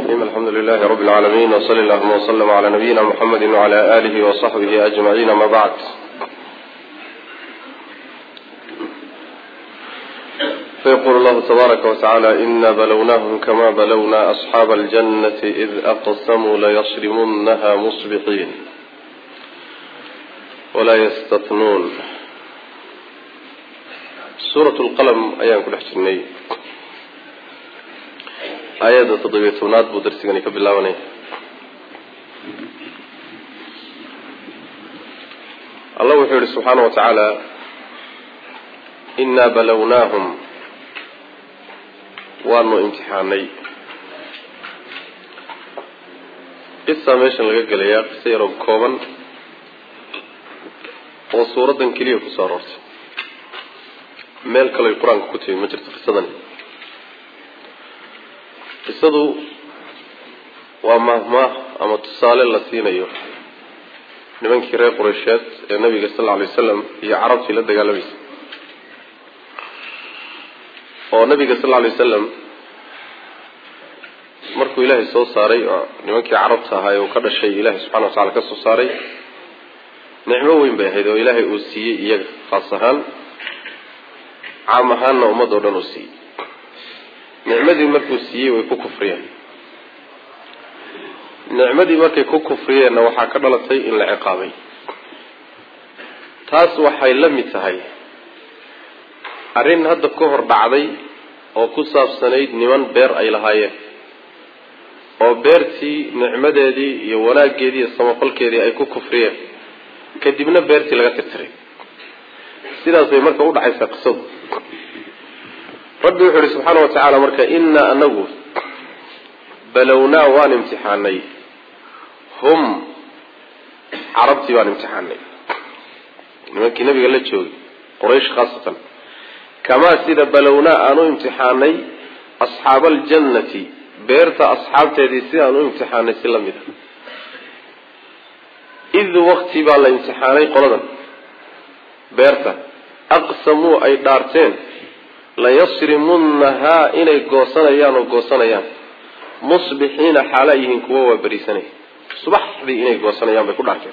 الرحيم الحمد لله رب العالمين وصلى اللهم وسلم على نبينا محمد وعلى آله وصحبه أجمعين ما بعد فيقول الله تبارك وتعالى إنا بلوناهم كما بلونا أصحاب الجنة إذ أقسموا ليصرمنها مصبحين ولا يستثنون سورة القلم أيام كل حجرني aayadda toddobiyo tobnaad buu darsigani ka bilaabanaya allah wuxuu yihi subxaana wa tacaala innaa balownaahum waanu imtixaanay qisaa meeshan laga gelayaa qiso yaroo kooban oo suuraddan keliya kusoo aroortay meel kaloy qur-aanka ku timi ma jirto qisadani qisadu waa mahmaah ama tusaale la siinayo nimankii reer qureysheed ee nabiga sal lla alay wasalam iyo carabtii la dagaalamaysa oo nabiga sal lla alay wasalam markuu ilaahay soo saaray oo nimankii carabta ahaa ee uu ka dhashay ilaahay subxana wa tacala ka soo saaray nicmo weyn bay ahayd oo ilaahay uu siiyey iyaga khaas ahaan caam ahaanna ummad oo dhan uu siiyey nicmadii markuu siiyey way ku kufriyeen nicmadii markay ku kufriyeenna waxaa ka dhalatay in la ciqaabay taas waxay la mid tahay arrin hadda ka hor dhacday oo ku saabsanayd niman beer ay lahaayeen oo beertii nicmadeedii iyo wanaaggeedii iyo samafalkeedii ay ku kufriyeen kadibna beertii laga tirtiray sidaas bay marka udhacaysaa qisadu rabbi wuxuu yihi subxaana wa tacaala marka innaa anagu balownaa waan imtixaanay hum carabtii baan imtixaanay nimankii nabiga la joogay quraysh khaasatan kamaa sida balownaa aan u imtixaanay asxaaba aljannati beerta asxaabteedii sidaan u imtixaanay si la mid a id wakti baa la imtixaanay qoladan beerta aqsamuu ay dhaarteen layasrimunnahaa inay goosanayaan oo goosanayaan musbixiina xaala yihiin kuwa waa berisanaya subaxdii inay goosanayaan bay ku dhaarteen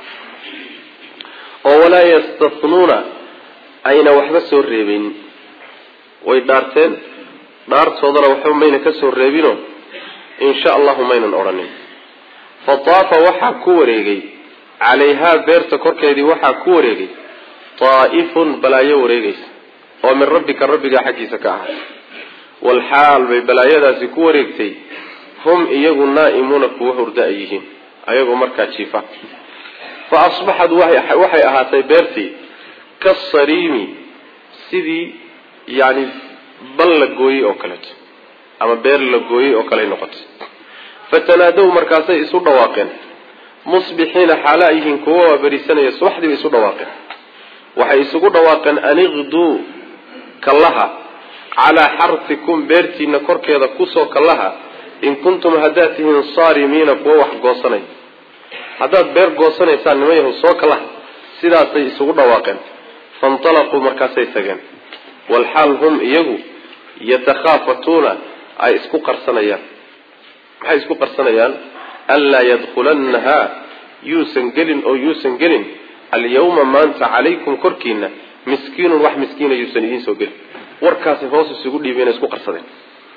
oo walaa yastathnuuna ayna waxba soo reebeynin way dhaarteen dhaartoodana waxba mayna ka soo reebino insha allahu maynan odhanin fa taafa waxaa ku wareegay calayhaa beerta korkeedii waxaa ku wareegay taa'ifun balaayo wareegaysa oo min rabbika rabbigaa xaggiisa ka ahay walxaal bay balaayadaasi ku wareegtay hum iyagu naa'imuuna kuwa hurda ay yihiin ayagoo markaa jiifa fa asbaxad waxay ahaatay beertii kasariimi sidii yani bal la gooyey oo kaleeto ama beer la gooyey oo kaley noqotay fatanaadow markaasay isu dhawaaqeen musbixiina xaala ay yihiin kuwa waa berisanaya subaxdii bay isu dhawaaqeen waxay isugu dhawaaqeen aniqduu kallaha calaa xartikum beertiina korkeeda kusoo kallaha in kuntum haddaad tihiin saarimiina kuwa wax goosanay haddaad beer goosanaysaan nima yahu soo kallaha sidaasay isugu dhawaaqeen faintalaquu markaasay tageen walxaal hum iyagu yatakhaafatuuna ay isku qarsanayaan maxay isku qarsanayaan anlaa yadkhulannahaa yuusan gelin oo yuusan gelin alyawma maanta calaykum korkiina miskiinun wax miskiina yuusan idiin soo gelin warkaasay hoos isugu dhiibeen isku qarsadeen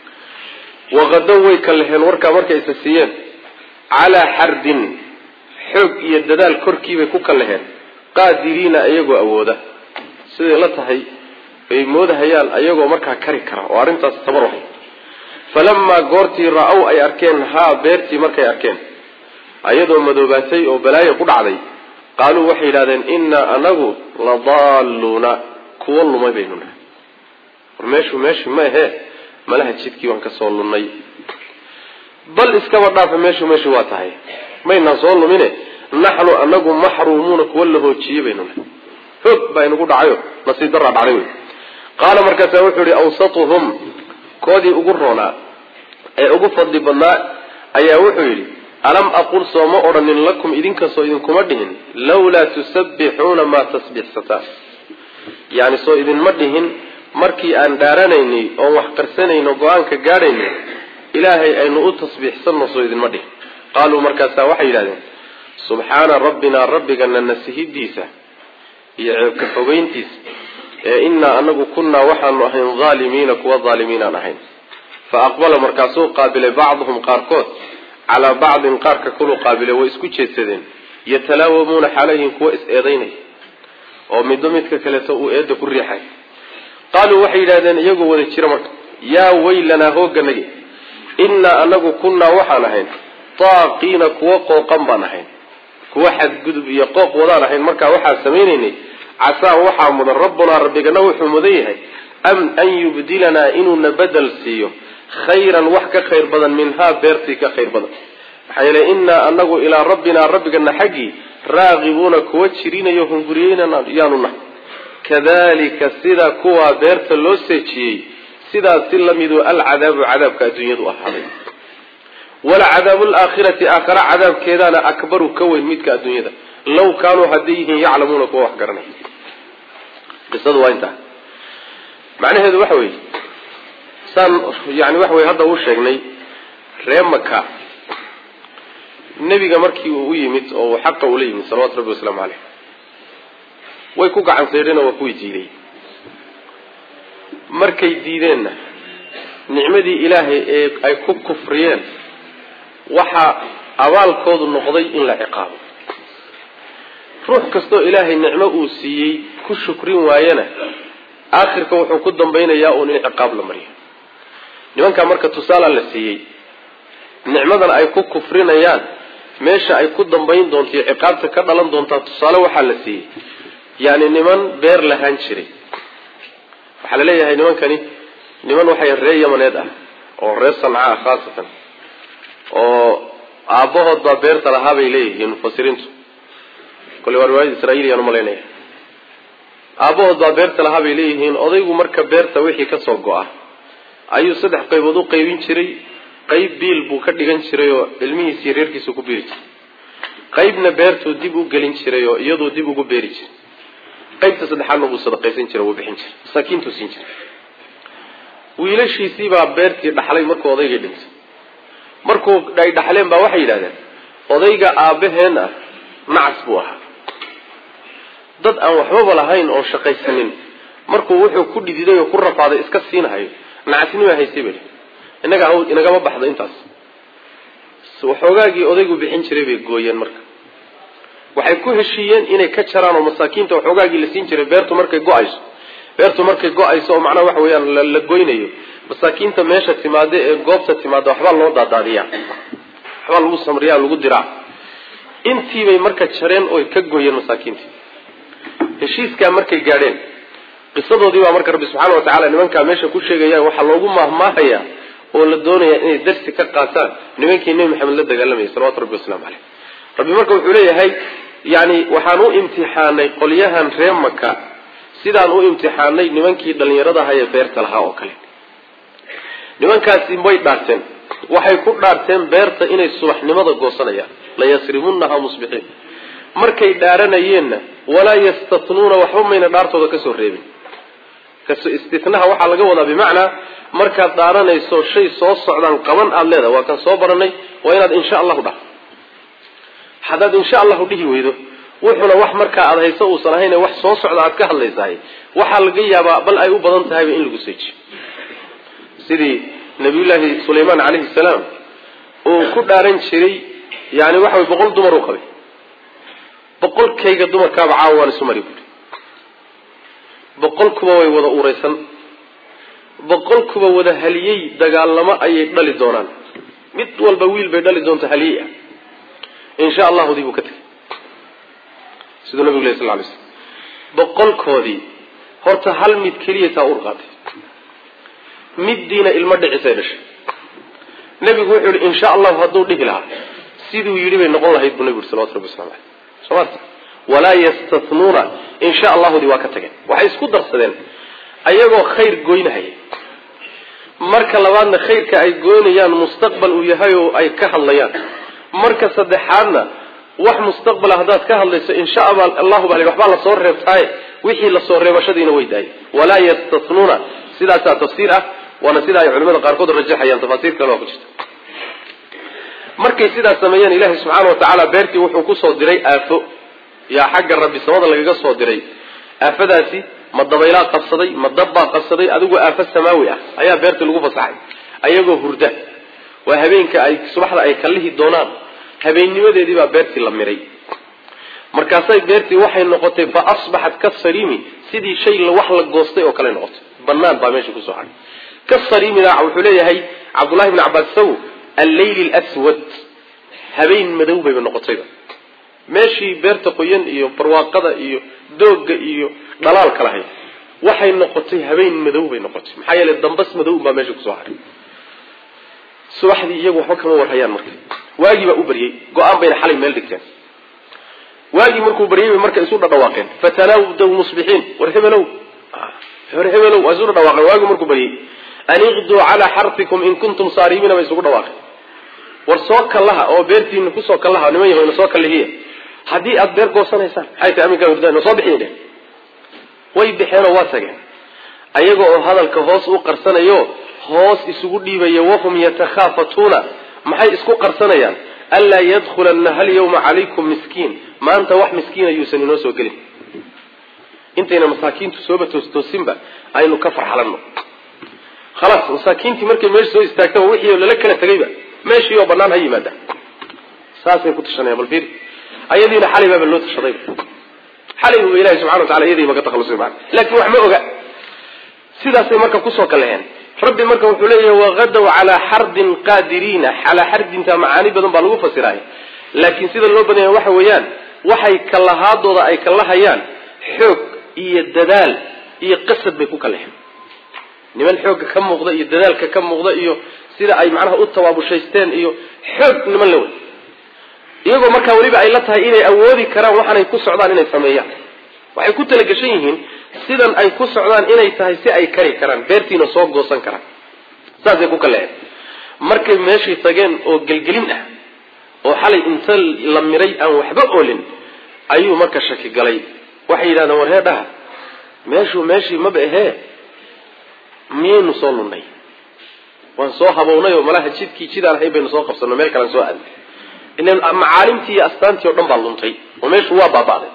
waqadow way ka leheen warkaa markay isa siiyeen calaa xardin xoog iyo dadaal korkiibay ku ka leheen qaadiriina iyagoo awooda siday la tahay ay moodahayaan ayagoo markaa kari kara oo arrintaas tabar wahay falamaa goortii ra-ow ay arkeen haa beertii markay arkeen ayadoo madoobaatay oo balaayo ku dhacday qaaluu waxay yidhahdeen innaa anagu ladaalluuna kuwa lumay baynu nahay war meeshu meeshu ma ahee malaha jidkii waan ka soo lunnay bal iskaba dhaafa meeshu meeshu waa tahay maynaan soo lumine naxnu anagu maxruumuuna kuwa la hoojiyey baynu nahay hoog baa inagu dhacayo nasiib daraa dhacday wey qaala markaasaa wuxuu yihi awsatuhum koodii ugu roonaa ee ugu fadli badnaa ayaa wuxuu yidhi alam aqul soo ma odhanin lakum idinkasoo idinkuma dhihin lawlaa tusabbixuuna maa tasbixsataan yani soo idinma dhihin markii aan dhaaranaynay oon wax qarsanayno go-aanka gaadhaynay ilaahay aynu u tasbiixsanno soo idinma dhihin qaaluu markaasaa waxay yidhahdeen subxaana rabbinaa rabbigana nasihidiisa iyo ceebka fogeyntiisa ee innaa anagu kunnaa waxaanu ahayn haalimiina kuwa haalimiinaan ahayn fa aqbala markaasuu qaabilay bacduhum qaarkood calaa bacdin qaarka kulu qaabilay way isku jeedsadeen yatalaawamuuna xalayhim kuwa is-eedaynaya oo midba midka kaleeto uu eedda ku riixay qaaluu waxay yidhahdeen iyagoo wada jira marka yaa weylanaa hoogganagi innaa anagu kunnaa waxaan ahayn taaqiina kuwa qooqan baan ahayn kuwa xadgudub iyo qooq wadaan ahayn markaa waxaan samaynaynay casaa waxaa mudan rabbunaa rabbigana wuxuu mudan yahay an yubdilanaa inuuna bedel siiyo khayran wax ka khayr badan minhaa beertii ka khayr badan maxaa yeele innaa anagu ilaa rabbinaa rabbigana xaggii raaqibuuna kuwa jirinayo hunguriyeynana yaanu nahay kadalika sida kuwaa beerta loo seejiyey sidaas si lamidu alcadaabu cadaabka adduunyadu ahaaday walacadaabu laakhirati aakhara cadaabkeedaana akbaru ka weyn midka adduunyada law kaanuu hadday yihiin yaclamuuna kuwa wax garanay qisadu waa intaa macnaheedu waxa weeye saan yani waxa weye hadda uu sheegnay ree maka nebiga markii uu u yimid oo uu xaqa ula yimid salawatu rabbi wasalaamu caleyh way ku gacan saydheen oo waa kuwii diiday markay diideenna nicmadii ilaahay ee ay ku kufriyeen waxaa abaalkoodu noqday in la ciqaabo ruux kastoo ilaahay nicmo uu siiyey ku shukrin waayana aakhirka wuxuu ku dambaynayaa uun in ciqaab la mariyo nimankaa marka tusaalaa la siiyey nicmadan ay ku kufrinayaan meesha ay ku dambayn doonto iyo ciqaabta ka dhalan doontaa tusaale waxaa la siiyey yani niman beer lahaan jiray waxaa la leeyahay nimankani niman waxay ree yamaneed ah oo reer sanca ah khaasatan oo aabbahood baa beerta lahaa bay leeyihiin mufasiriintu kole waa riwaayada israa'iiliyaan umalaynaya aabbahood baa beerta lahaa bay leeyihiin odaygu marka beerta wixii kasoo go-a ayuu saddex qaybood u qaybin jiray qayb biil buu ka dhigan jiray oo ilmihiisiiyo reerkiisu ku biiri jiray qaybna beertuu dib u gelin jiray oo iyaduu dib ugu beeri jiray qaybta saddexaadna wuu sadaqaysan jiray wuu bixin jiray masaakiintuu siin jiray wiilashiisii baa beertii dhaxlay markuu odaygii dhintay markuu ay dhaxleen baa waxay yidhahdeen odayga aabbaheen ah nacas buu ahaa dad aan waxbaba lahayn oo shaqaysanin markuu wuxuu ku dhididay oo ku rafaaday iska siinahayo nacasnima haystay bay inaga inagama baxdo intaas waxoogaagii odaygu bixin jiray bay gooyeen marka waxay ku heshiiyeen inay ka jaraan oo masaakiinta waxoogaagii la siin jiray beertu markay go-ayso beertu markay go-ayso oo macnaha waxa weeyaan la goynayo masaakiinta meesha timaada ee goobta timaada waxbaa loo daadaadiyaa waxbaa lagu samriyaa lagu diraa intiibay marka jareen oy ka gooyeen masaakiintii heshiiskaa markay gaadheen qisadoodii baa marka rabbi subxaana wa tacala nimankaa meesha ku sheegaya waxaa loogu maahmaahayaa oo la doonaya inay darsi ka qaataan nimankii nebi maxamed la dagaalamayay salawatu rabbi waslamu caleyh rabbi marka wuxuu leeyahay yani waxaan u imtixaanay qolyahan ree maka sidaan u imtixaanay nimankii dhallinyaradaha ee beerta lahaa oo kale nimankaasi way dhaarteen waxay ku dhaarteen beerta inay subaxnimada goosanayaan layasrimunnaha musbixiin markay dhaaranayeenna walaa yastatnuuna waxba mayna dhaartooda kasoo reebin istinaha waxaa laga wadaa bimacnaa markaad dhaaranayso shay soo socdaan qaban aada leedahay waa kan soo baranay waa inaad insha allahu dhah haddaad insha allahu dhihi weydo wuxuuna wax markaa aada hayso uusan ahayn wax soo socda aad ka hadlaysahay waxaa laga yaabaa bal ay u badan tahayba in lagu seejiyo sidii nabiyullaahi sulaymaan calayhi salaam uu ku dhaaran jiray yani waxa way boqol dumar u qabay boqolkayga dumarkaaba caawa waan isu mari buuri boqol kuba way wada uraysan boqol kuba wada haliyey dagaalamo ayay dhali doonaan mid walba wiil bay dhali doonta haliyey ah insha allahu dii buu ka tegay siduu nabigu leh sal lay slam boqolkoodii horta hal mid keliya taa ur qaatay middiina ilmo dhicisay dhashay nebigu wuxuu yihi insha allahu hadduu dhihi lahaa siduu yidhi bay noqon lahayd buu nebigu yhi salawatu rabbi waslamu aleyh somat walaa yastatnuuna insha allahudii waa ka tageen waxay isku darsadeen ayagoo khayr goynahaya marka labaadna khayrka ay goynayaan mustaqbal uu yahay oo ay ka hadlayaan marka saddexaadna wax mustaqbala haddaad ka hadlayso insha allahu baa waxbaa lasoo reebtaaye wixii lasoo reebashadiina way daayay walaa yastatnuuna sidaasaa tafsiir ah waana sida ay culimada qaarkood rajaxayaan tafaasiir kale waa ku jirta markay sidaas sameeyeen ilaahay subxaana wa tacaala beertii wuxuu kusoo diray aafo yaa xagga rabbi samada lagaga soo diray aafadaasi ma dabaylaa qabsaday ma dabbaa qabsaday adigu aafo samaawi ah ayaa beertii lagu fasaxay ayagoo hurda waa habeenka ay subaxda ay kallihi doonaan habeennimadeedii baa beertii la miray markaasay beertii waxay noqotay fa asbaxat kasariimi sidii shay wax la goostay oo kale noqotay banaan baa meesha kusoo hadhay kasariimina wuxuu leeyahay cabdullahi bni cabaas saw alleyli lswad habeen madow bayba noqotayba meeshii beerta qoyan iyo barwaaqada iyo doogga iyo dhalaalka lahayd waxay noqotay habeen madow bay noqotay maxaa yeelay dambas madow baa meesha kusoo hadhay subaxdii iyagu waxba kama warhayaan marka waagii baa u baryey go-aan bayna xalay meel dhigteen waagii markuu baryay bay marka isu dhadhawaaqeen fatanaawdaw musbixiin war hebelow war hebelow waa isu dhadhawaaqeen waagii markuu baryey an iqduu calaa xarfikum in kuntum saarimiina bay isugu dhawaaqeen war soo kallaha oo beertiina kusoo kallaha niman yahoyna soo kallihiya haddii aada beer goosanaysaan maxay tahay aminkaa hurdaan soo bixiy dheh way baxeenoo waa tageen ayaga oo hadalka hoos u qarsanayo hoos isugu dhiibaya wahum yatakhaafatuuna maxay isku qarsanayaan anlaa yadkhulanna hal yawma calaykum miskiin maanta wax miskiina yuusan inoo soo gelin intayna masaakiintu sooba toostoosinba aynu ka farxalanno khalaas masaakiintii markay meesha soo istaagtaba wixii lala kala tegayba meeshii oo banaan ha yimaada saasay ku tashanayaan bal fiiri ayadiina xalay baaba loo tashadayba xalay buba ilahi subxana wa tacala iyadiiba ka takhalusay maana laakiin wax ma oga sidaasay marka kusoo kaleheen rabbi marka wuxuu leeyahay waqadaw calaa xardin qaadiriina calaa xardinta macaani badan baa lagu fasiraay laakiin sida loo badanya waxa weeyaan waxay kalahaadooda ay kalahayaan xoog iyo dadaal iyo qasad bay ku kaleheen niman xoogga ka muuqda iyo dadaalka ka muuqda iyo sida ay macnaha u tawaabushaysteen iyo xoog niman la wey iyagoo markaa weliba ay la tahay inay awoodi karaan waxaanay ku socdaan inay sameeyaan waxay ku talagashan yihiin sidan ay ku socdaan inay tahay si ay kari karaan beertiina soo goosan karaan saasay ku kaleen markay meeshay tageen oo gelgelin ah oo xalay inta la miray aan waxba oolin ayuu marka shaki galay waxay yidhahdeen war hee dhaha meeshuu meeshii maba ahee miyaynu soo lunnay waan soo habownay oo malaha jidkii jidaan ahayn baynu soo qabsanno meel kalean soo aadnay ilan macaalimtii iyo astaantii o dhan baa luntay oo meeshu waa baaba'day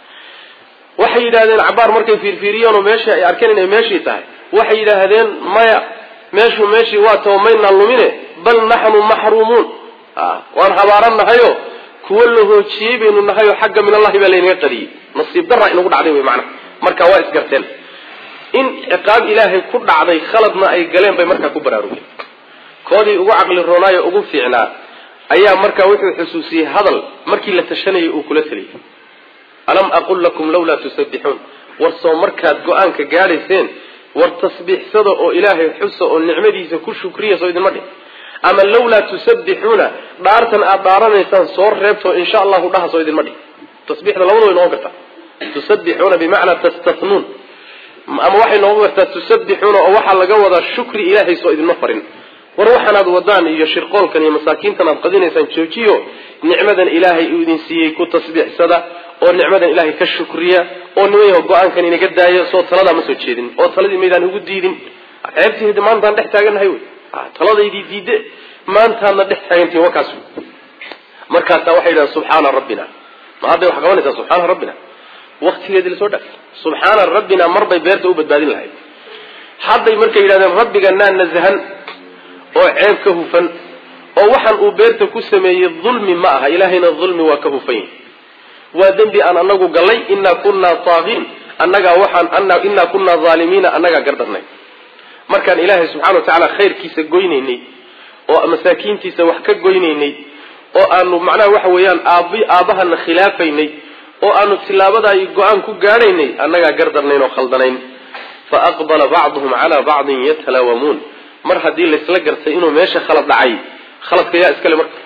waxay yidhahdeen cabaar markay fiirfiiriyeen oo meeshii ay arkeen inay meeshii tahay waxay yidhaahdeen maya meeshu meeshii waa tao maynaan lumine bal naxnu maxruumuun waan habaaran nahayo kuwo la hoojiyey baynu nahay oo xagga min allahi baa laynaga qadiyey nasiib darra inagu dhacday wey macnaha marka waa isgarteen in ciqaab ilaahay ku dhacday khaladna ay galeen bay markaa ku baraarugeen koodii ugu caqli roonaayo ugu fiicnaa ayaa markaa wuxuu xusuusiyey hadal markii la tashanayay uu kula taliyay alam aqul lakum lawlaa tusabbixuun war soo markaad go-aanka gaadhayseen war tasbiixsada oo ilaahay xusa oo nicmadiisa ku shukriya soo idinma dhih ama lawlaa tusabbixuuna dhaartan aad dhaaranaysaan soo reebto insha allahu dhaha soo idinma dhih tasbiixda labada way noqon kartaa tusabbixuuna bimacnaa tastathnuun ama waxay noqon kartaa tusabbixuuna oo waxaa laga wadaa shukri ilaahay soo idinma farin war waxaanaad wadaan iyo shirqoolkan iyo masaakiintan aad qadinaysaan joojiyo nicmadan ilaahay uu idin siiyey ku tasbiixsada oo nicmadan ilaahay ka shukriya oo niman yaho go-aankan inaga daayo soo taladaa ma soo jeedin oo taladii maydaan ugu diidin ceebtiid maantaan dhex taagannahay wey taladaydii diide maantaadna dhex taagantihin wakaas markaasaa waxay yidhahdeen subxaana rabbina ma hadday wax qabanaysaa subxaana rabbina waktigeedii lasoo dhaafay subxaana rabbina marbay beerta u badbaadin lahayd hadday markay yidhahdeen rabbiganaa nasahan oo ceeb ka hufan oo waxaan uu beerta ku sameeyey dulmi ma aha ilaahayna dulmi waa ka hufan yahy waa dembi aan anagu gallay inaa kunaa taagiin annagaa waxaan inaa kunaa haalimiina annagaa gardarnay markaan ilaahay subxana wa tacaala khayrkiisa goynaynay oo masaakiintiisa wax ka goynaynay oo aanu macnaha waxa weeyaan aab aabbahana khilaafaynay oo aanu tilaabadaay go-aan ku gaadhaynay annagaa gardarnayn oo khaldanayn fa aqbala bacduhum calaa bacdin yatalaawamuun mar haddii laysla gartay inuu meesha khalad dhacay khaladka yaa iskale marka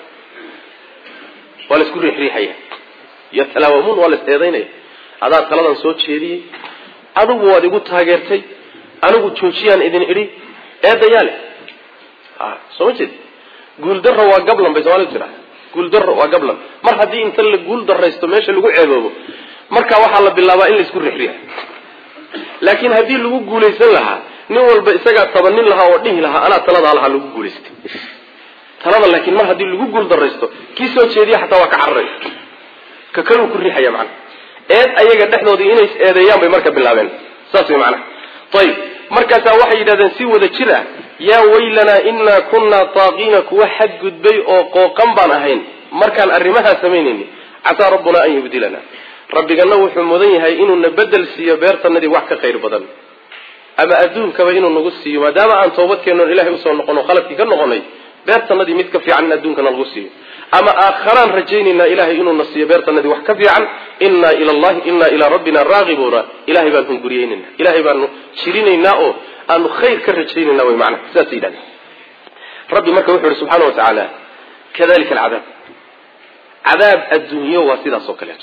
waa la isku riixriixaya yatalaawamuun waa la is eedaynaya adaa taladan soo jeediyey adigu waad igu taageertay anigu joojiyaan idin idhi eedayaa leh soo ma jeed guuldarra waa gablan bay somaalidu tiraa guuldarra waa gablan mar haddii inta la guul daraysto meesha lagu ceeboobo marka waxaa la bilaabaa in la isku riixriixa laakiin haddii lagu guulaysan lahaa nin walba isagaa tabanin lahaa oo dhihi lahaa anaa taladaa lahaa lagu guulaystay talada laakiin mar haddii lagu guul daraysto kii soo jeediya xataa waa ka cararay ka kaluu ku riixaya macana eed ayaga dhexdoodii inay is eedeeyaan bay marka bilaabeen saas way macanaha ayib markaasaa waxay yidhahdeen si wada jir ah yaa weylanaa inaa kunnaa taaqiina kuwa xadgudbay oo qooqan baan ahayn markaan arrimahaa samaynayni casaa rabbunaa an yubdilana rabbigana wuxuu mudan yahay inuuna bedel siiyo beertanadii wax ka khayr badan ama adduunkaba inuu nagu siiyo maadaama aan toobadkeennoon ilahay usoo noqono khaladkii ka noqonay beertanadii mid ka fiican in adduunkana lagu siiyo ama aakharaan rajaynaynaa ilahay inuuna siiyo beertanadii wax ka fiican innaa ila allahi innaa ilaa rabbina raagibuuna ilahay baan hunguriyeynayna ilahay baanu jirinaynaa oo aanu khayr ka rajaynayna way macnaha sidaas yidhahdeen rabbi marka wuxuu yihi subxaana wa tacaala kadalika alcadaab cadaab adduunyo waa sidaas oo kaleeto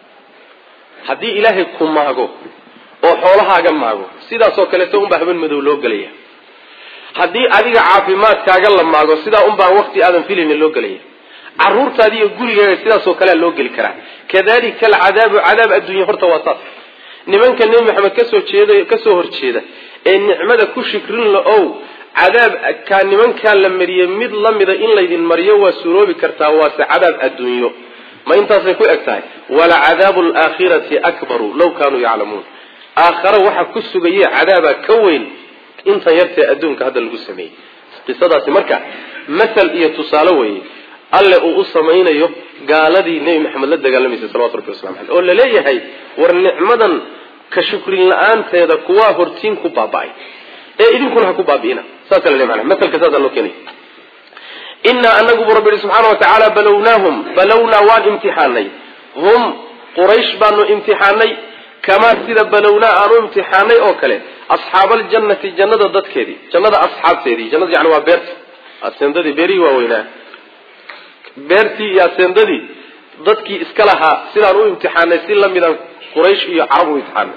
haddii ilaahay ku maago oo xoolahaaga maago sidaasoo kaleeto unbaa haben madow loo gelaya haddii adiga caafimaadkaaga la maago sidaa unbaa wakti aadan filaynin loo gelaya caruurtaadi iyo gurigaaga sidaasoo kalea loo geli karaa kadalika alcadaabu cadaab adduunya horta waa saas nimanka nebi maxamed kasoo jeeda kasoo horjeeda ee nicmada ku shikrin la-ow cadaab kaa nimankaa la mariyey mid lamida in laydin mariyo waa suroobi kartaa waase cadaab adduunyo ma intaasay ku eg tahay walacadaabu alaakhirati akbaru law kaanuu yaclamuun aakhare waxa ku sugaye cadaaba ka weyn intan yartee adduunka hadda lagu sameeyey qisadaasi marka mathal iyo tusaale weeye alle uu u samaynayo gaaladii nebi maxamed la dagaalamaysay salawatu rabbi waslamu aleyh oo laleeyahay war nicmadan ka shukrin la-aanteeda kuwaa hortiin ku baaba-ay ee idinkuna ha ku baabi'ina saasa la mana maalka saasa loo keenay inaa anagubu rabbi yihi subxaana wa tacaala balownaahum balownaa waan imtixaanay hum quraysh baanu imtixaanay kamaa sida balownaa aanu imtixaanay oo kale asxaabaljannati jannada dadkeedii jannada asxaabteedii jannada yani waa beerta aseendadii beerihii waaweynaa beertii iyo aseendadii dadkii iska lahaa sidaan u imtixaanay si lamidaan quraysh iyo carab u imtixaanay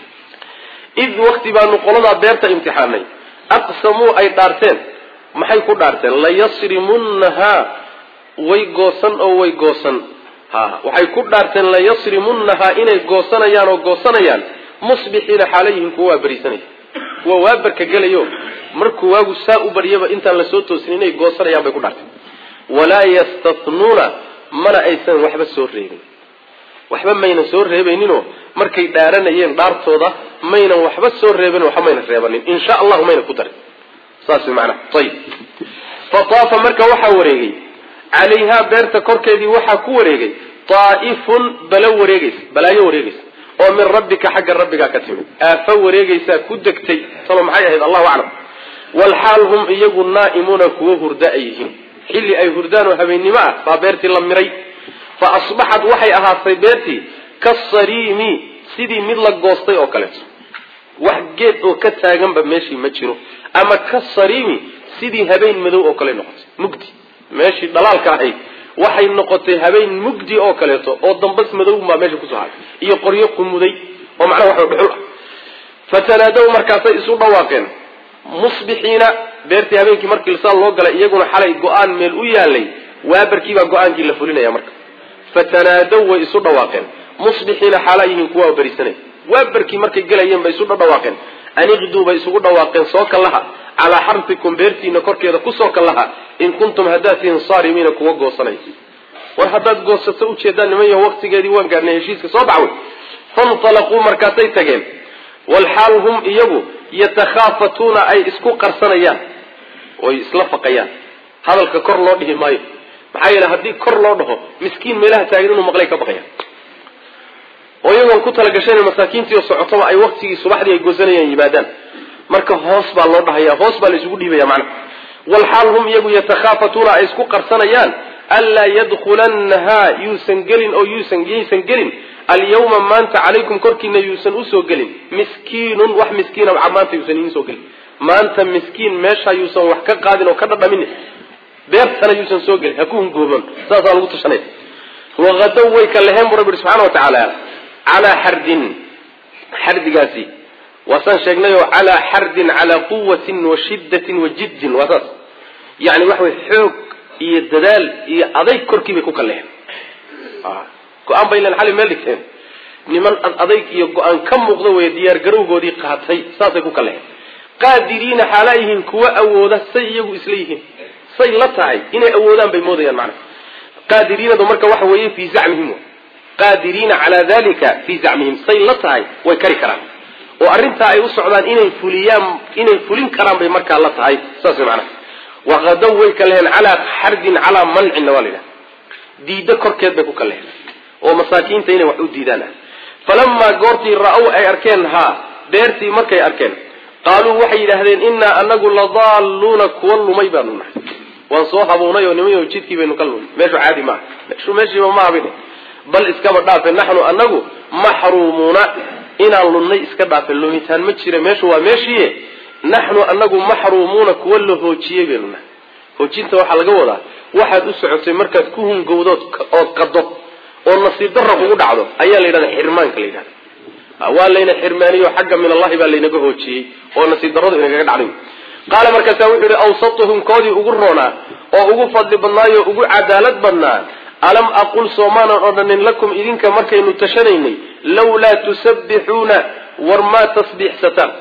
id wakti baanu qoladaa beerta imtixaanay aqsamuu ay dhaarteen maxay ku dhaarteen layasrimunnahaa way goosan oo way goosan ha waxay ku dhaarteen layasrimunnahaa inay goosanayaan oo goosanayaan musbixiina xaala yihiin kuwa waa berisanaya kuwa waa barka gelayo markuu waagu saa u baryaba intaan lasoo toosin inay goosanayaan bay ku dhaarteen walaa yastatnuuna mana aysan waxba soo reebin waxba maynan soo reebayninoo markay dhaaranayeen dhaartooda maynan waxba soo reebin waxba maynan reebanin insha allahu mayna ku darin saas way macnaha ayib fataafa marka waxaa wareegay calayhaa beerta korkeedii waxaa ku wareegay taa'ifun balo wareegaysa balaayo wareegaysa oo min rabbika xagga rabbigaa ka timid aafo wareegaysaa ku degtay talo maxay ahayd allahu aclam walxaal hum iyagu naa'imuuna kuwo hurda ay yihiin xilli ay hurdaan oo habeennimo ah baa beertii la miray fa asbaxat waxay ahaatay beertii kasariimi sidii mid la goostay oo kaleeto wax geed oo ka taaganba meeshii ma jiro ama kasariimi sidii habeen madow oo kale noqotay mugdi meeshii dhalaalka ahayd waxay noqotay habeen mugdi oo kaleeto oo dambas madow baa meesha kusoo haray iyo qoryo qumuday oo macnaha waxa dhuxul ah fatanaadow markaasay isu dhawaaqeen musbixiina beertii habeenkii markii saa loo galay iyaguna xalay go-aan meel u yaalay waabarkiibaa go-aankii la fulinaya marka fatanaadow way isu dhawaaqeen musbixiina xaalaa yihiin kuwa berisanay waabarkii markay gelayeen bay isu dhawaaqeen aniqduu bay isugu dhawaaqeen soo kallaha calaa xarfikum beertiina korkeeda kusoo kallaha in kuntum haddaad tihiin saarimiina kuwa goosanay war haddaad goosato ujeedaan niman yaho waqtigeedii waan gaarnay heshiiska soo baxway fantalaquu markaasay tageen walxaal hum iyagu yatakhaafatuuna ay isku qarsanayaan oy isla faqayaan hadalka kor loo dhihi maayo maxaa yeele haddii kor loo dhaho miskiin meelaha taagan inuu maqlay ka baqayaan oo iyagoon ku talagashayna masaakiintiio socotoba ay waktigii subaxdii ay goosanayaan yimaadaan marka hoos baa loo dhahaya hoos baa la isugu dhiibaya macnaha walxaal hum iyagu yatakhaafatuuna ay isku qarsanayaan anlaa yadkulannahaa yuusan gelin oo yuusan yaysan gelin alyawma maanta calaykum korkiina yuusan usoo gelin miskiinun wax miskiina maanta yuusan idiin soo gelin maanta miskiin meesha yuusan wax ka qaadin oo ka dhadhamin beertana yuusan soo gelin ha ku hungooban saasaa lagu tashanaya waqadow way ka leheen bu rabbi subxana wa tacaala calaa xardin xardigaasi waasaan sheegnayoo calaa xardin calaa quwatin wa shiddatin wa jiddin waa saas yani waxa way xoog iyo dadaal iyo adayg korkii bay ku kaleheen go-aan bay len xali meel dhigteen niman adayg iyo go-aan ka muuqda wey diyaar garowgoodii qaatay saasay ku kaleheen qaadiriina xaalaa yihiin kuwa awooda say iyagu isla yihiin say la tahay inay awoodaan bay moodayaan macna qaadiriinadu marka waxa weeye fii zacmihim qaadiriina calaa dalika fii zacmihim say la tahay way kari karaan oo arrintaa ay u socdaan inay fuliyaan inay fulin karaan bay markaa la tahay saas macnaha waqadow way ka leheen calaa xardin calaa mancinna waa la yidhaha diiddo korkeed bay ku ka leheen oo masaakiinta inay wax u diidaan ah falamaa goortii ra-ow ay arkeen haa beertii markay arkeen qaaluu waxay yidhaahdeen innaa anagu ladaalluuna kuwa lumay baanu nahay waan soo habuunay oo nimayo jidkii baynu ka lumay meeshu caadi maaha meeshu meeshiiba ma habin bal iskaba dhaafe naxnu anagu maxruumuuna inaan lunnay iska dhaafe lumitaan ma jira meeshu waa meeshiiye naxnu anagu maxruumuuna kuwa la hoojiyey baynu nahay hoojinta waxaa laga wadaa waxaad u socotay markaad ku hungowdood ood qado oo nasiib darra kugu dhacdo ayaa la yidhahda xirmaanka la yidhahda waa layna xirmaaniyo xagga min allahi baa laynaga hoojiyey oo nasiib darradu inagaga dhacday qaala markaasa wuxuu yihi awsatuhum koodii ugu roonaa oo ugu fadli badnaayo ugu cadaalad badnaa alam aqul soomaanan odhanin lakum idinka markaynu tashanaynay lawlaa tusabbixuuna war maa tasbiixsataan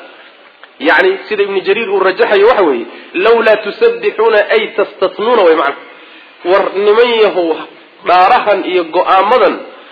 yani sida ibnu jariir uu rajaxayo waxa weeye lawlaa tusabbixuuna ay tastatnuuna way macna war niman yahow dhaarahan iyo go-aamadan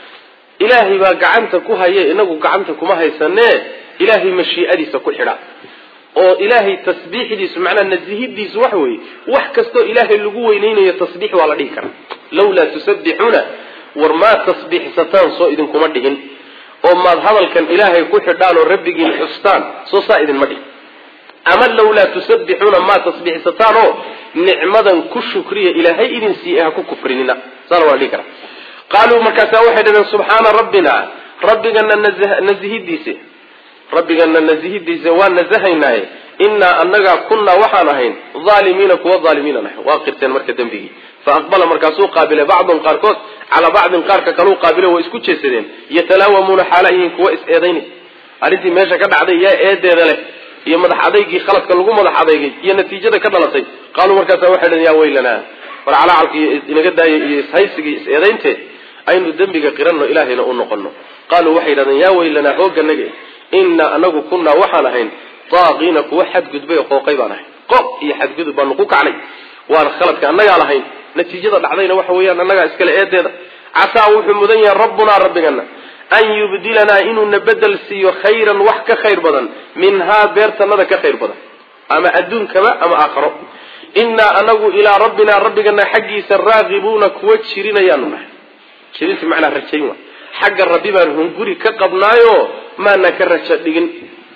ilaahay baa gacanta ku haye inagu gacanta kuma haysanee ilaahay mashii'adiisa ku xidha oo ilaahay tasbiixdiisu macnaa nasihidiisu waxa weeye wax kastoo ilaahay lagu weyneynayo tasbiix waa la dhihi karaa lawlaa tusabbixuuna war maa tasbiixsataan soo idinkuma dhihin oo maad hadalkan ilaahay ku xidhaan oo rabbigiin xustaan soo saa idinma dhihin ama lawlaa tusabbixuuna maa tasbiixsataan oo nicmadan ku shukriya ilaahay idin siiye ha ku kufrinina saana waa la dhihi karaa qaaluu markaasaa waxay dhaheen subxaana rabbina rabbigana nasihidiise rabbigana nasihidiisa waa nasahaynaaye innaa annagaa kunnaa waxaan ahayn aalimiina kuwa aalimiinan ahay waa qirteen marka dembigii fa aqbala markaasuu qaabilay bacdun qaarkood calaa bacdin qaarka kaluu qaabilo way isku jeesadeen yatalaawamuuna xaala yihiin kuwa is-eedaynay arrintii meesha ka dhacday yaa eedeeda leh iyo madax adaygii khaladka lagu madax adeygay iyo natiijada ka dhalatay qaaluu markaasa waxay dhaheen yaa weylanaa war calacalka iyo inaga daaya iyo ishaysiga iyo is-eedaynteed aynu dembiga qiranno ilaahayna u noqono qaaluu waxay yidhahdeen yaa weylanaa hooganage innaa anagu kunnaa waxaan ahayn daaqiina kuwa xadgudbay oo qooqay baan ahay qoq iyo xadgudub baanu ku kacnay waana khaladka annagaa lahayn natiijada dhacdayna waxa weeyaan annagaa iskale eedeeda casaa wuxuu mudan yahay rabbunaa rabbigana an yubdilanaa inuuna bedel siiyo khayran wax ka khayr badan minhaa beertanada ka khayr badan ama adduunkaba ama aakharo innaa anagu ilaa rabbinaa rabbigana xaggiisa raaqibuuna kuwa jirinayaanu nahay jirinta macnaa rajayn wa xagga rabbi baan hunguri ka qabnaayo maana ka raja dhigin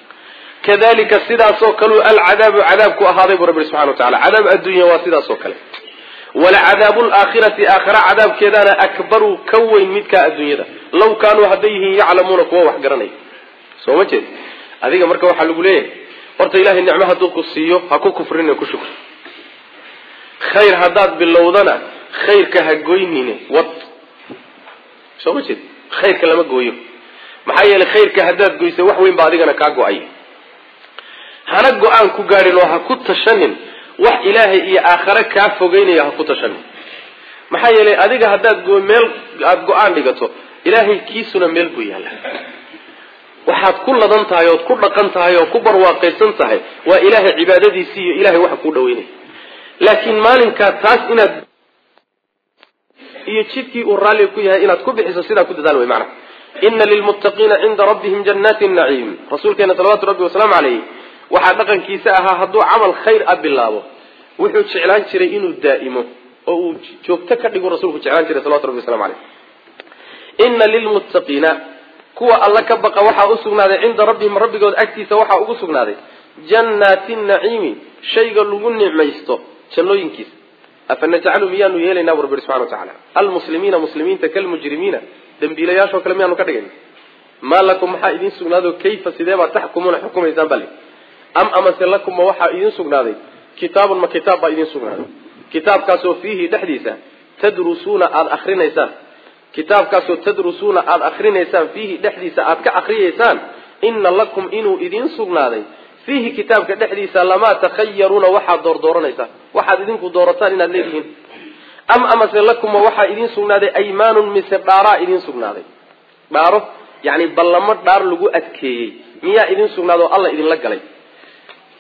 kadalika sidaasoo kaleu alcadaabu cadaabku ahaaday buu rabbi subxana wa tacala cadaab adduunya waa sidaasoo kale walacadaabu laakhirati aakhira cadaabkeedaana akbaru ka weyn midkaa adduunyada law kaanuu hadday yihiin yaclamuuna kuwa wax garanaya soo ma jeed adiga marka waxaa lagu leeyahay horta ilahay nicmo hadduu ku siiyo ha ku kufrine ku shukri khayr haddaad bilowdana khayrka ha goynine wad soo ma jeed khayrka lama gooyo maxaa yeelay khayrka haddaad goysa wax weyn baa adigana kaa go-ay hana go-aan ku gaadhin oo ha ku tashanin wax ilaahay iyo aakhare kaa fogeynaya ha ku tashanin maxaa yeelay adiga haddaad meel aada go-aan dhigato ilaahay kiisuna meel buu yaalla waxaad ku ladan tahay ood ku dhaqan tahay oo ku barwaaqaysan tahay waa ilaahay cibaadadiisii iyo ilahay waxa kuu dhaweynaya laakiin maalinkaa taas inaad iyo jidkii uu raalli ku yahay inaad ku bixiso sidaa ku dadaal wey macana ina lilmuttaqiina cinda rabbihim jannaati naciim rasuulkeena salawaatu rabbi wasalaamu calayh waxaa dhaqankiisa ahaa hadduu camal khayr a bilaabo wuxuu jeclaan jiray inuu daa'imo oo uu joogto ka dhigu rasulku jeclaan jiray salawatu rabbi waslamu caleyh ina lilmuttaqiina kuwa alla ka baqa waxaa u sugnaaday cinda rabbihim rabbigood agtiisa waxaa ugu sugnaaday jannaati naciimi shayga lagu nicmaysto jannooyinkiisa afa najcalu miyaanu yeelaynaa bu rabbi subxana wa tacala almuslimiina muslimiinta kalmujrimiina dembiilayaashoo kale miyaanu ka dhigayna maa lakum maxaa idiin sugnaado kayfa sidee baad taxkumuuna xukumaysaan bale am amase lakum ma waxaa idiin sugnaaday kitaabun ma kitaab baa idiin sugnaaday kitaabkaasoo fiihi dhexdiisa tadrusuuna aada akrinaysaan kitaabkaasoo tadrusuuna aada akrinaysaan fiihi dhexdiisa aada ka akriyaysaan ina lakum inuu idiin sugnaaday fiihi kitaabka dhexdiisa lamaa takhayaruuna waxaad doordooranaysaan waxaad idinku doorataan inaad leedihiin am amase lakuma waxaa idiin sugnaaday aymaanun mise dhaaraa idiin sugnaaday dhaaro yani ballamo dhaar lagu adkeeyey miyaa idiin sugnaado alla idinla galay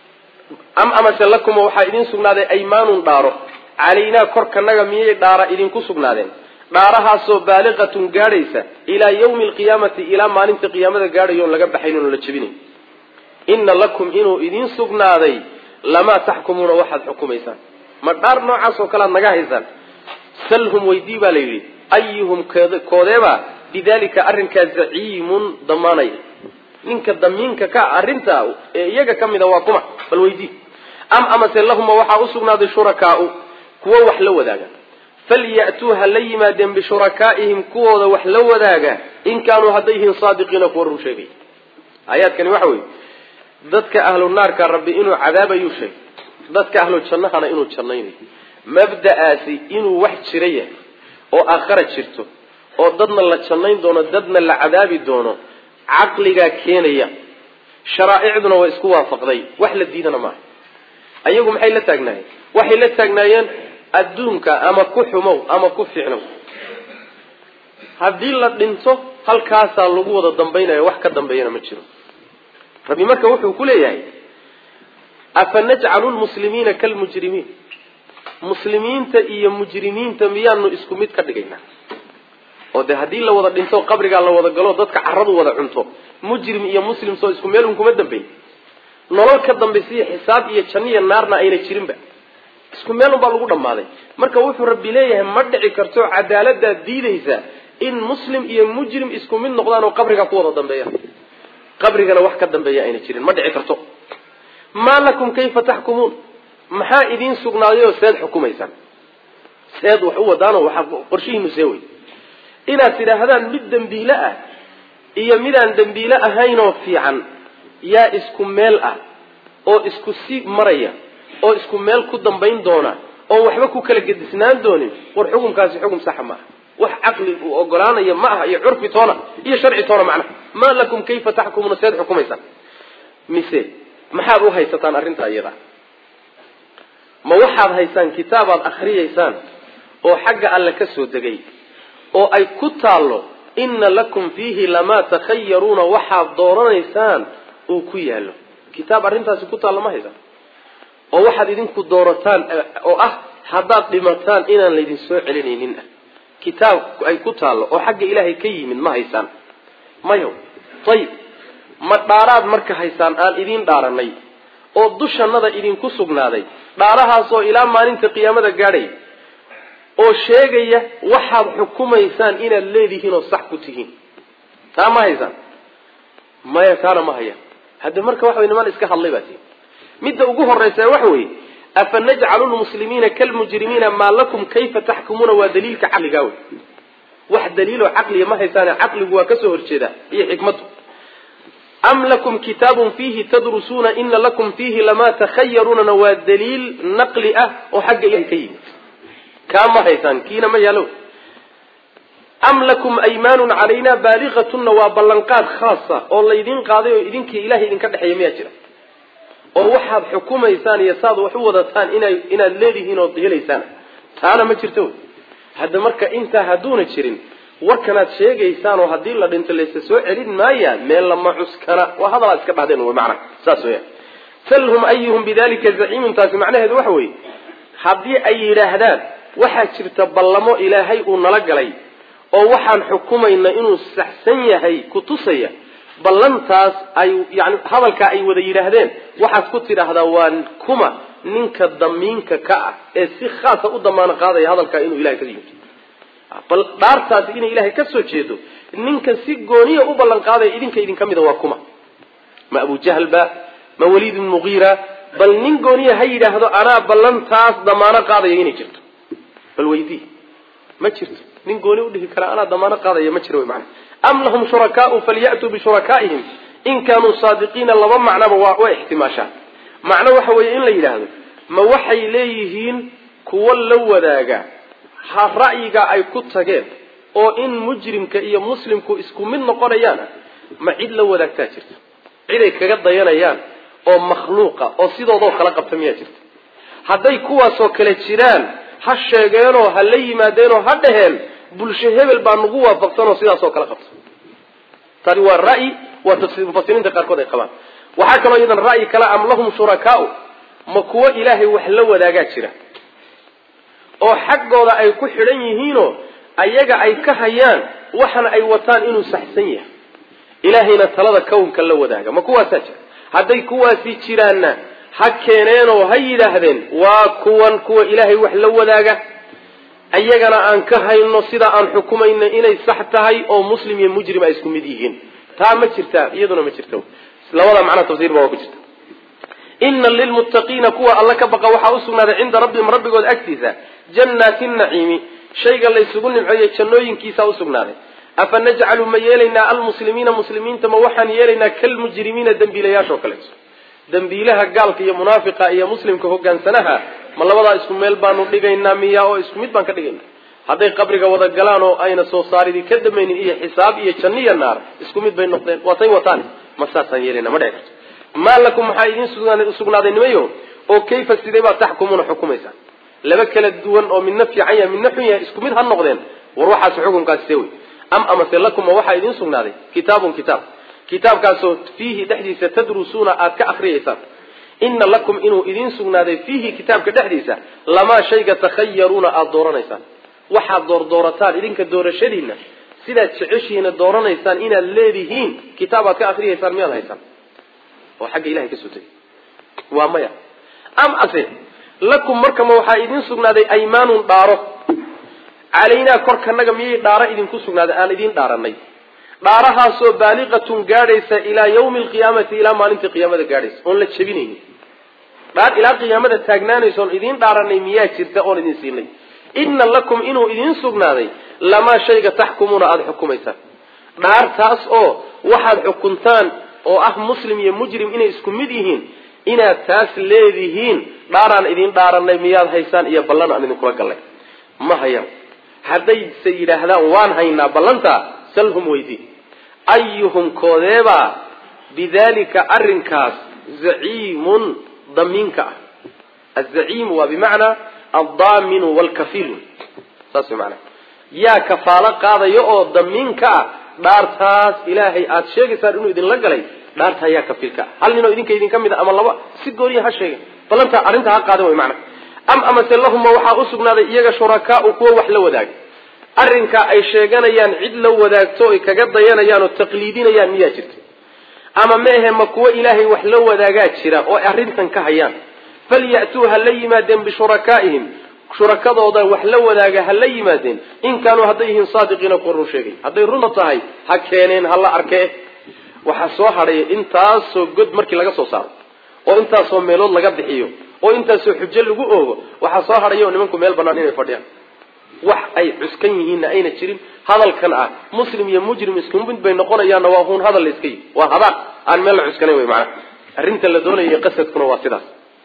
am amase lakuma waxaa idiin sugnaaday aymaanun dhaaro calaynaa korkanaga miyay dhaara idinku sugnaadeen dhaarahaasoo baaliqatun gaadhaysa ilaa yawmi alqiyaamati ilaa maalinta qiyaamada gaadhayo on laga baxayn oon la jebinayn inna lakum inuu idiin sugnaaday lamaa taxkumuuna waxaad xukumaysaan ma dhaar noocaas oo kale aad naga haysaan salhum weydii baa la yidhi ayuhum koodeeba bidalika arrinkaa zaciimun damaanaya ninka damiinka ka arrintaa ee iyaga ka mida waa kuma bal weydii am amase lahuma waxaa usugnaaday shurakaau kuwo wax la wadaaga falya'tuu ha la yimaadeen bishurakaa'ihim kuwooda wax la wadaaga in kaanuu hadday yihiin saadiqiina kuwa run sheegay aayaadkani waxa weeye dadka ahlu naarka rabbi inuu cadaabayuu sheegay dadka ahlu jannahana inuu jannaynayo mabda'aasi inuu wax jira yahay oo aakhara jirto oo dadna la jannayn doono dadna la cadaabi doono caqligaa keenaya sharaa'icduna waa isku waafaqday wax la diidana maaha ayagu maxay la taagnaayeen waxay la taagnaayeen adduunka ama ku xumow ama ku fiicnow haddii la dhinto halkaasaa lagu wada dambaynaya wax ka dambeeyana ma jiro rabbi marka wuxuu ku leeyahay afa najcalu lmuslimiina kalmujrimiin muslimiinta iyo mujrimiinta miyaanu isku mid ka dhigaynaa oo dee haddii la wada dhinto qabrigaa la wada galo dadka caradu wada cunto mujrim iyo muslim soo isku meel un kuma dambeyn nolol ka dambaysiiyo xisaab iyo janniya naarna ayna jirinba isku meel un baa lagu dhammaaday marka wuxuu rabbi leeyahay ma dhici karto cadaaladaad diidaysa in muslim iyo mujrim isku mid noqdaan oo qabrigaa ku wada dambeeyaan qabrigana wax ka dambeeya ayna jirin ma dhici karto maa lakum kayfa taxkumuun maxaa idiin sugnaadayoo seed xukumaysaan seed wax u wadaanoo waxaa qorshihiinu see wey inaad tidhaahdaan mid dembiile ah iyo midaan dembiile ahaynoo fiican yaa isku meel ah oo isku si maraya oo isku meel ku dambayn doona oon waxba ku kala gedisnaan doonin war xukumkaasi xukum saxa maaha wax caqli uu ogolaanaya ma aha iyo curfi toona iyo sharci toona macnaha maa lakum kayfa taxkumuuna seed xukumaysaan mise maxaad u haysataan arrintaa iyada ma waxaad haysaan kitaabaad akhriyaysaan oo xagga alle ka soo degay oo ay ku taallo inna lakum fiihi lamaa takhayaruuna waxaad dooranaysaan uu ku yaallo kitaab arrintaasi ku taallo ma haysaan oo waxaad idinku doorataan oo ah haddaad dhimataan inaan laydin soo celinaynin ah kitaab ay ku taallo oo xagga ilaahay ka yimid ma haysaan mayo ayib ma dhaaraad marka haysaan aan idiin dhaaranay oo dushannada idinku sugnaaday dhaarahaasoo ilaa maalinta qiyaamada gaadhay oo sheegaya waxaad xukumaysaan inaad leedihiin oo sax ku tihiin taa ma haysaan maya taana ma hayaan hadde marka waxa way niman iska hadlay baa tii midda ugu horraysa waxa weeye afa najcalu lmuslimiina kalmujrimiina maa lakum kayfa taxkumuuna waa daliilka caqligaa wey wax daliiloo caqliga ma haysaane caqligu waa kasoo horjeedaa iyo xikmaddu am lakum kitaabun fiihi tadrusuuna ina lakum fiihi lamaa takhayaruunana waa daliil naqli ah oo xagga ilahay ka yimid kaa ma haysaan kiina ma yaalo am lakum aymaanun calayna baaligatunna waa ballanqaad khaasa oo laydin qaaday oo idinkii ilahay idinka dhexeeya miyaa jira oo waxaad xukumaysaan iyo saad wax u wadataan ina inaad leedihiin ood helaysaan taana ma jirto hadda marka intaa hadduuna jirin warkanaad sheegaysaan oo haddii la dhinto laysa soo celin maaya meel lama cuskana waa hadalaad iska dhahdeen wy macnaha saas weya salhum ayuhum bidalika zaciimun taasi macnaheedu waxa weeye haddii ay yidhaahdaan waxaa jirta ballamo ilaahay uu nala galay oo waxaan xukumayna inuu saxsan yahay ku tusaya ballantaas ay yani hadalkaa ay wada yidhaahdeen waxaad ku tidhaahdaa waa kuma ninka damiinka ka ah ee si khaasa u damaano qaadaya hadalkaa inuu ilahay ka yimid bal dhaartaasi inay ilahay ka soo jeedo ninka si gooniya u ballan qaadaya idinka idinka mida waa kuma ma abu jahl ba ma waliid ibn mugiira bal nin gooniya ha yidhaahdo anaa ballantaas damaano qaadaya inay jirto bal weydii ma jirto nin gooni udhihi kara anaa damaano qaadaya ma jiro wy mana am lahum shurakaau falyatuu bishurakaa'ihim in kaanuu saadiqiina laba macnaba waa waa ixtimaashaa macno waxa weeye in la yidhaahdo ma waxay leeyihiin kuwo la wadaaga ha ra'yiga ay ku tageen oo in mujrimka iyo muslimku isku mid noqonayaan ma cid la wadaagtaa jirta ciday kaga dayanayaan oo makhluuqa oo sidoodoo kala qabta miyaa jirta hadday kuwaasoo kale jiraan ha sheegeenoo ha la yimaadeenoo ha dhaheen bulsho hebel baa nagu waafaqsanoo sidaasoo kala qabta tani waa ra'yi waa mufasiriinta qaarkood ay qabaan waxaa kaloo iyadan ra'yi kale am lahum shurakaau ma kuwo ilaahay wax la wadaagaa jira oo xaggooda ay ku xidhan yihiinoo ayaga ay ka hayaan waxana ay wataan inuu saxsan yahay ilaahayna talada kownka la wadaaga ma kuwaasaa jira hadday kuwaasi jiraanna ha keeneenoo ha yidhaahdeen waa kuwan kuwa ilaahay wax la wadaaga ayagana aan ka hayno sidaa aan xukumayna inay sax tahay oo muslim iyo mujrim ay isku mid yihiin taa ma jirtaa iyaduna ma jirto labada macnaa tafsiir ba waa ku jirta ina lilmuttaqiina kuwa alla ka baqa waxaa usugnaaday cinda rabbihim rabbigood agtiisa jannaati naciimi shayga laysugu nimceeyey jannooyinkiisaa usugnaaday afa najcalu ma yeelaynaa almuslimiina muslimiinta ma waxaan yeelaynaa kalmujrimiina dembiilayaashoo kaleeto dembiilaha gaalka iyo munaafiqa iyo muslimka hogaansanaha ma labadaa isku meel baanu dhigaynaa miya oo isku mid baan ka dhigaynaa hadday qabriga wada galaan oo ayna soo saaridii ka damaynin iyo xisaab iyo janniya naar isku mid bay noqdeen waatay wataan ma saasaan yeelayna ma dhici karto maa lakum maxaa idiin usugnaaday nimayo oo kayfa sidee baad taxkumuuna xukumaysaan laba kala duwan oo midna fiican yahay midna xun yahay isku mid ha noqdeen war waxaas xukunkaasi see wey am amase lakuma waxaa idiin sugnaaday kitaabun kitaab kitaabkaasoo fiihi dhexdiisa tadrusuuna aada ka akriyaysaan ina lakum inuu idiin sugnaaday fiihi kitaabka dhexdiisa lamaa shayga takhayaruuna aada dooranaysaan waxaad doordoorataan idinka doorashadiinna sidaad jeceshihiina dooranaysaan inaad leedihiin kitaabaad ka akriyaysaan miyaad haysaan oo xagga ilahay ka soo tegay waa maya am ase lakum markama waxaa idiin sugnaaday aymaanun dhaaro calaynaa korkanaga miyay dhaaro idinku sugnaaday aan idiin dhaaranay dhaarahaasoo baaliqatun gaadhaysa ilaa yawmi alqiyaamati ilaa maalintii qiyaamada gaadhaysa oon la jebinaynin dhaar ilaa qiyaamada taagnaanaysa oon idiin dhaaranay miyaa jirta oon idin siinay ina lakum inuu idiin sugnaaday lamaa shayga taxkumuuna aada xukumaysaan dhaartaas oo waxaad xukuntaan oo ah muslim iyo mujrim inay isku mid yihiin inaad taas leedihiin dhaaraan idiin dhaaranay miyaad haysaan iyo ballan aan idinkula gallay ma hayaan haddayse yidhaahdaan waan haynaa ballantaa salhum weydii ayuhum koodeebaa bidalika arrinkaas zaciimun damiinka ah azaciimu waa bimacnaa aldaaminu waalkafiil saas manaa yaa kafaalo qaadaya oo damiinka ah dhaartaas ilaahay aada sheegaysaan inuu idinla galay dhaartaa yaa kafiilka ah hal ninoo idinka idinka mid a ama laba si gooniya ha sheega ballantaa arrintaa ha qaadan way macna am amase lahuma waxaa usugnaaday iyaga shurakaau kuwa wax la wadaaga arrinkaa ay sheeganayaan cid la wadaagto oy kaga dayanayaan oo taqliidinayaan miyaa jirta ama meehe ma kuwo ilaahay wax la wadaagaa jira oo arrintan ka hayaan falyatuu ha la yimaadeen bishurakaa'ihim shurakadooda wax la wadaaga ha la yimaadeen in kaanuu hadday yihiin saadiqiina kuwa run sheegay hadday runta tahay ha keeneen ha la arkee waxaa soo hadhaya intaasoo god markii laga soo saaro oo intaasoo meelood laga bixiyo oo intaasoo xujo lagu oogo waxaa soo hadhaya oo nimanku meel banaan inay fadhiyaan wax ay cuskan yihiinna ayna jirin hadalkan ah muslim iyo mujrim isku mid bay noqonayaanna waa huun hadal la iska yi waa habaaq aan meel la cuskanayn wey macana arrinta la doonaya qasadkuna waa sidaas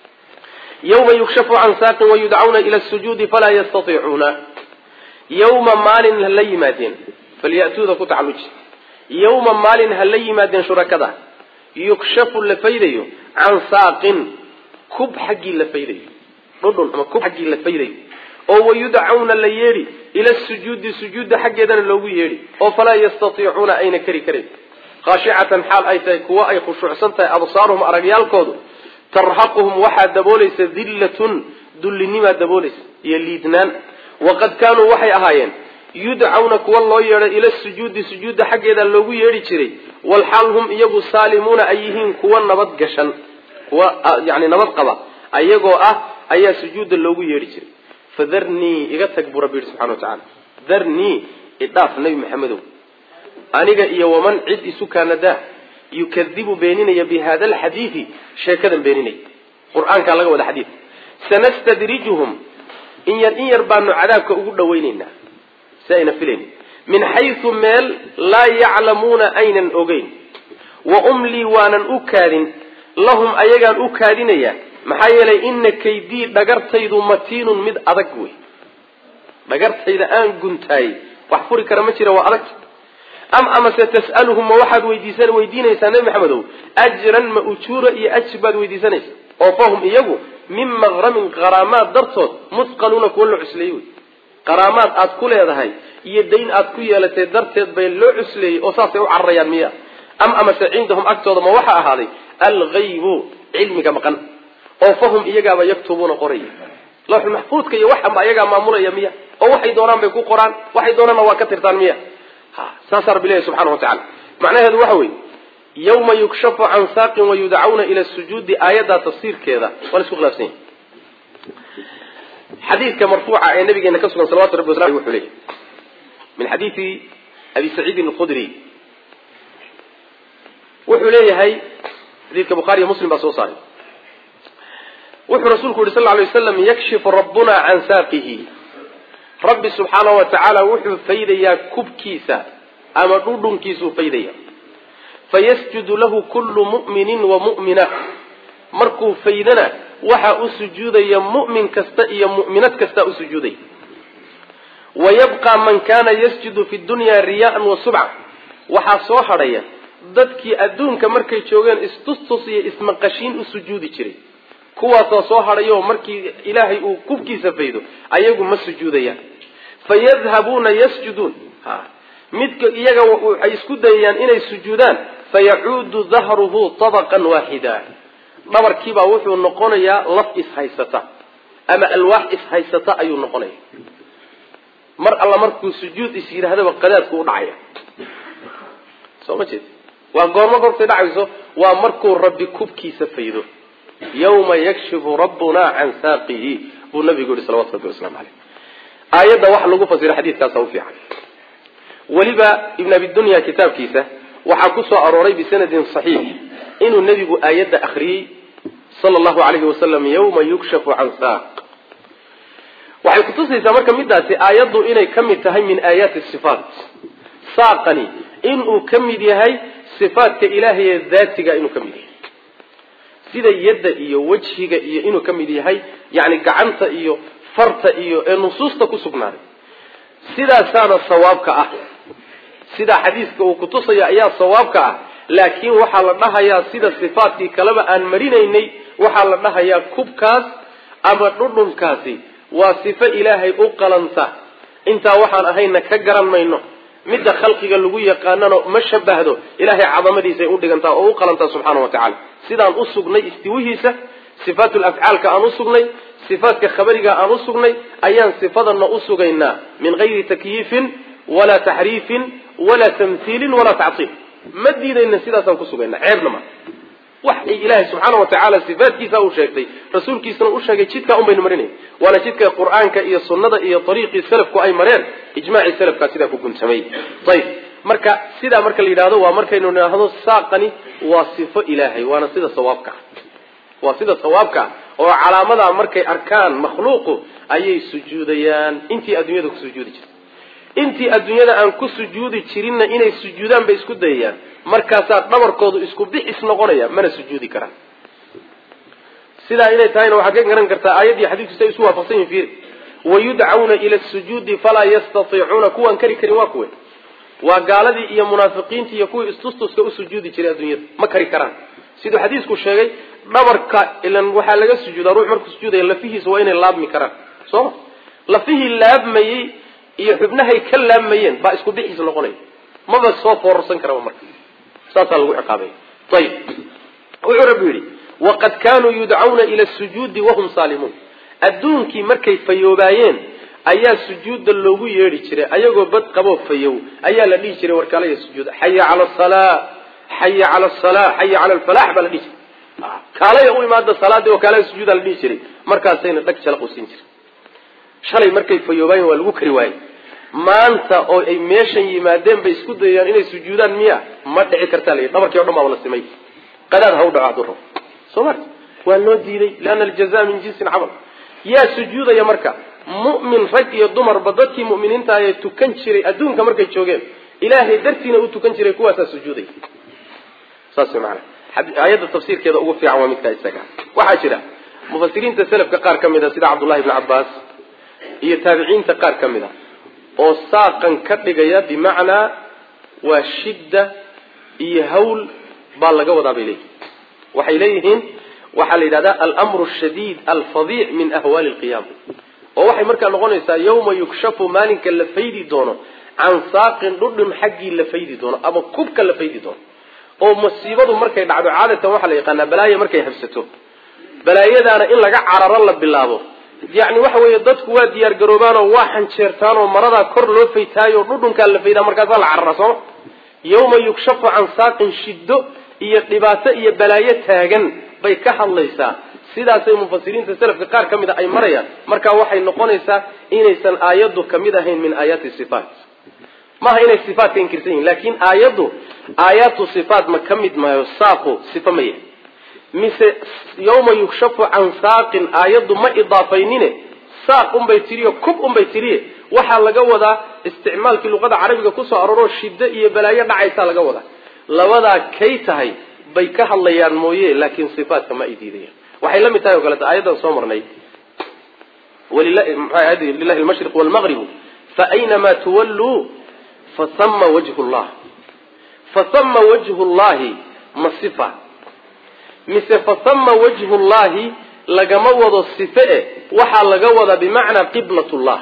yawma yukshafu can saaqin wayudcawna ila sujuudi falaa yastaiicuuna yawma maalin ha la yimaadeen falyatuuda ku tacaluji yawma maalin ha la yimaadeen shurakada yukshafu la faydayo can saaqin kub xaggii la faydayo dhudhun ama kub xaggii la faydayo oo wayudcawna la yeedhi ila sujuudi sujuudda xaggeedana loogu yeedhi oo falaa yastaiicuuna ayna kari karan khaashicatan xaal ay tahay kuwo ay khushuucsan tahay absaaruhum aragyaalkoodu tarhaquhum waxaa daboolaysa dillatun dullinimaa daboolaysa iyo liidnaan waqad kaanuu waxay ahaayeen yudcawna kuwa loo yeedhay ila sujuudi sujuudda xaggeeda loogu yeedhi jiray walxaal hum iyagu saalimuuna ay yihiin kuwa nabad gashan kuwa yani nabad qaba ayagoo ah ayaa sujuudda loogu yeedhi jiray fadarnii iga tag buu rabbi yihi subxana wa tacala darnii idhaaf nabi maxamedow aniga iyo waman cid isu kaanadaa yukadibu beeninaya bi hada alxadiidi sheekadan beeninaya qur-aankaa laga wada xadiid sanastadrijuhum in yar in yar baanu cadaabka ugu dhawaynaynaa si ayna filaynin min xaysu meel laa yaclamuuna aynan ogeyn wa umlii waanan u kaadin lahum ayagaan u kaadinayaa maxaa yeelay ina kaydii dhagartaydu matiinun mid adag wey dhagartayda aan guntaayey wax furi kara ma jira waa adag am amase tas'aluhum ma waxaad weydiisan weydiinaysaa nebi maxamedow ajran ma ujuura iyo ajir baad weydiisanaysa oo fahum iyagu min maqramin qaraamaad dartood musqaluuna kuwa loo cusleeyey wey qaraamaad aad ku leedahay iyo dayn aad ku yeelatay darteed bay loo cusleeyey oo saasay u cararayaan miya am amase cindahum agtooda ma waxa ahaaday algaybu cilmiga maqan oo fahum iyagaaba yaktubuuna qoraya lawxul maxfuudka iyo waxanba ayagaa maamulaya miya oo waxay doonaan bay ku qoraan waxay doonaanna waa ka tirtaan miya ha saasaa rabbi ilahi subxana wa tacala macnaheedu waxa weeye yawma yukshafu can saaqin wayudcawna ila sujuudi aayaddaa tafsiirkeeda waa la isku khilaafsan yahy xadiidka marfuuca ee nabigeena ka sugan salawatu rabbi waslam wuxuu leeyahy min xadiidi abi saciidin alkhudri wuxuu leeyahay xadiidka bukhaariyo muslim baa soo saaray wuxuu rasuulku yihi sal lla alay waslam yakshifu rabbuna can saaqihi rabbi subxaana wa tacaala wuxuu faydayaa kubkiisa ama dhudhunkiisuu faydaya fayasjudu lahu kullu mu'minin wa mu'mina markuu faydana waxaa u sujuudaya mu'min kasta iyo mu'minad kasta u sujuudaya wa yabqa man kana yasjudu fi dunya riyaan wa subca waxaa soo hadhaya dadkii adduunka markay joogeen istustus iyo ismaqashiin u sujuudi jiray kuwaasoo soo hadhayo markii ilaahay uu kubkiisa faydo ayagu ma sujuudayaan fayadhabuuna yasjuduun ha midka iyaga waxay isku dayayaan inay sujuudaan fayacuudu dahruhu tabaqan waaxida dhabarkiibaa wuxuu noqonayaa laf ishaysata ama alwaax ishaysata ayuu noqonaya mar alla markuu sujuud is yidhaahdaba qadaadku u dhacaya soo ma jeed waa goormo goortay dhacayso waa markuu rabbi kubkiisa faydo yawma yakshifu rabbuna can saaqihi buu nabigu yihi salawatu rabbi waslamu caleyh aayadda waxa lagu fasiro xadiidkaasa u fiican weliba ibn abidunya kitaabkiisa waxaa ku soo arooray bisanadin saxiix inuu nebigu aayadda akriyey sala allahu alayhi wasalam yawma yukshafu can saaq waxay kutusaysaa marka midaasi aayaddu inay ka mid tahay min aayaati sifaat saaqani inuu ka mid yahay sifaatka ilaahay ee daatiga inuu ka mid yahay sida yadda iyo wejhiga iyo inuu ka mid yahay yani gacanta iyo farta iyo ee nusuusta ku sugnaaday sidaasaana sawaabka ah sidaa xadiiska uu kutusaya ayaa sawaabka ah laakiin waxaa la dhahayaa sida sifaatkii kaleba aan marinaynay waxaa la dhahayaa kubkaas ama dhudhunkaasi waa sifo ilaahay u qalanta intaa waxaan ahayna ka garan mayno midda khalqiga lagu yaqaanana ma shabahdo ilahay cadamadiisay u dhigantaa oo u qalantaa subxaana wa tacala sidaan u sugnay istiwihiisa sifaatul afcaalka aan u sugnay sifaatka khabariga aan u sugnay ayaan sifadana u sugaynaa min gayri takyiifin walaa taxriifin walaa tamhiilin walaa tactiil ma diidayna sidaasaan ku sugaynaa ceebna ma wax ilaahay subxaana wa tacaala sifaatkiisa uu sheegtay rasuulkiisana u sheegay jidkaa un baynu marinay waana jidka qur-aanka iyo sunnada iyo ariiqii salafku ay mareen ijmaacii salafkaa sidaa ku guntamay ayib marka sidaa marka la yidhahdo waa markaynu nidhaahdo saaqani waa sifo ilaahay waana sida sawaabka waa sida sawaabka oo calaamadaa markay arkaan makhluuqu ayay sujuudayaan intii adduunyada ku sujuudi jirta intii adduunyada aan ku sujuudi jirinna inay sujuudaan bay isku dayayaan markaasaa dhabarkoodu isku bixis noqonaya mana sujuudi karaan sidaa inay tahayna waxaad ka garan kartaa aayaddii xadiidku siay isu waafaqsan yihin fiiri wayudcawna ila sujuudi falaa yastatiicuuna kuwaan kari karin waa kuwe waa gaaladii iyo munaafiqiintii iyo kuwii istustuska u sujuudi jiray adduunyada ma kari karaan siduu xadiisku sheegay dhabarka ilan waxaa laga sujuudaa ruux markuu sujuudaya lafihiisa waa inay laabmi karaan sooma lafihii laabmayey iyo xubnahay ka laabmayeen baa isku bixiis noqonaya maba soo foorarsan karaba marka saasaa lagu ciqaabay ayib wuxuu rabbi yidhi waqad kaanuu yudcawna ila sujuudi wahum saalimuun adduunkii markay fayoobaayeen ayaa sujuudda loogu yeedhi jiray ayagoo bad qaboo fayow ayaa la dhihi jiray warkaalaya sujuuda xaya cala salaa xaya cala salaa xaya cala alfalax baa la dhihi jiray kaalaya u imaada salaadii oo kaalaya sujuuda la dhihi jiray markaasayna dhag jala qusin jiray shalay markay fayoobaayeen waa lagu kari waayey maanta oo ay meeshan yimaadeen bay isku dayayaan inay sujuudaan miya ma dhici kartaa layihi dhabarkii o dhan baa la simay qadaad ha u dhaco hadduu rabo soo ma waa loo diiday liana aljaza min jinsin camal yaa sujuudaya marka mu'min rag iyo dumarba dadkii mu'miniinta ayee tukan jiray adduunka markay joogeen ilaahay dartiina u tukan jiray kuwaasaa sujuudaya saas way maana aayadda tafsiirkeeda ugu fiican waa midkaa isaga waxaa jira mufasiriinta selafka qaar ka mid a sida cabdullahi ibni cabbaas iyo taabiciinta qaar ka mid a oo saaqan ka dhigaya bimacnaa waa shidda iyo hawl baa laga wadaa bay leeyihin waxay leeyihiin waxaa la yidhahdaa almru shadiid alfadiic min ahwaali lqiyaama oo waxay markaa noqonaysaa yawma yukshafu maalinka la faydi doono can saaqin dhudhun xaggii la faydi doono ama kubka la faydi doono oo masiibadu markay dhacdo caadatan waxaa la yaqaanaa balaaya markay habsato balaayadaana in laga cararo la bilaabo yacni waxa weeye dadku waa diyaar garoobaanoo waa xanjeertaanoo maradaa kor loo faytaayo dhudhunkaa la faydaa markaasaa la carara sooma yawma yukshafu can saaqin shiddo iyo dhibaato iyo balaayo taagan bay ka hadlaysaa sidaasay mufasiriinta selafka qaar ka mid a ay marayaan marka waxay noqonaysaa inaysan aayaddu kamid ahayn min aayaati sifaat maaha inay sifaatka inkirsan yihin laakin aayaddu aayaatu sifaat ma ka mid maayo saaqu sifa ma yahay mise yawma yukshafu can saaqin aayaddu ma idaafaynine saaq unbay tiriyo kub unbay tiriye waxaa laga wadaa isticmaalkii luqada carabiga kusoo arooroo shiddo iyo balaayo dhacaysaa laga wadaa labadaa kay tahay bay ka hadlayaan mooye laakiin sifaatka ma ay diidayaan waxay la mid tahay o kaleeto aayaddan soo marnay lilahi almashriq walmaqribu faaynamaa tuwalluu fasama wajhu llah fasama wajhu llahi ma sifa mise fasama wajhu llahi lagama wado sife e waxaa laga wadaa bimacnaa qiblat llah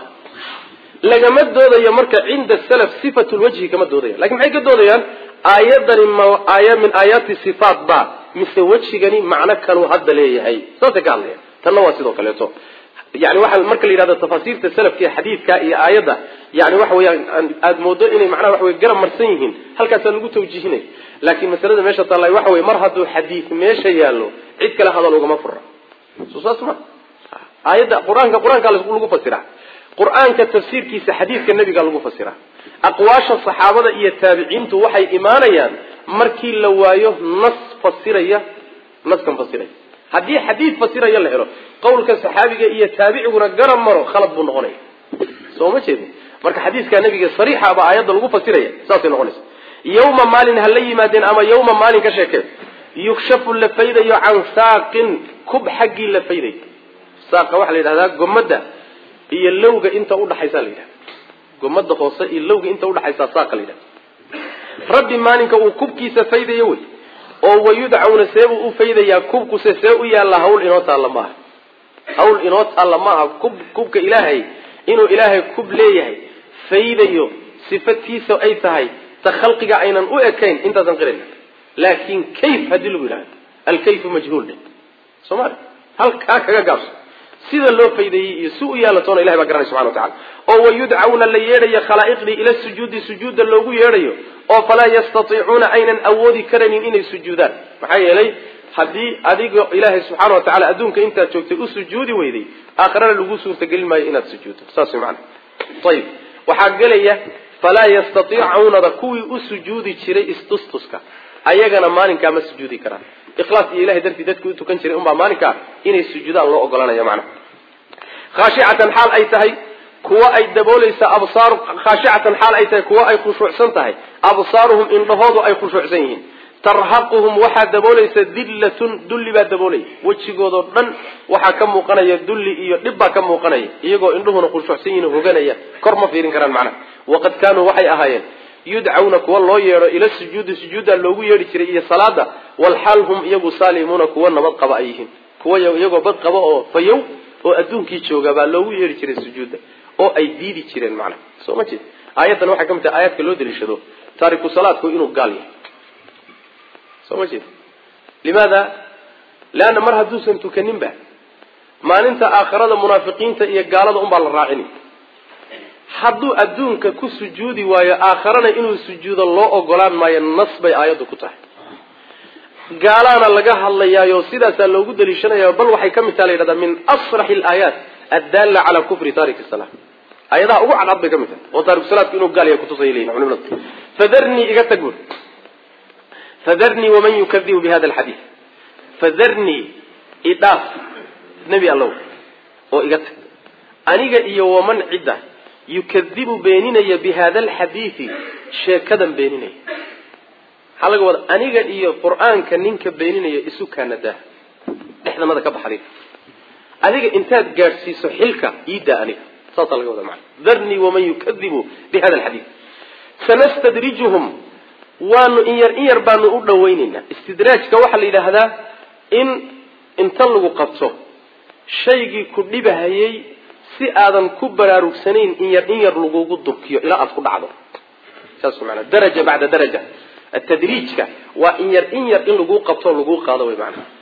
lagama doodayo marka cinda salaf sifat lwajhi kama doodayaan lakin maxay ka doodayaan aayadani ma aaya min aayaati sifaat ba mise wejigani macno kaluu hadda leeyahay saasay ka hadlayan tanna waa sidoo kaleeto yani waxa marka la yidhahdo tafaasiirta salafka xadiidka iyo aayadda yani waxa weeyaan aada moodo inay macnaha waxa wey garab marsan yihiin halkaasaa lagu tawjiihinay laakiin masalada meesha taalla waxa wey mar hadduu xadiid meesha yaallo cid kale hadal ugama fura so saas ma aayadda qur-aanka qur-aanka lagu fasira qur-aanka tafsiirkiisa xadiidka nebiga lagu fasira aqwaasha saxaabada iyo taabiciintu waxay imaanayaan markii la waayo nas fasiraya naskan fasiraya haddii xadiid fasiraya la helo qawlka saxaabiga iyo taabiciguna garab maro khalad buu noqonaya soo ma jeedin marka xadiidka nabiga sariixa baa aayadda lagu fasiraya saasay noqonaysa yawma maalin ha la yimaadeen ama yawma maalin ka sheekeen yukshafu la faydayo can saaqin kub xaggii la faydayo saaqa waxaa la yidhahdaa gomadda iyo lowga inta udhaxaysa la yidhahda gomada hoose iyo lowga inta udhaxaysa saaqa la yidhahda rabbi maalinka uu kubkiisa faydayo wey oo wayudcawna seebuu u faydayaa kubkuse see u yaalla hawl inoo taalla maaha hawl inoo taalla maaha kub kubka ilaahay inuu ilaahay kub leeyahay faydayo sifatiisa ay tahay ta khalqiga aynan u ekayn intaasan qirayna laakin kayf haddii lagu yidhahdo alkayfu majhuul dhe soomali halkaa kaga gaabso sida loo faydayey iyo si u yaalatoona ilahay baa garanay subxana wa tacala oo wayudcawna la yeedhayo khalaa'iqdii ila sujuudi sujuudda loogu yeedhayo oo falaa yastatiicuuna aynan awoodi karanin inay sujuudaan maxaa yeelay haddii adiga ilaahay subxaana wa tacala adduunka intaad joogtay u sujuudi weyday aakhirana lagu suurtagelin maayo inaad sujuuddo saas way macana ayib waxaa gelaya falaa yastatiicuunada kuwii u sujuudi jiray istustuska ayagana maalinkaa ma sujuudi karaan ikhlaas iyo ilahay dartii dadkii u tukan jiray unbaa maalinkaa inay sujuudaan loo ogolanaya macnaha khaashicatan xaal ay tahay kuwa ay daboolaysa absaar khaashicatan xaal ay tahay kuwa ay khushuucsan tahay absaaruhum indhahoodu ay khushuucsan yihiin tarhaquhum waxaa daboolaysa dillatun dulli baa daboolaya wejigoodoo dhan waxaa ka muuqanaya dulli iyo dhib baa ka muuqanaya iyagoo indhuhuna khushuucsan yihin hoganaya kor ma fiirin karaan macnaha waqad kaanuu waxay ahaayeen yudcawna kuwa loo yeedho ila sujuudi sujuudda loogu yeedhi jiray iyo salaada walxaal hum iyagu saalimuuna kuwa nabad qaba ay yihiin kuwa iyagoo bad qaba oo fayow oo adduunkii jooga baa loogu yeedhi jiray sujuudda oo ay diidi jireen macnaha soo ma jeed aayaddan waxay ka mid tahay aayaadka loo daliishado taariku salaadku inuu gaal yahay soo ma jeed limaada leanna mar hadduusan tukaninba maalinta aakhirada munaafiqiinta iyo gaalada unbaa la raacini hadduu adduunka ku sujuudi waayo aakharana inuu sujuudo loo ogolaan maayo nas bay aayaddu ku tahay gaalaana laga hadlayaayo sidaasaa loogu daliishanaya bal waxay ka mid taha la yidhahdaa min asraxi alaayaat addaalla calaa kufri taariki sala aayadaha ugu cadcad bay ka mid tahay oo taariku salaadku inuu gaal yahay kutusay leyihin culimadu fadarnii iga tag bur fadarnii waman yukadibu bi hada alxadiid fadarnii idhaaf nebi allow oo iga tag aniga iyo waman cidda yukadibu beeninaya bi hada alxadiidi sheekadan beeninaya maxaa laga wada aniga iyo qur-aanka ninka beeninaya isu kaanadaa dhexdanada ka baxday adiga intaad gaadhsiiso xilka iidaa aniga saasaa laga wada macana darnii waman yukadibu bi hada alxadiid sanastadrijuhum waanu in yar in yar baanu u dhawaynaynaa istidraajka waxaa la yidhaahdaa in inta lagu qabto shaygii ku dhibahayay si aadan ku baraarugsanayn in yar in yar lagugu durkiyo ilaa aada ku dhacdo saas maanaa daraja bacda daraja atadriijka waa in yar in yar in laguu qabto laguu qaado way maanaa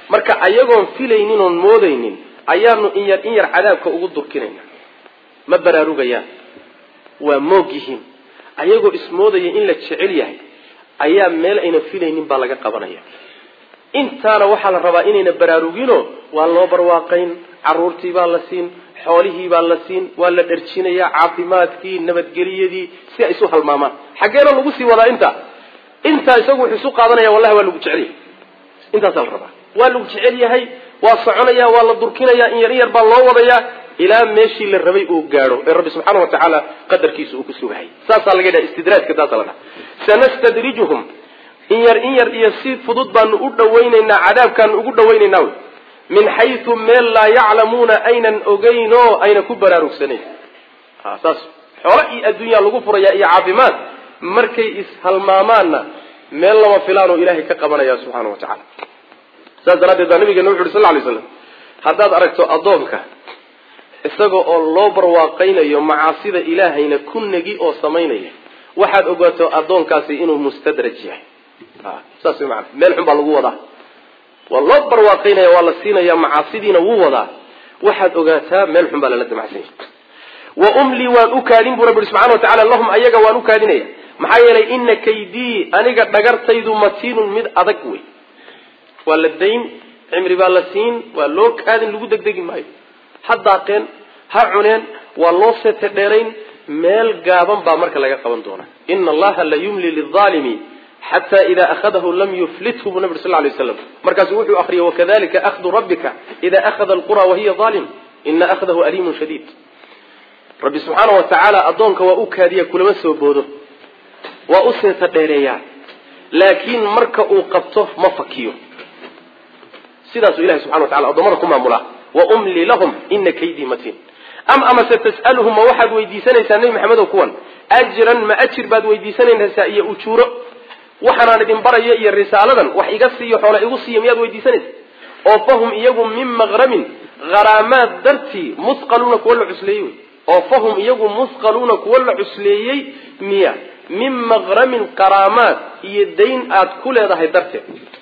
marka ayagoon filaynin oon moodaynin ayaanu in yar in yar cadaabka ugu durkinayna ma baraarugayaan waa moog yihiin ayagoo ismoodaya in la jecel yahay ayaa meel ayna filaynin baa laga qabanaya intaana waxaa la rabaa inayna baraarugino waa loo barwaaqayn caruurtii baa la siin xoolihii baa la siin waa la dharjinayaa caafimaadkii nabadgeliyadii si ay isu halmaamaan xaggeena lagu sii wadaa intaa intaa isagu wuxuu isu qaadanaya wallahi waa lagu jecel yahay intaasaa la rabaa waa lagu jecel yahay waa soconaya waa la durkinaya in yar in yar baa loo wadayaa ilaa meeshii la rabay uu gaadho ee rabbi subxaana wa tacaala qadarkiisa uu ku sugahay saasaa laga dhaha istidraajka taasaa la dhaha sanastadrijuhum in yar in yar iyo si fudud baanu u dhawaynaynaa cadaabkaanu ugu dhawaynaynaa wy min xaysu meel laa yaclamuuna aynan ogeynoo ayna ku baraarugsanayn saas xoolo iyo adduunyaa lagu furaya iyo caafimaad markay ishalmaamaanna meel lama filaanoo ilaahay ka qabanaya subxaana wa tacala saas daraaddeed baa nabigeena wuxu uhi sal lay slam haddaad aragto addoonka isaga oo loo barwaaqaynayo macaasida ilaahayna ku negi oo samaynaya waxaad ogaato addoonkaasi inuu mustadraj yahay saas way maana meel xun baa lagu wadaa waa loo barwaaqaynaya waa la siinaya macaasidiina wuu wadaa waxaad ogaataa meel xun baa lala damacsan yahay wa umlii waan u kaadin buu rabbi subxana wa tacala lahum ayaga waan u kaadinaya maxaa yeelay ina kaydii aniga dhagartaydu matiinun mid adag wey waa la dayn cimri baa la siin waa loo kaadin lagu degdegi maayo ha daaqeen ha cuneen waa loo seete dheerayn meel gaaban baa marka laga qaban doonaa ina allaha la yumli lilaalimi xata ida ahadahu lam yuflithu buu nabi sal lay slam markaasuu wuxuu akriyay wakadalika ahdu rabbika ida ahada alqura wahiya aalim ina ahdahu aliimun shadiid rabbi subxaana wa tacaala addoonka waa u kaadiya kulama soo boodo waa u seeta dheereeyaa laakiin marka uu qabto ma fakiyo sidaasuu ilahi subxana wa tacala addoomada ku maamulaa wa umli lahum ina kaydii matiin am amase tas'aluhum ma waxaad weydiisanaysaa nebi maxamedow kuwan ajran ma ajir baad weydiisanaysaa iyo ujuuro waxaanaan idin baraya iyo risaaladan wax iga siiyo xoola igu siiya miyaad weydiisanaysa oo fahum iyagu min maqramin haraamaad dartii musqaluuna kuwa la cusleeyey wey oo fahum iyagu musqaluuna kuwa la cusleeyey miya min maqramin qaraamaad iyo dayn aad ku leedahay darteed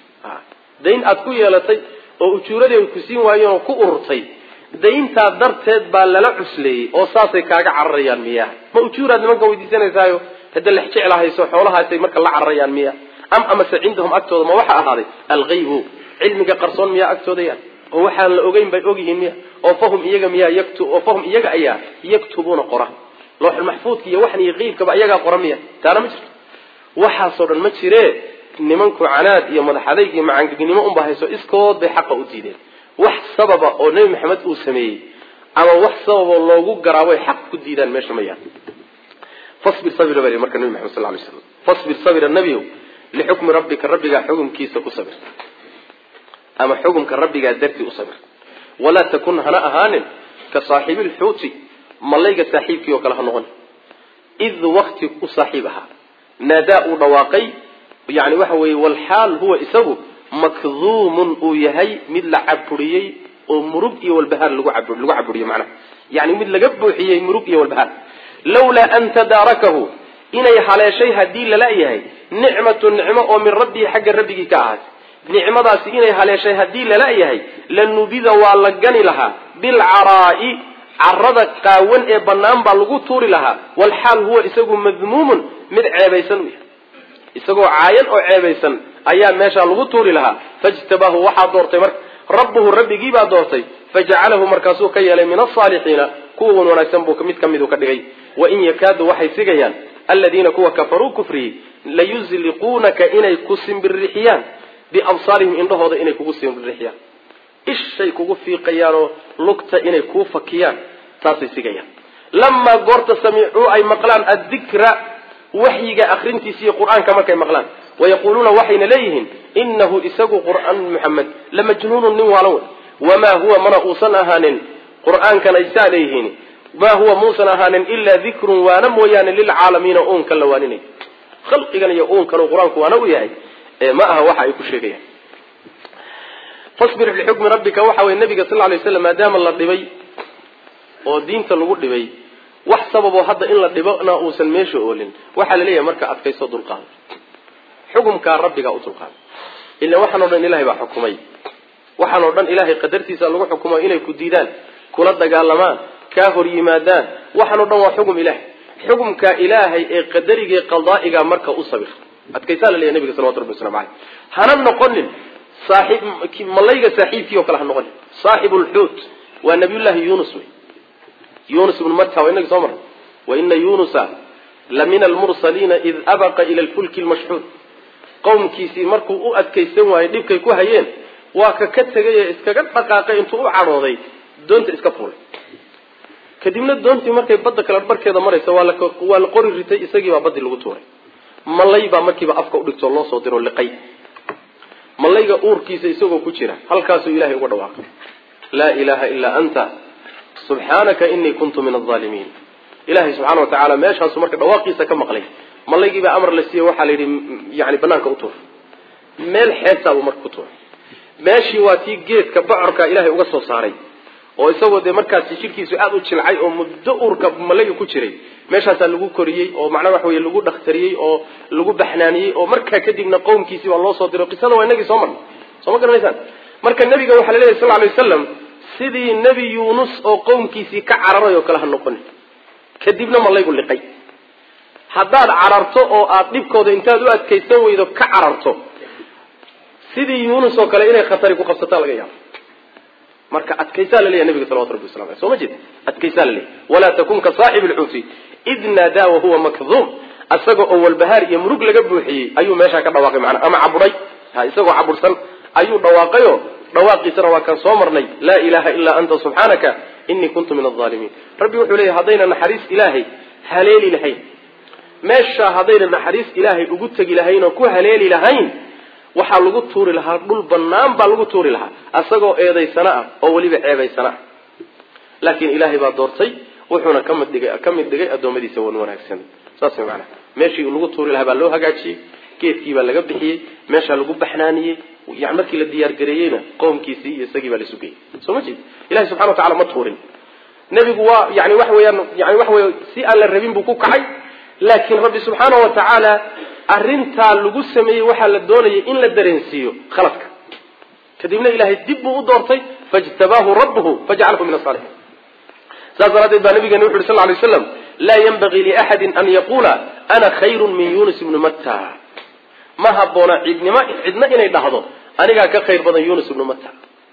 dayn aad ku yeelatay oo ujuuradeedu ku siin waayeen oo ku ururtay dayntaa darteed baa lala cusleeyey oo saasay kaaga cararayaan miya ma ujuuraad nimanka weydiisanaysaayo hadda lex jeclahayso xoolahaasay marka la cararayaan miya am amase cindahum agtooda ma waxa ahaaday algaybu cilmiga qarsoon miyaa agtooda yaa oo waxaan la ogeyn bay ogyihiin miya oo fahum iyaga miyaa yaktu oo fahum iyaga ayaa yaktubuuna qora looxulmaxfuudka iyo waxan iyo qeybkaba iyagaa qora miya taana ma jirto waxaasoo dhan ma jiree nimanku canaad iyo madaxadayg iyo macangegnimo unba hayso iskood bay xaqa u diideen wax sababa oo nebi maxamed uu sameeyey ama wax sababoo loogu garaaboy xaq ku diidaan meesha ma yaal fasbir sabira baa marka nabi maxamed sal lay slam fasbir sabira nebiyow lixukmi rabbika rabbigaa xukumkiisa ku sabir ama xukumka rabbigaa dartii u sabir walaa takun hana ahaanin ka saaxiibi lxuuti malayga saaxiibkii oo kale ha noqon id wakti u saaxiib ahaa naadaa uu dhawaaqay yani waxa weeye walxaal huwa isagu makduumun uu yahay mid la caburiyey oo murug iyo walbahaar lagu lagu caburiyo macnaha yani mid laga buuxiyey murug iyo walbahaar lawlaa an tadaarakahu inay haleeshay haddii lala yahay nicmatu nicmo oo min rabbihi xagga rabbigii ka ahaatay nicmadaasi inay haleeshay haddii lala yahay lanubida waa la gani lahaa bilcaraa'i carada qaawan ee bannaan baa lagu tuuri lahaa walxaal huwa isagu madmuumun mid ceebaysan u yahay isagoo caayan oo ceebaysan ayaa meeshaa lagu tuuri lahaa fajtabaahu waxaa doortay marka rabbuhu rabbigii baa doortay fajacalahu markaasuu ka yeelay min asaalixiina kuwa wan wanaagsan buu mid ka midu ka dhigay wain yakaadu waxay sigayaan aladiina kuwa kafaruu kufriyey layuzliquunaka inay ku simbirixiyaan biabsaarihim indhahooda inay kugu simbirixiyaan ishay kugu fiiqayaanoo lugta inay kuu fakiyaan taasay sigayaan lamaa goorta samicuu ay maqlaan addikra waxyiga akrintiisa iyo qur-aanka markay maqlaan wayaquuluuna waxayna leeyihiin inahu isagu qur'aan muxamed lamajnuunun nin waalan wey wamaa huwa mana uusan ahaanin qur-aankan ay saa leeyihiin maa huwa muusan ahaanin ilaa dikrun waana mooyaane lilcaalamiina uunkan la waaninay khalqigan iyo uunkan qur-aanku waana u yahay ma aha waxa ay ku sheegayaan fasbir lixukmi rabbika waxa weye nabiga sal lay slam maadaama la dhibay oo diinta lagu dhibay wax sababoo hadda in la dhibona uusan meesha oolin waxaa laleeyahay marka adkayso dulqaada xukumkaa rabbigaa u dulqaada ila waxaan o dhan ilahay baa xukumay waxaan oo dhan ilaahay qadartiisa lagu xukumo inay ku diidaan kula dagaalamaan kaa hor yimaadaan waxaan o dhan waa xugum ilahay xukumka ilaahay ee qadariga qadaa'iga marka u sabir adkaysaa la leeyahy nabiga salawatu rabbi waslamu caleyh hana noqonin saaxiib malayga saaxiibkii oo kale ha noqonin saaxibu lxuut waa nabiyullaahi yunus wey yunus ibnu matta waa inagi soo marray wa ina yunusa la min almursaliina id abaqa ila lfulki lmashxuud qowmkiisii markuu u adkaysan waayey dhibkay ku hayeen waa ka ka tegay ee iskaga dhaqaaqay intuu u cadhooday doonta iska fuulay kadibna doontii markay badda kale barkeeda maraysa waa lawaa la qori ritay isagii baa baddii lagu tuuray malay baa markiiba afka udhigtoo loo soo diro liqay malayga uurkiisa isagoo ku jira halkaasuu ilahay uga dhawaaqay laa ilaha ilaa anta subxaanaka inii kuntu min alaalimiin ilahay subxaana wa tacaala meeshaasu marka dhawaaqiisa ka maqlay malaygii baa amar la siiyey waxaa la yidhi yani banaanka u tuur meel xeebtaabuu marka ku tuuray meeshii waa tii geedka bocorka ilahay uga soo saaray oo isagoo dee markaasi jidhkiisu aada u jilcay oo muddo uurka malayga ku jiray meeshaasaa lagu koriyey oo macnaha waxa weye lagu dhakhtariyey oo lagu baxnaaniyey oo markaa kadibna qowmkiisii baa loo soo diray qisada waa inagii soo marnay soo ma garanaysaan marka nebiga waxaa la leeyahy sal lla alay wasalam sidii nebi yuunus oo qowmkiisii ka cararay oo kale ha noqonin kadibna malaygu liqay haddaad cararto oo aada dhibkooda intaad u adkaysan weydo ka cararto sidii yuunus oo kale inay khatari ku qabsataa laga yaabo marka adkaysaa la leeyahy nabiga salawatu rabbi wasalamu aleh soo ma jeed adkaysaa la leeyahy walaa takun ka saaxibi lxuuti id naadaa wahuwa makduum isaga oo walbahaar iyo murug laga buuxiyey ayuu meeshaa ka dhawaaqay macnaa ama caburay ha isagoo cabursan ayuu dhawaaqayo dhawaaqiisana waa kaan soo marnay laa ilaha ilaa anta subxaanaka inii kuntu min alaalimiin rabbi wuxuu leeyahy haddayna naxariis ilaahay haleeli lahayn meeshaa haddayna naxariis ilaahay ugu tegi lahayn oo ku haleeli lahayn waxaa lagu tuuri lahaa dhul banaan baa lagu tuuri lahaa isagoo eedaysana ah oo weliba ceebaysana ah laakiin ilaahay baa doortay wuxuuna kamid dhigay ka mid dhigay addoommadiisa wan wanaagsan saas way macanaha meeshii lagu tuuri lahaa baa loo hagaajiyey geedkii baa laga bixiyey meeshaa lagu baxnaaniyey yani markii la diyaargareeyeyna qoomkiisii iyo isagii baa laisu geeyey soo ma jeed ilahay subxana wa tacala ma tuurin nebigu waa yani waxa weeyaan yani waxa wey si aan la rabin buu ku kacay laakiin rabbi subxaana wa tacaala arrintaa lagu sameeyey waxaa la doonayay in la dareensiiyo khaladka kadibna ilahay dib buu u doortay fajtabaahu rabbuhu fajcalahu min asaalixiin saas daraaddeed baa nabigeena wuxu uhi sal ly slam laa yanbagii liaxadin an yaquula ana khayrun min yunus ibni matta ma habboona cidnimo cidna inay dhahdo anigaa ka khayr badan yunus ibnu matta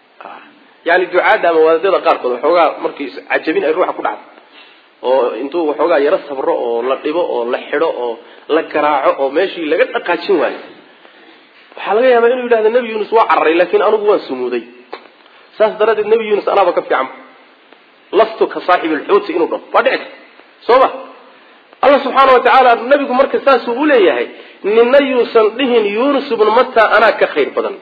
yani ducaadda ama wadaadada qaarkood waxoogaa markii cajabin ay ruuxa ku dhacdo oo intuu waxoogaa yaro sabro oo la dhibo oo la xidho oo la garaaco oo meeshii laga dhaqaajin waayo waxaa laga yaabaa inuu yidhahdo nebi yuunus waa cararay laakiin anigu waan sumuuday saas daraaddeed nebi yuunus anaaba ka fiican lastu ka saaxibi lxuuti inuu dhaho waa dhici karta soo ma allah subxaana wa tacaala nebigu marka saasuu u leeyahay nina yuusan dhihin yuunus ibnu matta anaa ka khayr badan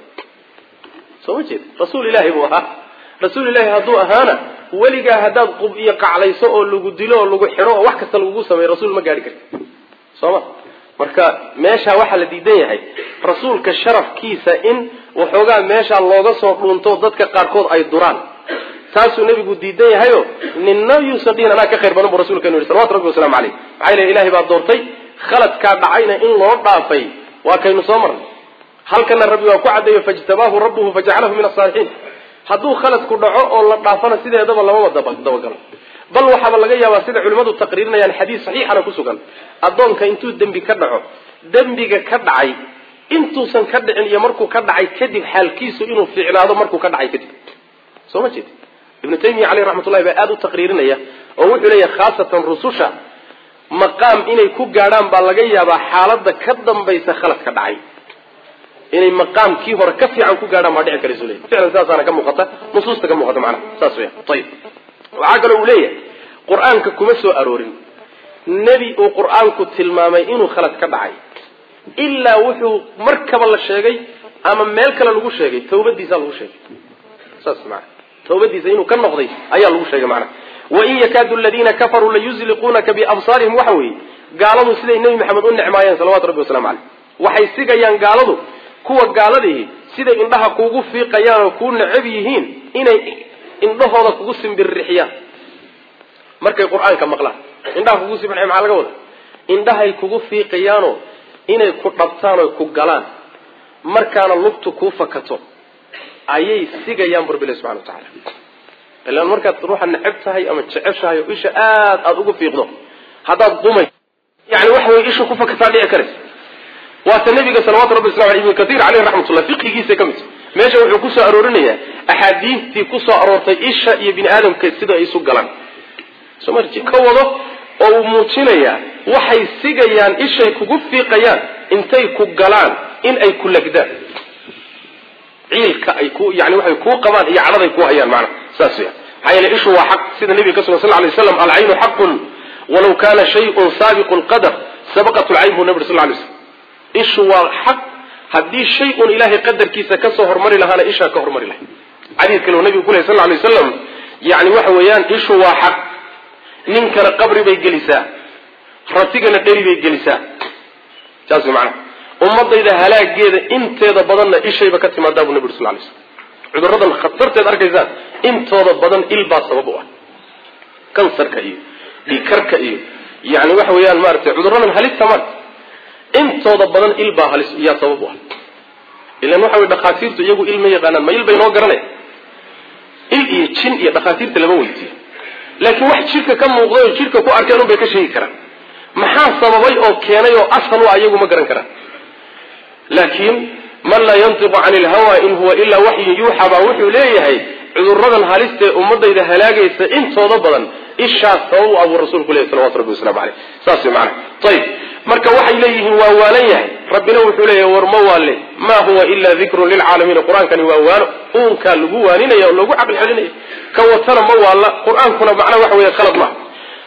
soo ma jeed rasuul ilaahi buu ahaa rasuul ilaahi hadduu ahaana weligaa haddaad qub iyo qaclayso oo lagu dilo oo lagu xidho oo wax kasta lagugu sameeyo rasuul ma gaadhi karti soo ma marka meeshaa waxaa la diidan yahay rasuulka sharafkiisa in waxoogaa meeshaa looga soo dhuunto dadka qaarkood ay duraan taasuu nebigu diidan yahayo nina yuusan dhihin anaa ka khayr badan buu rasulkanu yihi salawatu rabbi waslamu caleyh maxaa yele ilahay baa doortay khaladkaa dhacayna in loo dhaafay waa kaynu soo marnay halkana rabbi waa ku caddeeyo fajtabaahu rabbuhu fajacalahu min asaalixiin hadduu khaladku dhaco oo la dhaafana sideedaba lamaba dabagalo bal waxaaba laga yaabaa sida culimmadu taqriirinayaan xadiis saxiixana ku sugan addoonka intuu dembi ka dhaco dembiga ka dhacay intuusan ka dhicin iyo markuu ka dhacay kadib xaalkiisu inuu fiicnaado markuu ka dhacay kadib soo ma jeed ibnu taymiya caleyh raxmatullahi baa aada u taqriirinaya oo wuxuu leeyahay khaasatan rususha maqaam inay ku gaadhaan baa laga yaabaa xaaladda ka dambaysa khaladka dhacay inay maqaamkii hore ka fiican ku gaadhaan baa dhici karaysu leeyahy ficlan saasaana ka muuqata nusuusta ka muuqata macnaha saas weya ayib waxaa kaloo uu leeyahay qur-aanka kuma soo aroorin nebi uu qur-aanku tilmaamay inuu khalad ka dhacay ilaa wuxuu markaba la sheegay ama meel kale lagu sheegay tawbadiisaa lagu sheegay saas maana tawbadiisa inuu ka noqday ayaa lagu sheegay macnaha wain yakaadu aladiina kafaruu layuzliquunaka biabsaarihim waxa weeye gaaladu siday nebi maxamed u necmaayeen salawatu rabbi waslamu caleyh waxay sigayaan gaaladu kuwa gaaladihi siday indhaha kuugu fiiqayaan oo kuu necab yihiin inay indhahooda kugu simbirrixiyaan markay qur-aanka maqlaan indhaha kugu simbirxiya maxaa laga wada indhahay kugu fiiqayaanoo inay ku dhabtaan oy ku galaan markaana lugtu kuu fakato ayay sigayaan bu rabbilahi subxana wa tacala ilaan markaad ruuxa neceb tahay ama jeceshahay oo isha aad aada ugu fiiqdo haddaad dumay yani waxa weye isha ku fakataa dhici karaysa waata nabiga salawatu rabbi waslam aley ibnu katiir caleyh raxmatullah fiqigiisa ka mid meesha wuxuu kusoo aroorinayaa axaadiistii kusoo aroortay isha iyo bini aadamka sida ay isu galaan soo marji ka wado oo uu muujinayaa waxay sigayaan ishay kugu fiiqayaan intay ku galaan in ay ku lagdaan ciilka ay ku yani waxay kuu qabaan iyo cadhaday ku hayaan maana saas weya maxaa yeele ishu waa xaq sida nabiga ka sugan sal lay slam alcaynu xaqun walaw kana shayun saabiqu lqadar sabaqat lcayn buu nabi sal lay slam ishu waa xaq haddii shay un ilaahay qadarkiisa kasoo hormari lahaana ishaa ka hormari lahay xadiid kale uu nabigu ku ley sal lay waslam yani waxa weeyaan ishu waa xaq ninkana qabri bay gelisaa ratigana dheri bay gelisaa saas way macanaha ummadayda halaageeda inteeda badanna ishayba ka timaadaa buu nabi uri sal lay slam cuduradan khatarteed arkaysaan intooda badan il baa sabab u ah kansarka iyo dhiikarka iyo yani waxa weeyaan maaragtay cuduradan halista maarta intooda badan il baa halis yaa sabab u ah ilan waxa wey dhakhaatiirtu iyagu il ma yaqaanaan ma il bay noo garanaya il iyo jin iyo dhakhaatiirta lama weydiiyo laakiin wax jidhka ka muuqday oo jidhka ku arkeen unbay ka sheegi karaan maxaa sababay oo keenay oo asal u ah iyagu ma garan karaan laakiin man laa yantiqu cani ilhawa in huwa ilaa waxyun yuuxa baa wuxuu leeyahay cuduradan halistee ummadayda halaagaysa intooda badan ishaas sabab u abuu rasuulku leeyahy salawatu rabbi waslamu caleyh saas way macana ayib marka waxay leeyihiin waa waalan yahay rabbina wuxuu leeyahay war ma waalle ma huwa ila dikrun lilcaalamiina qur-aankani waa waano uunkaa lagu waaninaya oo lagu caqli celinaya ka watana ma waalla qur-aankuna macnaa waxa weeye khalad maaha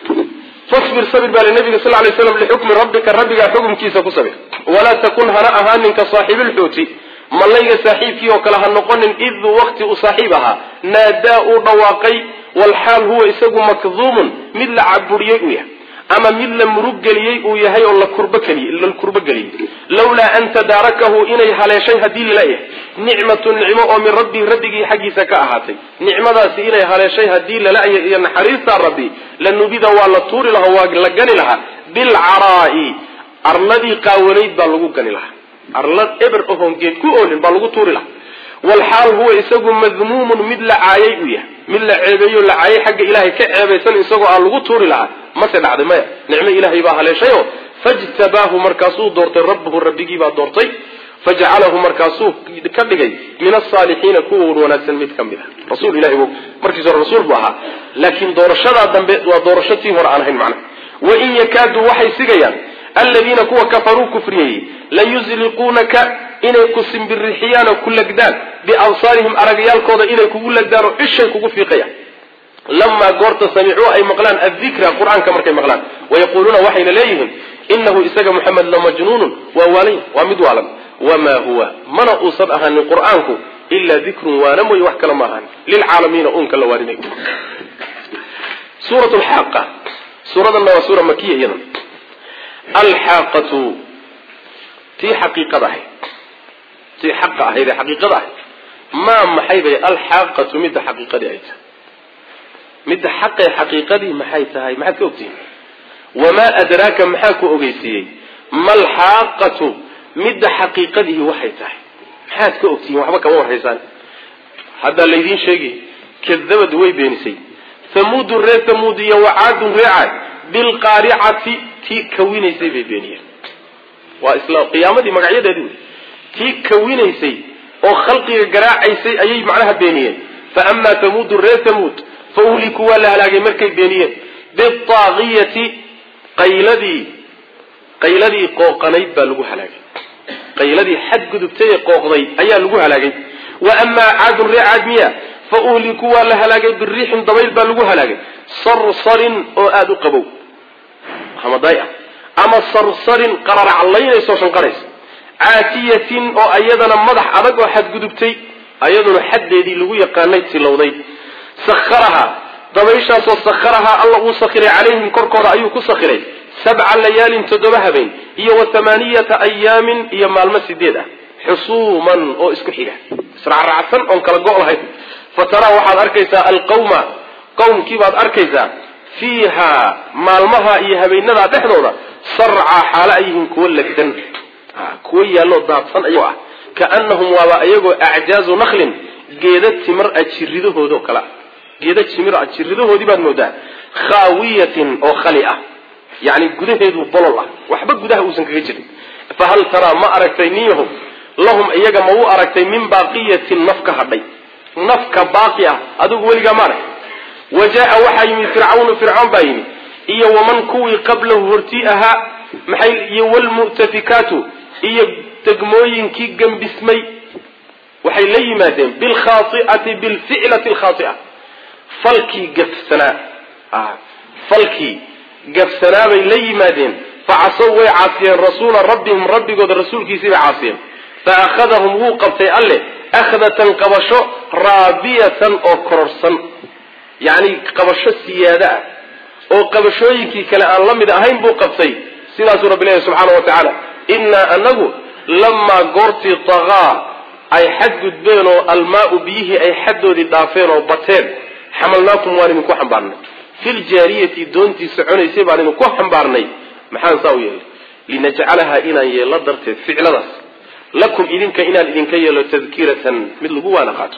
fasbir sabir baa linabiga sal lay slam lixukmi rabbika rabbigaa xukumkiisa ku sabir walaa takun hana ahaanin ka saaxiibilxuuti mallayga saaxiibkii oo kale ha noqonin id waqti uu saaxiib ahaa naadaa uu dhawaaqay walxaal huwa isagu makduumun mid la caburiyey uu yahay ama mid la muruggeliyey uu yahay oo la kurbla kurbogeliyey lawlaa an tadaarakahu inay haleeshay haddii lalayahay nicmatu nicmo oo min rabbii rabbigii xaggiisa ka ahaatay nicmadaasi inay haleeshay haddii lalaya iyo naxariistaa rabbi lanubida waa la tuuri lahaa waa la gani lahaa bilcaraa'i arladii qaawanayd baa lagu gani lahaa arlad eber ohoon geed ku oolin baa lagu tuuri lahaa walxaal huwa isagu madmuumun mid la caayay uu yahay mid la ceebeeyo la caayay xagga ilaahay ka ceebaysan isagoo aan lagu tuuri lahaa mase dhacday maya nicmo ilaahay baa haleeshayo fajtabaahu markaasuu doortay rabbuhu rabbigii baa doortay fajacalahu markaasuu ka dhigay min asaalixiina kuwa wanaagsan mid ka mid a rasuul ilahay bu markiis hore rasuul buu ahaa laakiin doorashadaa dambe waa doorasho tii hore aan ahayn macnaha wain yakaadu waxay sigayaan aladiina kuwa kafaruu kufriyey layusliquunaka inay ku simbirixiyaan oo ku lagdaan biabsaarihim aragyaalkooda inay kugu lagdaan oo ishay kugu fiiqayaan lamaa goorta samicuu ay maqlaan adikra qur-aanka markay maqlaan wayaquuluuna waxayna leeyihiin inahu isaga muxamed lamajnuunun waa waalay waa mid waalan wamaa huwa mana uusan ahaanin qur-aanku ilaa dikrun waana mooye wax kale ma ahaan lilcaalamiina uunka la waarinayo suurat lxaaqa suuradanna waa suura makiya iyada alxaaqatu tii xaqiiqada ahayd tii xaqa ahayd ee xaqiiqada ahayd maa maxay bay alxaaqatu midda xaqiiqadii ay tahay midda xaqee xaqiiqadii maxay tahay maxaad ka ogtihiin wamaa adraaka maxaa ku ogeysiiyey malxaaqatu midda xaqiiqadihi waxay tahay maxaad ka ogtihiin waxba kama warhaysaan haddaa laydiin sheegi kadabad way beenisay hamuudu ree hamuud iyo wacaadun ree caad bilqaaricati tii kawinaysay bay beeniyeen waa isla qiyaamadii magacyadeedii wey tii kawinaysay oo khalqiga garaacaysay ayay macnaha beeniyeen fa amaa hamuudu ree hamuud fa uhlikuu waa la halaagay markay beeniyeen biaaqiyati qayladii qayladii qooqanayd baa lagu halaagay qayladii xadgudubtay ee qooqday ayaa lagu halaagay wa amaa caadun ree caad miya fa uhlikuu waa la halaagay biriixin dabayl baa lagu halaagay sarsarin oo aada u qabow hamaday ah ama sarsarin qararaclaynaysoo shanqaraysa caatiyatin oo ayadana madax adag oo xadgudubtay ayaduna xaddeedii lagu yaqaanay tilowday sakharaha dabayshaasoo sakharahaa alla uu sakhiray calayhim korkooda ayuu ku sakhiray sabca layaalin toddoba habeen iyo wa hamaaniyata ayaamin iyo maalmo sideed ah xusuuman oo isku xiga israacraacsan oon kala go' lahayn fa taraa waxaad arkaysaa alqawma qowmkiibaad arkaysaa fiiha maalmaha iyo habeenadaa dhexdooda sarcaa xaalo ay yihiin kuwo lagdan kuwo yaalloo daadsan ayagoo ah kaanahum waaba ayagoo acjaazu naklin geeda timir a jiridahoodoo kale ah geeda timir a jiridahoodii baad moodaa khaawiyatin oo khali ah yani gudaheedu bolol ah waxba gudaha uusan kaga jirin fahal taraa ma aragtay niyahu lahum iyaga ma u aragtay min baaqiyatin naf ka hadhay nafka baaqi ah adigu weligaa ma arag wa jaa waxaa yimid fircawnu fircoon baa yimid iyo waman kuwii qablahu hortii ahaa maxay iyo wlmu'tafikaatu iyo degmooyinkii gambismay waxay la yimaadeen bilkhaai'ati bilficlati alkhaaia falkii gafsanaa falkii gafsanaa bay la yimaadeen facasow way caasiyeen rasuula rabbihim rabbigooda rasuulkiisii bay caasiyeen fa akhadahum wuu qabtay alle akhdatan qabasho raabiyatan oo kororsan yacni qabasho siyaada ah oo qabashooyinkii kale aan la mid ahayn buu qabtay sidaasuu rabbi leeyahy subxaana wa tacaala innaa anagu lamaa goortii tagaa ay xad gudbeen oo almaau biyihii ay xaddoodii dhaafeen oo bateen xamalnaakum waan idinku xambaarnay filjaariyati doontii soconaysay baan idinku xambaarnay maxaan saa u yeelay linajcalahaa inaan yeello darteed ficladaas lakum idinka inaan idinka yeelo tadkiratan mid lagu waana qaato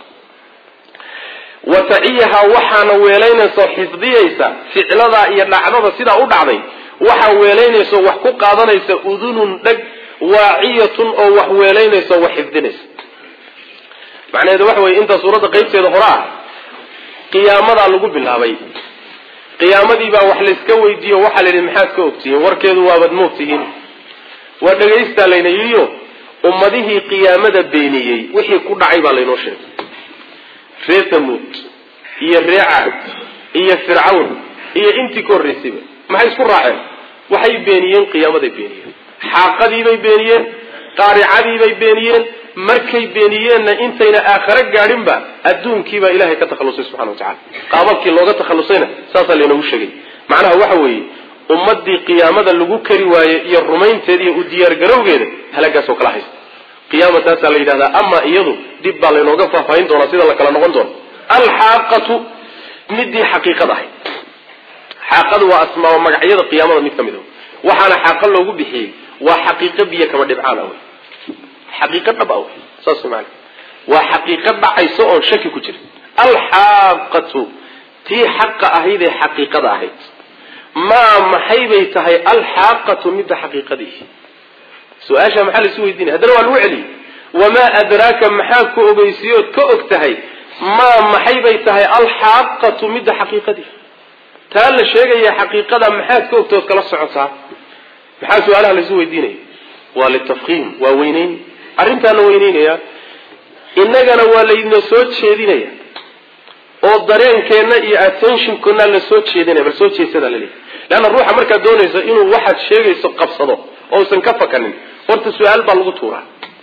wa taciyahaa waxaana weelaynayso xifdiyaysa ficladaa iyo dhacdada sidaa u dhacday waxaa weelaynayso wax ku qaadanaysa udunun dheg waaciyatun oo wax weelaynayso wax xifdinaysa macnaheedu waxa weye intaa suuradda qaybteeda hore ah qiyaamadaa lagu bilaabay qiyaamadii baa wax layska weydiiyo waxaa la yidhi maxaad ka ogtihiin warkeedu waabad moogtihiin waa dhagaystaa layna yidhiyo ummadihii qiyaamada beeniyey wixii ku dhacay baa laynoo sheegay ree tamuud iyo ree caad iyo fircawn iyo intii ka horraysayba maxay isku raaceen waxay beeniyeen qiyaamaday beeniyeen xaaqadiibay beeniyeen qaaricadiibay beeniyeen markay beeniyeenna intayna aakhare gaadhinba adduunkiibaa ilahay ka takhallusay subxana wa tacala qaababkii looga takhallusayna saasaa laynoogu sheegay macnaha waxa weeye ummadii qiyaamada lagu kari waaye iyo rumaynteeda iyo u diyaargarowgeeda halagaasoo kala haysta qiyaama taasaa la yidhahdaa ama iyadu dib baa laynooga faahfaahin doonaa sida la kala noqon doono alxaaqatu midii xaqiiqada ahayd xaaqadu waa asmaa magacyada qiyaamada mid ka mid a waxaana xaaqa loogu bixiyey waa xaqiiqo biyo kama dhibcaan ah wey xaqiiqo dhab ah wey saas maana waa xaqiiqo dhacayso oon shaki ku jirin alxaaqatu tii xaqa ahayd ee xaqiiqada ahayd maa maxay bay tahay alxaaqatu midda xaqiiqadii su-aasha maxaa laisu weydiinaya haddana waa lagu celiyey wamaa adraaka maxaa ku ogeysiyood ka og tahay maa maxay bay tahay alxaaqatu midda xaqiiqadii taa la sheegaya xaqiiqada maxaad ka ogta ood kala socotaa maxaa su-aalaha laisu weydiinaya waa litafkiim waa weyneyn arrintaa la weyneynaya innagana waa laydna soo jeedinaya oo dareenkeenna iyo attentionkana la soo jeedinaya bal soo jeedsada la leeyahy leanna ruuxa markaad doonayso inuu waxaad sheegayso qabsado ousan ka fakanin horta su-aal baa lagu tuuraa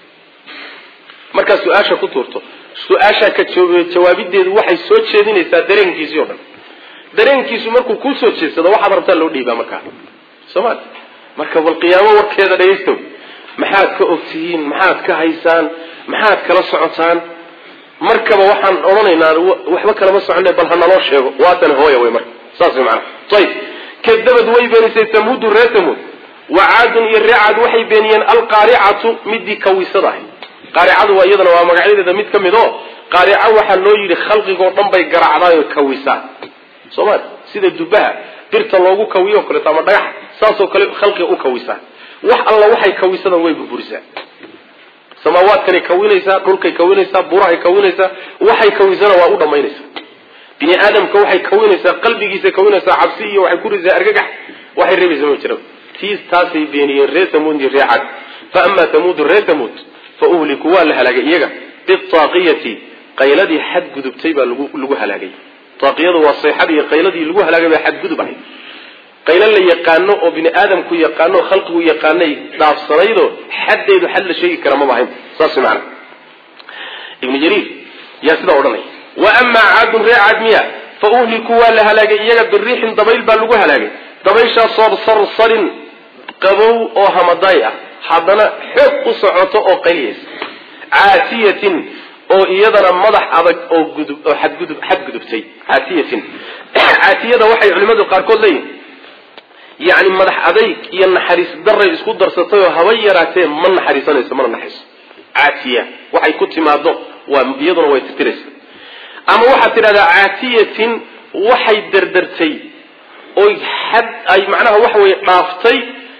markaad su-aasha ku tuurto su-aashaa ka jawaabideedu waxay soo jeedinaysaa dareenkiisii o dhan dareenkiisu markuu kuu soo jeedsado waxaad rabtaa loo dhiibaa markaa sooma marka bal qiyaamo warkeeda dhegaystow maxaad ka ogtihiin maxaad ka haysaan maxaad kala socotaan markaba waxaan odhanaynaa waxba kalama socone bal ha naloo sheego waatan hooya wey marka saas way maanaa ayib kadabad way beenisay tamuudu ree tamuud wa caadun iyo ree caad waxay beeniyeen alqaaricatu midii kawisada ahayd qaaricadu waa iyadana waa magacyadeeda mid ka mid oo qaarico waxaa loo yidhi khalqigoo dhan bay garacdaayo kawisaa sooma sida dubaha birta loogu kawiyo o kaleeto ama dhagax saasoo kale khalqiga u kawisaa wax alla waxay kawisadan way burburisaa samaawaadkanay kawinaysaa dhulkay kawinaysaa burahay kawinaysaa waxay kawisana waa u dhamaynaysaa bini aadamka waxay kawinaysaa qalbigiisa kawinaysaa cabsi iyo waxay kurisaa argagax waxay reebaysa ma jira tiis taasay beeniyeen ree tamuud iyo ree cad fa amaa tamuudu ree tamuud fa uhliku waa la halaagay iyaga biaaqiyati qayladii xadgudubtay baa lagu lagu halaagay aaqiyadu waa sayxadii iyo qayladii lagu halaagay baa xadgudub ahayd qaylo la yaqaano oo bini aadamku yaqaano oo khalqigu yaqaanay dhaafsanaydoo xaddeedu xad la sheegi kara maba ahayn saas maana ibnu jariir yaa sidaa odhanaya wa amaa caadun ree caad miya fa uhliku waa la halaagay iyaga biriixin dabayl baa lagu halaagay dabayshaasoo sarsarin qabow oo hamadaay ah haddana xoog u socoto oo qayliyaysa caatiyatin oo iyadana madax adag oo gudub oo xadgudub xadgudubtay caatiyatin caatiyada waxay culimadu qaarkood leeyihin yacni madax adayg iyo naxariis daray isku darsatay oo haba yaraatee ma naxariisanayso mana naxariiso caatiya waxay ku timaado waa iyaduna way tirtiraysa ama waxaad tidhahdaa caatiyatin waxay derdertay oy xad ay macnaha waxa weye dhaaftay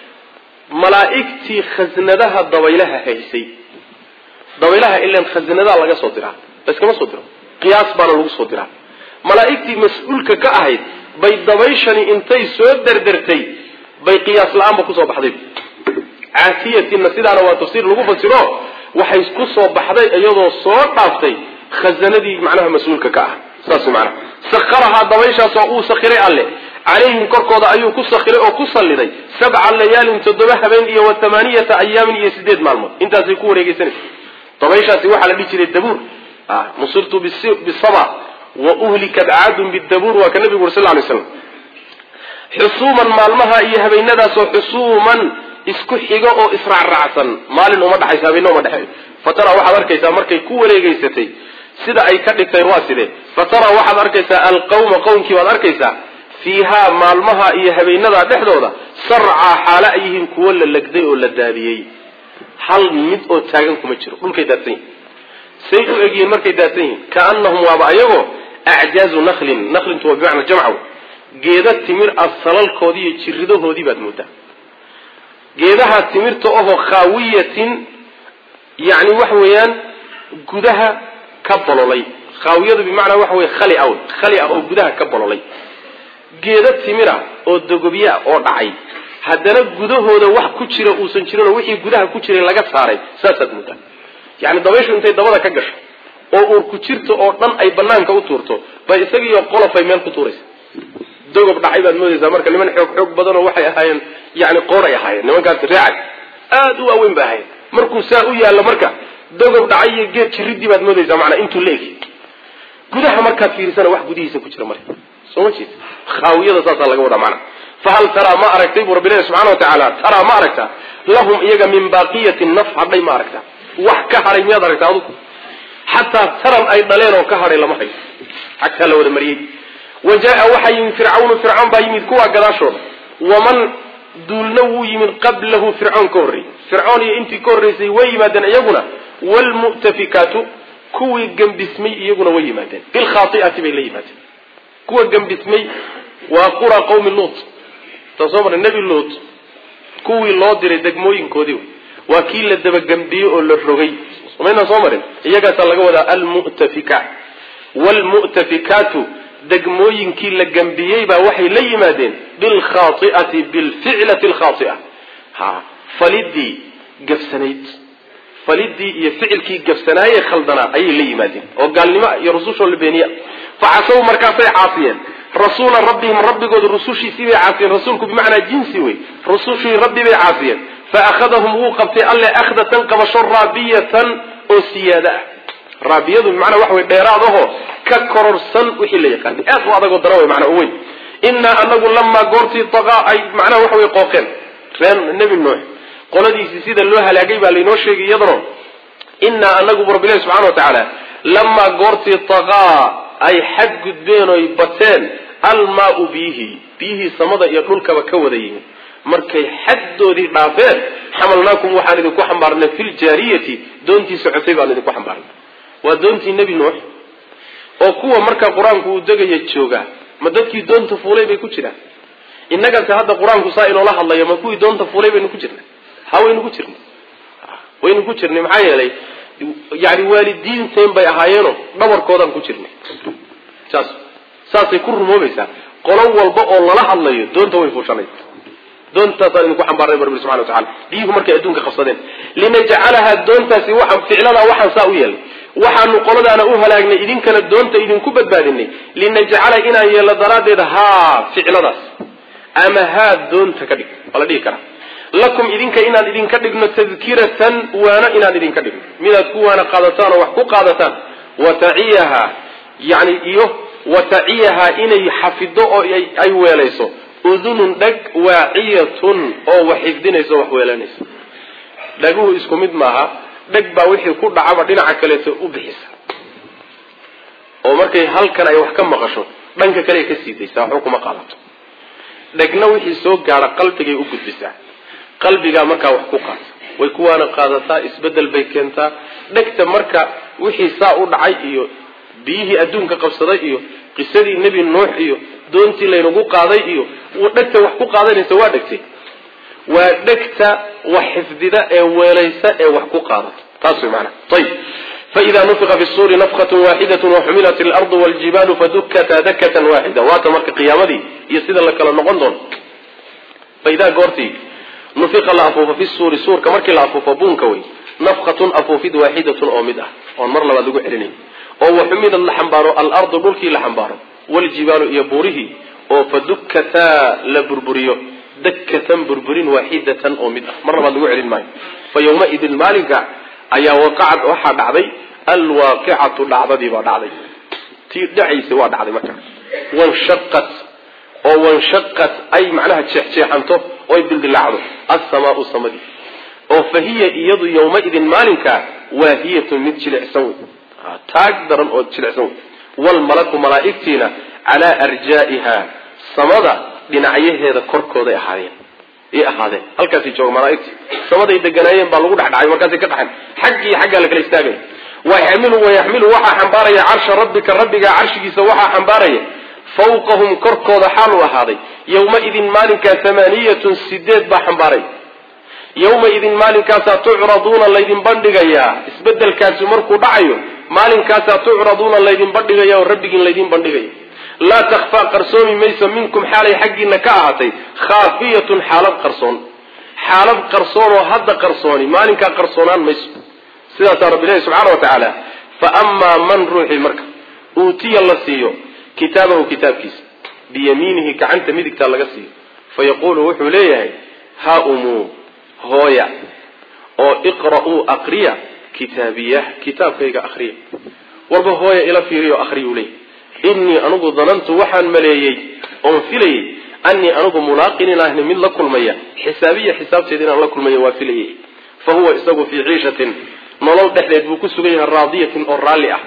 malaa'igtii khasnadaha dabaylaha haysay dabaylaha ilan khasnadaha laga soo diraa laskama soo diro qiyaas baana lagu soo diraa malaa'igtii mas-uulka ka ahayd bay dabayshani intay soo derdertay bay qiyaas la-aanba kusoo baxday caatiyatinna sidaana waa tafsiir lagu fasiro waxay ku soo baxday iyadoo soo dhaaftay khazanadii macnaha mas-uulka ka ah saas macnaha sakharahaa dabayshaasoo uu sakhiray alle calayhim korkooda ayuu ku sakhiray oo ku salliday sabca layaalin toddoba habeen iyo wa tamaaniyata ayaamin iyo sideed maalmood intaasay ku wareegeysanaysa dabayshaasi waxaa la dhihi jiray dabuur nusirtu bisaba wa uhlikat caadun bidabuur waa ka nabigu uri sal lay slam xusuuman maalmaha iyo habeenadaasoo xusuuman isku xigo oo israacraacsan maalin uma dhexaysa habeenna uma dhexeeyo fatara waxaad arkaysaa markay ku wareegeysatay sida ay ka dhigtay waa sidee fatara waxaad arkaysaa alqawma qowmkii baad arkaysaa fiihaa maalmaha iyo habeenada dhexdooda sarcaa xaalo ay yihiin kuwo la legday oo la daadiyey hal mid oo taagan kuma jiro dhulkay daadsan yihin say u egyihiin markay daadsan yihiin kaanahum waaba ayagoo acjaazu naklin naklintu waa bimacna jamcaw geeda timir ah salalkoodii iyo jiridahoodii baad moodaa geedaha timirta ahoo khaawiyatin yani waxa weeyaan gudaha ka bololay khaawiyadu bimacnaa waxa wey khali aw khali ah oo gudaha ka bololay geeda timira oo dogobya oo dhacay haddana gudahooda wax ku jira uusan jirinoo wixii gudaha ku jiray laga saaray saasaad moodaa yani dabayshu intay dabada ka gasho oo uur ku jirta oo dhan ay banaanka u tuurto bay isagiiyo qolofay meel ku tuuraysa dogob dhacay baad moodaysaa marka niman xoog xoog badanoo waxay ahaayeen yani qooray ahaayeen nimankaasi reecad aad u waaweyn ba ahayen markuu saa u yaallo marka dogob dhacay iyo geed jiridii baad moodaysaa manaa intuu la egi gudaha markaad fiirisana wax gudihiisa ku jira marka soo ma jeed khaawiyada saasaa laga wadaa macana fahal taraa ma aragtay buu rabbi ilahi subxana wa tacaala taraa ma aragtaa lahum iyaga min baaqiyatin naf hadhay ma aragtaa wax ka hadhay miyaad aragtaa adugu xataa taran ay dhaleen oo ka hadhay lama hayo xagtaa la wada mariyey wa jaa waxaa yimid fircawnu fircoon baa yimid kuwaa gadaashooda waman duulna wuu yimid qablahu fircoon ka horreeyey fircoon iyo intii ka horreysay way yimaadeen iyaguna wlmu'tafikaatu kuwii gambismay iyaguna way yimaadeen bilkhaai'ati bay la yimaadeen kuwa gambismay waa qura qawmi luut taa soo marnay nebi luut kuwii loo diray degmooyinkoodii waa kii la dabagambiyey oo la rogay maynaan soo marin iyagaasaa laga wadaa almu'tafika wlmu'tafikaatu degmooyinkii la gambiyey baa waxay la yimaadeen bilkhaai'ati bilficlati alkhaaia ha falidii gafsanayd falidii iyo ficilkii gafsanaaye khaldanaa ayay la yimaadeen oo gaalnimo iyo rusushoo la beeniya facasaw markaasay caasiyeen rasuula rabbihim rabbigooda rusushiisii bay caasiyeen rasuulku bimacnaa jinsi wey rusushii rabbi bay caasiyeen fa akhadahum wuu qabtay alle akhdatan qabasho raabiyatan oo siyaada ah raabiyadu bimacnaa waxa wey dheeraad ahoo ka kororsan wixii la yaqaanay aad u adagoo dara wey macnaa u weyn innaa anagu lamaa goortii taqaa ay macnaha waxa wey qooqeen reen nebi nuux qoladiisii sida loo halaagay baa laynoo sheegay iyadano innaa anagu bu rabbilahi subxana wa tacaala lamaa goortii taqaa ay xad gudbeen oy bateen almaau biyihii biyihii samada iyo dhulkaba ka wada yimid markay xaddoodii dhaafeen xamalnaakum waxaan idinku xambaarnay fi ljaariyati doontii socotay baan idinku xambaarnay waa doontii nebi nuux oo kuwa markaa qur-aanku uu degaya joogaa ma dadkii doonta fuulay bay ku jiraan innagase hadda qur-aanku saa inoola hadlayo ma kuwii doonta fuulay baynu ku jirnay ha waynu ku jirnay waynu ku jirnay maxaa yeelay yani waalidiinteen bay ahaayeeno dhabarkoodaan ku jirnay saas saasay ku rumoobaysaa qolo walba oo lala hadlayo doonta way fuushanay doontaasaan idinku xambaarnay bu rabbi subxana wa tacala biyuhu markay adduunka qabsadeen linajcalaha doontaasi waxaan ficladaa waxaan saa u yeelnay waxaanu qoladaana u halaagnay idinkana doonta idinku badbaadinay linajcala inaan yeelno daraaddeed haa ficladaas ama haa doonta ka dhig waa la dhihi karaa lakum idinka inaan idinka dhigno tadkiratan waano inaan idinka dhigno midaad ku waana qaadataan oo wax ku qaadataan wataciyaha yani iyo wataciyaha inay xafido oo ay weelayso udunun dhag waaciyatun oo wax xifdinayso wax weelanaysa dhaguhu isku mid maaha dheg baa wixii ku dhacaba dhinaca kaleeto u bixisa oo markay halkan ay wax ka maqasho dhanka kale ay ka sii daysaa waxba kuma qaadato dhegna wixii soo gaadha qalbigay u gudbisaa qalbigaa markaa wax ku qaata way kuwaana qaadataa isbedel bay keentaa dhegta marka wixii saa u dhacay iyo biyihii adduunka qabsaday iyo qisadii nebi nuux iyo doontii laynagu qaaday iyo dhegta wax ku qaadanaysa waa dhegtay waa dhegta wax xifdida ee weelaysa ee wax ku qaadata taas way maanaa ayib faida nufiqa fi suuri nafqat waaxidat waxumilat ilardu waljibaalu fadukata dakatan waaxida waata marka qiyaamadii iyo sida la kala noqon doono faidaa goortii nufiqa la afuufo fi suuri suurka markii la afuufo buunka wey nafqatun afuufid waaxidatun oo mid ah oon mar labaad lagu celinayn oo waxumidad la xambaaro alardu dhulkii la xambaaro waljibaalu iyo buurihii oo fadukataa la burburiyo dakatan burburin waaxidatan oo mid ah mar labaad lagu celin maayo fa yawmaidin maalinka ayaa waqacad waxaa dhacday alwaaqicatu dhacdadii baa dhacday tii dhacaysa waa dhacday marka wanshaqat oo wanshaqat ay macnaha jeexjeexanto oy dildilaacdo assamaau samadii oo fa hiya iyadu yawmaidin maalinka waahiyatun mid jilicsan wey taag daran oo jilicsan wey waalmalaku malaa'igtiina calaa arjaa'iha samada dhinacyaheeda korkooday ahaadeen i ahaadeen halkaasay jooga malaaigti samaday deganaayeen baa lagu dhexdhacay markaasay ka dhaxeen xaggii xaggaa la kala istaagaya wayaxmilu wayaxmilu waxaa xambaaraya carsha rabbika rabbiga carshigiisa waxaa xambaaraya fawqahum korkooda xaal u ahaaday yawmaidin maalinkaa amaaniyatun sideed baa xambaaray yawmaidin maalinkaasaa tucraduuna laydin bandhigayaa isbedelkaasi markuu dhacayo maalinkaasaa tucraduuna laydin bandhigaya oo rabbigiin laydin bandhigaya laa takfaa qarsoomi mayso minkum xaalay xaggiina ka ahaatay khaafiyatun xaalad qarsoon xaalad qarsoon oo hadda qarsooni maalinkaa qarsoonaan mayso sidaasaa rabbi ilahi subxaana wa tacaala fa amaa man ruuxii marka uutiya la siiyo kitaabahu kitaabkiisa biyamiinihi gacanta midigtaa laga siiyo fa yaquulu wuxuu leeyahay ha umuu hooya oo iqra'uu aqriya kitaabiyah kitaabkayga akriya warba hooya ila fiiriyo akriyuu leeyahy innii anigu danantu waxaan maleeyey oon filayey annii anigu mulaaqin inaahni mid la kulmaya xisaabiya xisaabteeda inaan la kulmaya waa filayey fa huwa isagu fii ciishatin nolol dhexdeed buu ku sugan yahay raadiyatin oo raalli ah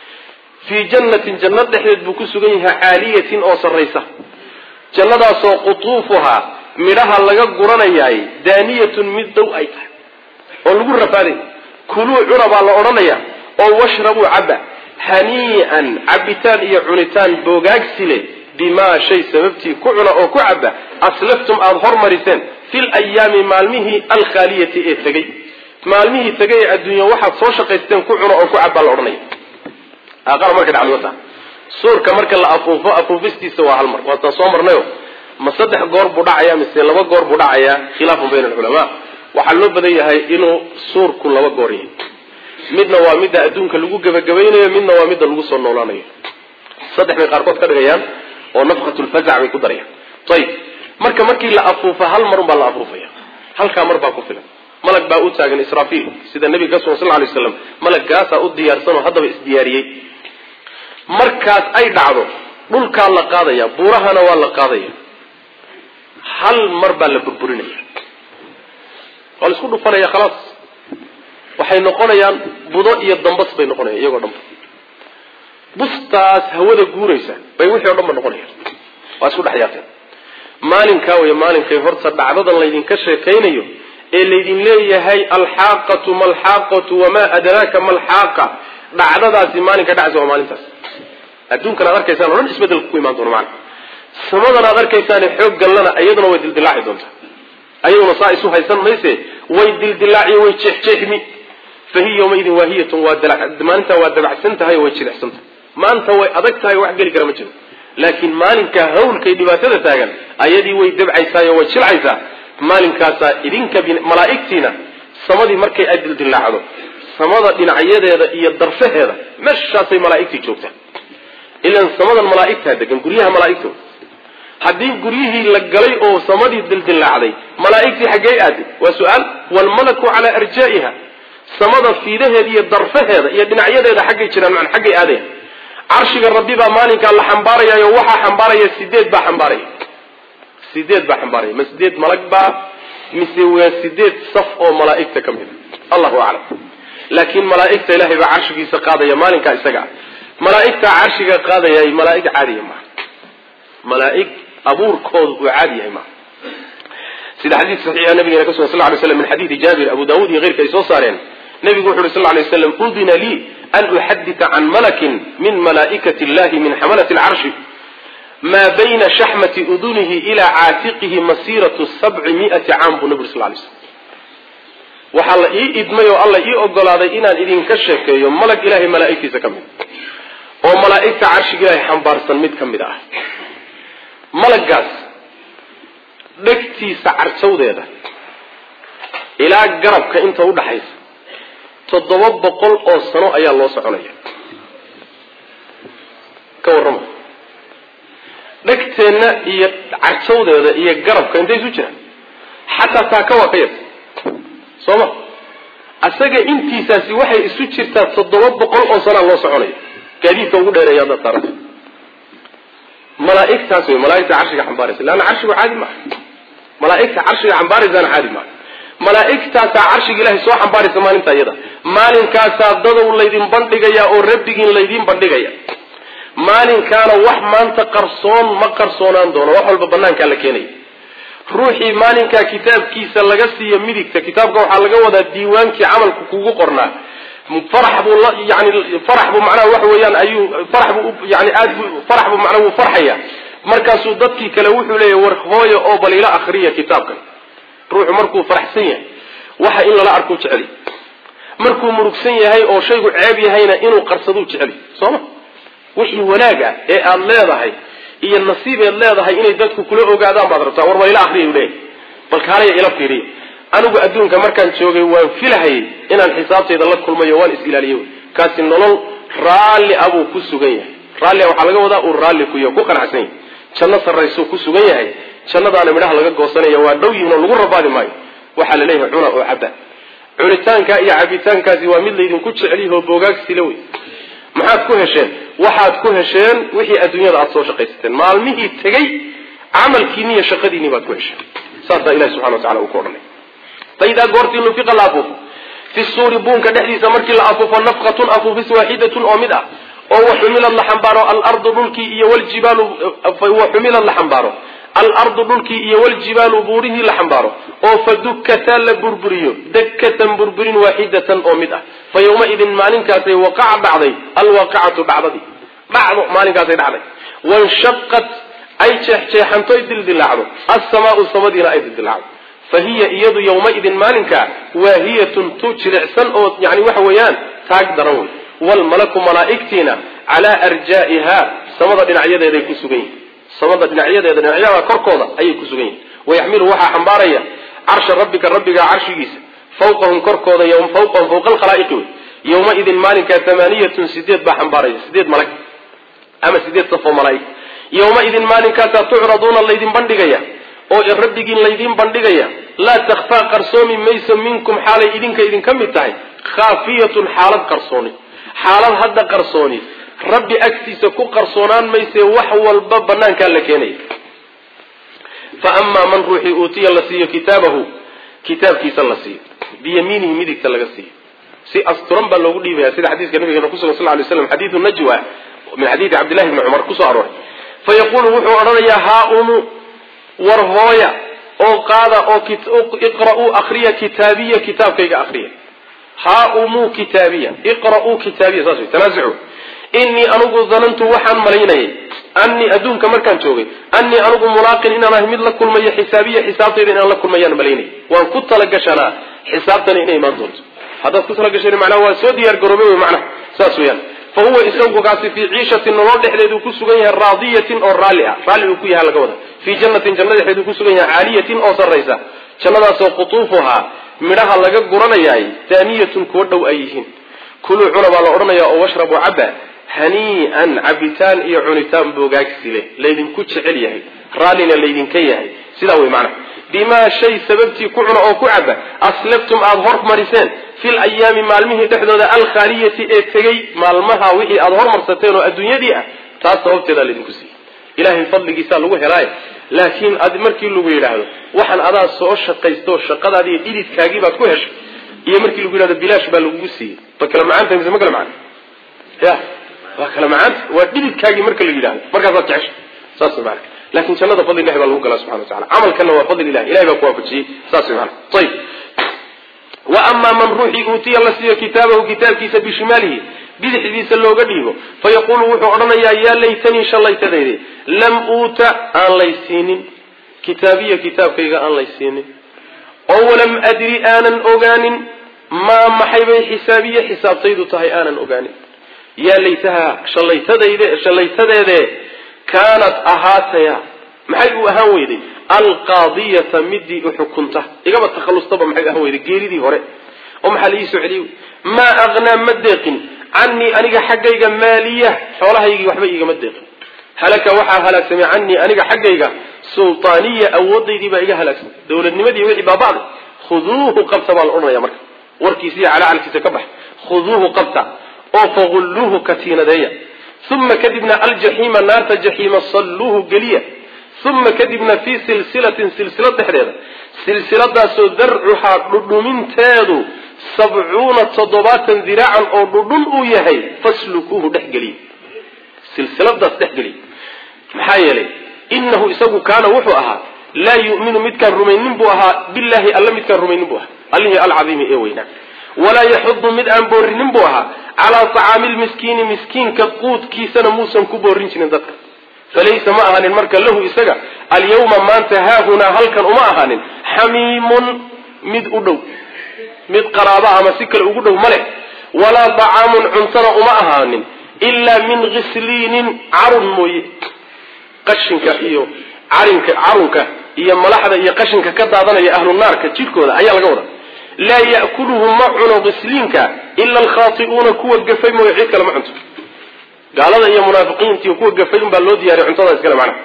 fii jannatin janno dhexdeed buu ku sugan yahay caaliyatin oo sarraysa jannadaasoo qutuufuhaa midhaha laga guranayaay daaniyatun mid dow ay tahay oo lagu rafaaday kuluu cuna baa la odhanayaa oo washrabuu cabba hanii'an cabitaan iyo cunitaan boogaagsi leh bimaa shay sababtii ku cuna oo ku cabba aslaftum aada hormariseen fil ayaami maalmihii alkhaaliyati ee tegey maalmihii tegay ee adduunya waxaad soo shaqaysteen ku cuna oo ku cabbaa la odhanaya aaqara marka dhacday wata suurka marka la afuufo afuufistiisa waa hal mar waataan soo marnayo ma saddex goor buu dhacayaa mise laba goor buu dhacayaa khilaafun bayna alculamaa waxaa loo badan yahay inuu suurku laba goor yahay midna waa midda adduunka lagu gebagabaynayo midna waa midda lagu soo noolaanayo saddex bay qaarkood ka dhigayaan oo nafkatulfazac bay ku darayaan ayib marka markii la afuufo hal marun baa la afuufaya halkaa mar baa ku filan malag baa u taagan israafiil sida nabiga ka sugan sal lay slam malaggaasaa u diyaarsanoo haddaba isdiyaariyey markaas ay dhacdo dhulkaa la qaadaya buurahana waa la qaadaya hal mar baa la burburinaya waa la isku dhufanaya khalaas waxay noqonayaan budo iyo dambas bay noqonayan iyagoo dhanba bustaas hawada guuraysa bay wixii o dhan ba noqonayaan waa isku dhex yaaqeen maalinkaa wey maalinkay horta dhacdadan laydinka sheekaynayo ee laydin leeyahay alxaaqatu malxaaqatu wamaa adraaka malxaaqa dhacdadaasi maalinka dhacaysa waa maalintaas adduunkan aad arkaysaan o dhan isbedelka ku imaan doona maana samadan aad arkaysaane xoog gallana iyaduna way dildilaaci doontaa ayaduna saa isu haysan mayse way dildilaaci way jeexjeexmi fa hiya yawmaidin waahiyatun waa maalintaa waa dabacsan tahay oo way jilicsan tahay maanta way adag tahay wax geli kara ma jiro laakiin maalinka hawlkay dhibaatada taagan ayadii way dabcaysaay oo way jilcaysaa maalinkaasaa idinka malaa'igtiina samadii markay ay dildilaacdo samada dhinacyadeeda iyo darfaheeda meeshaasay malaa'igtii joogtaa ilan samadan malaa'igtaa degan guryaha malaa'igtooda haddii guryihii la galay oo samadii dildilaacday malaa'igtii xaggey aaday waa su-aal waalmalaku calaa arjaa'iha samada fiidaheeda iyo darfaheeda iyo dhinacyadeeda xaggay jiraan man xaggay aadaya carshiga rabbi baa maalinkaa la xambaarayaayo waxaa xambaaraya sideed baa xambaaraya sideed baa xambaaraya ma sideed malag baa mise waa sideed saf oo malaa'igta ka mid a allahu aclam laakiin malaa'igta ilaahay baa carshigiisa qaadaya maalinkaa isaga ah malaa'igtaa carshiga qaadaya malaa'ig caadiya maaha malaa'ig abuurkooda uu caadi yahay maaha sida xadiis saxiixa nabigeena ka sugan sal ly slam min xadiidi jaabir abu daawud iyo keyrka ay soo saareen nabigu wuxu uhi sal lay waslam udina lii an uxadita can malakin min malaa'ikati illahi min xamalati alcarshi maa bayna shaxmati udunihi ilaa caatiqihi masiiratu sabci mi'ati caam buu nabi uri sal lay slm waxaa la ii idmay oo alla ii ogolaaday inaan idinka sheekeeyo malag ilahay malaa'igtiisa ka mid oo malaa'igta carshiga ilaahay xambaarsan mid ka mid ah malagaas dhegtiisa carjawdeeda ilaa garabka inta udhaxaysa toddoba boqol oo sano ayaa loo soconaya ka warrama dhegteenna iyo carjawdeeda iyo garabka intay isu jiraan xataa taaka waa ka yar soo ma asaga intiisaasi waxay isu jirtaa toddoba boqol oo sanaa loo soconaya gaadiidka ugu dheereeya haddaad saaranta malaaigtaas wey malaaigta carshiga xambaaraysa leanna carshigu caadi maaha malaaigta carshiga xambaaraysaana caadi maaha malaaigtaasaa carshiga ilahay soo xambaaraysa maalinta iyada maalinkaasaa dadow laydin bandhigaya oo rabbigiin laydin bandhigaya maalinkaana wax maanta qarsoon ma qarsoonaan doono wax walba banaankaa la keenaya ruuxii maalinkaa kitaabkiisa laga siiyo midigta kitaabka waxaa laga wadaa diiwaankii camalku kugu qornaa farax buu la yani farax buu macnaha waxa weeyaan ayuu farax buu yani aad bu farax buu macnaha wuu farxaya markaasuu dadkii kale wuxuu leeyahy war hooyo oo bal ila akriya kitaabkan ruuxu markuu faraxsan yahay waxa in lala arkuu jecel markuu murugsan yahay oo shaygu ceeb yahayna inuu qarsaduu jecel soo ma wixii wanaag ah ee aada leedahay iyo nasiib eed leedahay inay dadku kula ogaadaan baad rabtaa war bal ila akriya leeyahy bal kaalaya ila fiiriya anigu adduunka markaan joogay waan filahayay inaan xisaabtayda la kulmayo waan is ilaaliye kaasi nolol raalli a buu ku sugan yahay raallia waxaa laga wadaa uu raalli kuyo ku qanacsan yahay janno sarraysuu ku sugan yahay jannadaana midhaha laga goosanaya waa dhow yihin oo lagu rabaadi maayo waxaa la leeyahay cuna oo caba cunitaanka iyo cabitaankaasi waa mid laydinku jecelyaho boogaagsila wey maxaad ku hesheen waxaad ku hesheen wixii adduunyada aada soo shaqaysateen maalmihii tegey camalkiini iyo shaqadiinii baad ku hesheen saasaa ilahi subxana wa tacala uu ku odhanay faidaa goortii nufiqa la afuufo fi suuri buunka dhexdiisa markii la afuufo nafqatun afuufis waaxidatun oo mid ah oo waxumilad la xambaaro alardu dhulkii iyo waljibaalu waxumilad la xambaaro alardu dhulkii iyo waljibaalu buurihii la xambaaro oo fadukkataa la burburiyo dakkatan burburin waaxidatan oo mid ah fa yawmaidin maalinkaasay waqaca dhacday alwaaqicatu dhacdadii dhacdo maalinkaasay dhacday wanshaqat ay jeexjeexantoy dildilaacdo alsamaau samadiina ay dildilaacdo fa hiya iyadu yawmaidin maalinkaa waahiyatun tu jilicsan oo yani waxa weeyaan taag daran wey waalmalaku malaa'igtiina calaa arjaa'iha samada dhinacyadeeday ku sugan yihin samada dhinacyadeeda dhinacyada korkooda ayay ku sugan yihin wayaxmilu waxaa xambaaraya carsha rabbika rabbigaa carshigiisa fawqahum korkooda fawqahum fawqa alkhalaa'iqi wey yawmaidin maalinkaa amaaniyatun sideed baa xambaaraya sideed malag ama sideed safoo malaa'ig yawmaidin maalinkaasaa tucraduuna laydin bandhigaya oo rabbigiin laydiin bandhigaya laa takhfaa qarsoomi mayso minkum xaalay idinka idinka mid tahay khaafiyatun xaalad qarsooni xaalad hadda qarsooni rabbi agtiisa ku qarsoonaan maysee wax walba banaankaa la keenaya fa amaa man ruuxii uutiya la siiyo kitaabahu kitaabkiisa la siiyo biyamiinihi midigta laga siiyo si asturan baa loogu dhiibaya sida xadiiska nabigeena kusugan sal lay slam xadiidu najwa min xadiidi cabdillahi bni cumar kusoo arooray fa yaquulu wuxuu odhanayaa haaunu war hooya oo qaada oo iqra'uu akriya kitaabiya kitaabkayga akriya haaumuu kitaabiya iqra'uu kitaabiya saas wey tanaasucu innii anugu danantu waxaan malaynayay annii adduunka markaan joogay annii anugu mulaaqin inaan ahay mid la kulmayo xisaabiya xisaabtayda inaan la kulmayaan malaynayay waan ku talagashanaa xisaabtani inay imaan doonto haddaad ku talagashan macnaha waa soo diyaar garoobay wey macnaha saas weeyaan fa huwa isagu kaasi fii ciishatin nolol dhexdeedu ku sugan yahay raadiyatin oo raalli ah raalli uu ku yahay laga wada fii jannatin janna dhexeedu ku sugan yahay caaliyatin oo sarraysa jannadaasoo qutuufuhaa midhaha laga guranayaay daaniyatun kuwa dhow ay yihiin kuluu cuna baa la odhanaya oo washrabuu caba hanii'an cabitaan iyo cunitaan boogaagsi leh laydinku jecel yahay raallina laydinka yahay sidaa wey macnaha bimaa shay sababtii ku cuna oo ku caba aslaftum aada hormariseen fil ayaami maalmihii dhexdooda alkhaaliyati ee tegey maalmaha wixii aada hormarsateen oo adduunyadii ah taas sababteedaa laydinku siiyey ilahay fadligiisaa lagu helaaye laakiin ad markii lagu yidhaahdo waxaan adaa soo shaqaysto shaqadaadi iyo dhididkaagii baad ku heshay iyo markii lagu yidhahdo bilaash baa lagugu siiyey ma kala macaanta mise ma kala macaan ya waa kala macaanta waa dhididkaagii marka la yidhahdo markaasaad jeceshay saas maana lakin jannada fadli ilahi baa lagu galaa subxana wa tacala camalkana waa fadli ilahi ilahay baa ku waafajiyey saas maana ayib wa amaa man ruuxii uutiya la siiyo kitaabahu kitaabkiisa bishimaalihi bidixdiisa looga dhiibo fa yaquulu wuxuu odhanayaa yaa laytanii shallaytadayde lam uuta aan laysiinin kitaabiya kitaabkayga aan laysiinin oo walam adri aanan ogaanin maa maxay bay xisaabiye xisaabtaydu tahay aanan ogaanin yaa laytaha shallaytadayde shallaytadeede kaanat ahaataya maxay u ahaan weyday alqaadiyata midii uxukunta igaba takhallustaba maxay ahaan weyday geeridii hore oo maxaa la ii soo celiyey maa aqnaa ma deeqin canii aniga xaggayga maaliya xoolahaygii waxba iigama deeqin halaka waxaa halaagsamay canii aniga xaggayga sultaaniya awoodaydii baa iga halaagsamay dowladnimadii wixii baaba'day khuduuhu qabta baa la odhanaya marka warkiisiiyo calacalkiisa ka bax khuduuhu qabta oo fagulluuhu katiinadeeya uma kadibna aljaxiima naarta jaxiima salluuhu geliya uma kadibna fii silsilatin silsilad dhexdeeda silsiladaasoo darcuhaa dhudhuminteedu sabcuuna toddobaatan diraacan oo dhudhun uu yahay faslukuuhu dhexgeliya silsiladaas dhexgeliya maxaa yeelay inahu isagu kaana wuxuu ahaa laa yu'minu midkaan rumaynin buu ahaa billaahi alla midkaan rumaynin buu ahaa allihii alcadiimi ee weynaa walaa yaxudu mid aan boorinin buu ahaa calaa tacaami lmiskiini miskiinka quudkiisana muusan ku boorin jirin dadka falaysa ma ahaanin marka lahu isaga alyawma maanta haahunaa halkan uma ahaanin xamiimun mid u dhow mid qaraaba ama si kale ugu dhow ma leh walaa dacaamun cuntana uma ahaanin ilaa min kisliinin carun mooye qashinka iyo carinka carunka iyo malaxda iyo qashinka ka daadanaya ahlu naarka jidhkooda ayaa laga wada laa ya'kuluhu ma cuno qisliinka ila alkhaati'uuna kuwa gafay mooye cid kale ma cunto gaalada iyo munaafiqiintiiyo kuwa gafay unbaa loo diyaariy cuntada iskale macnaha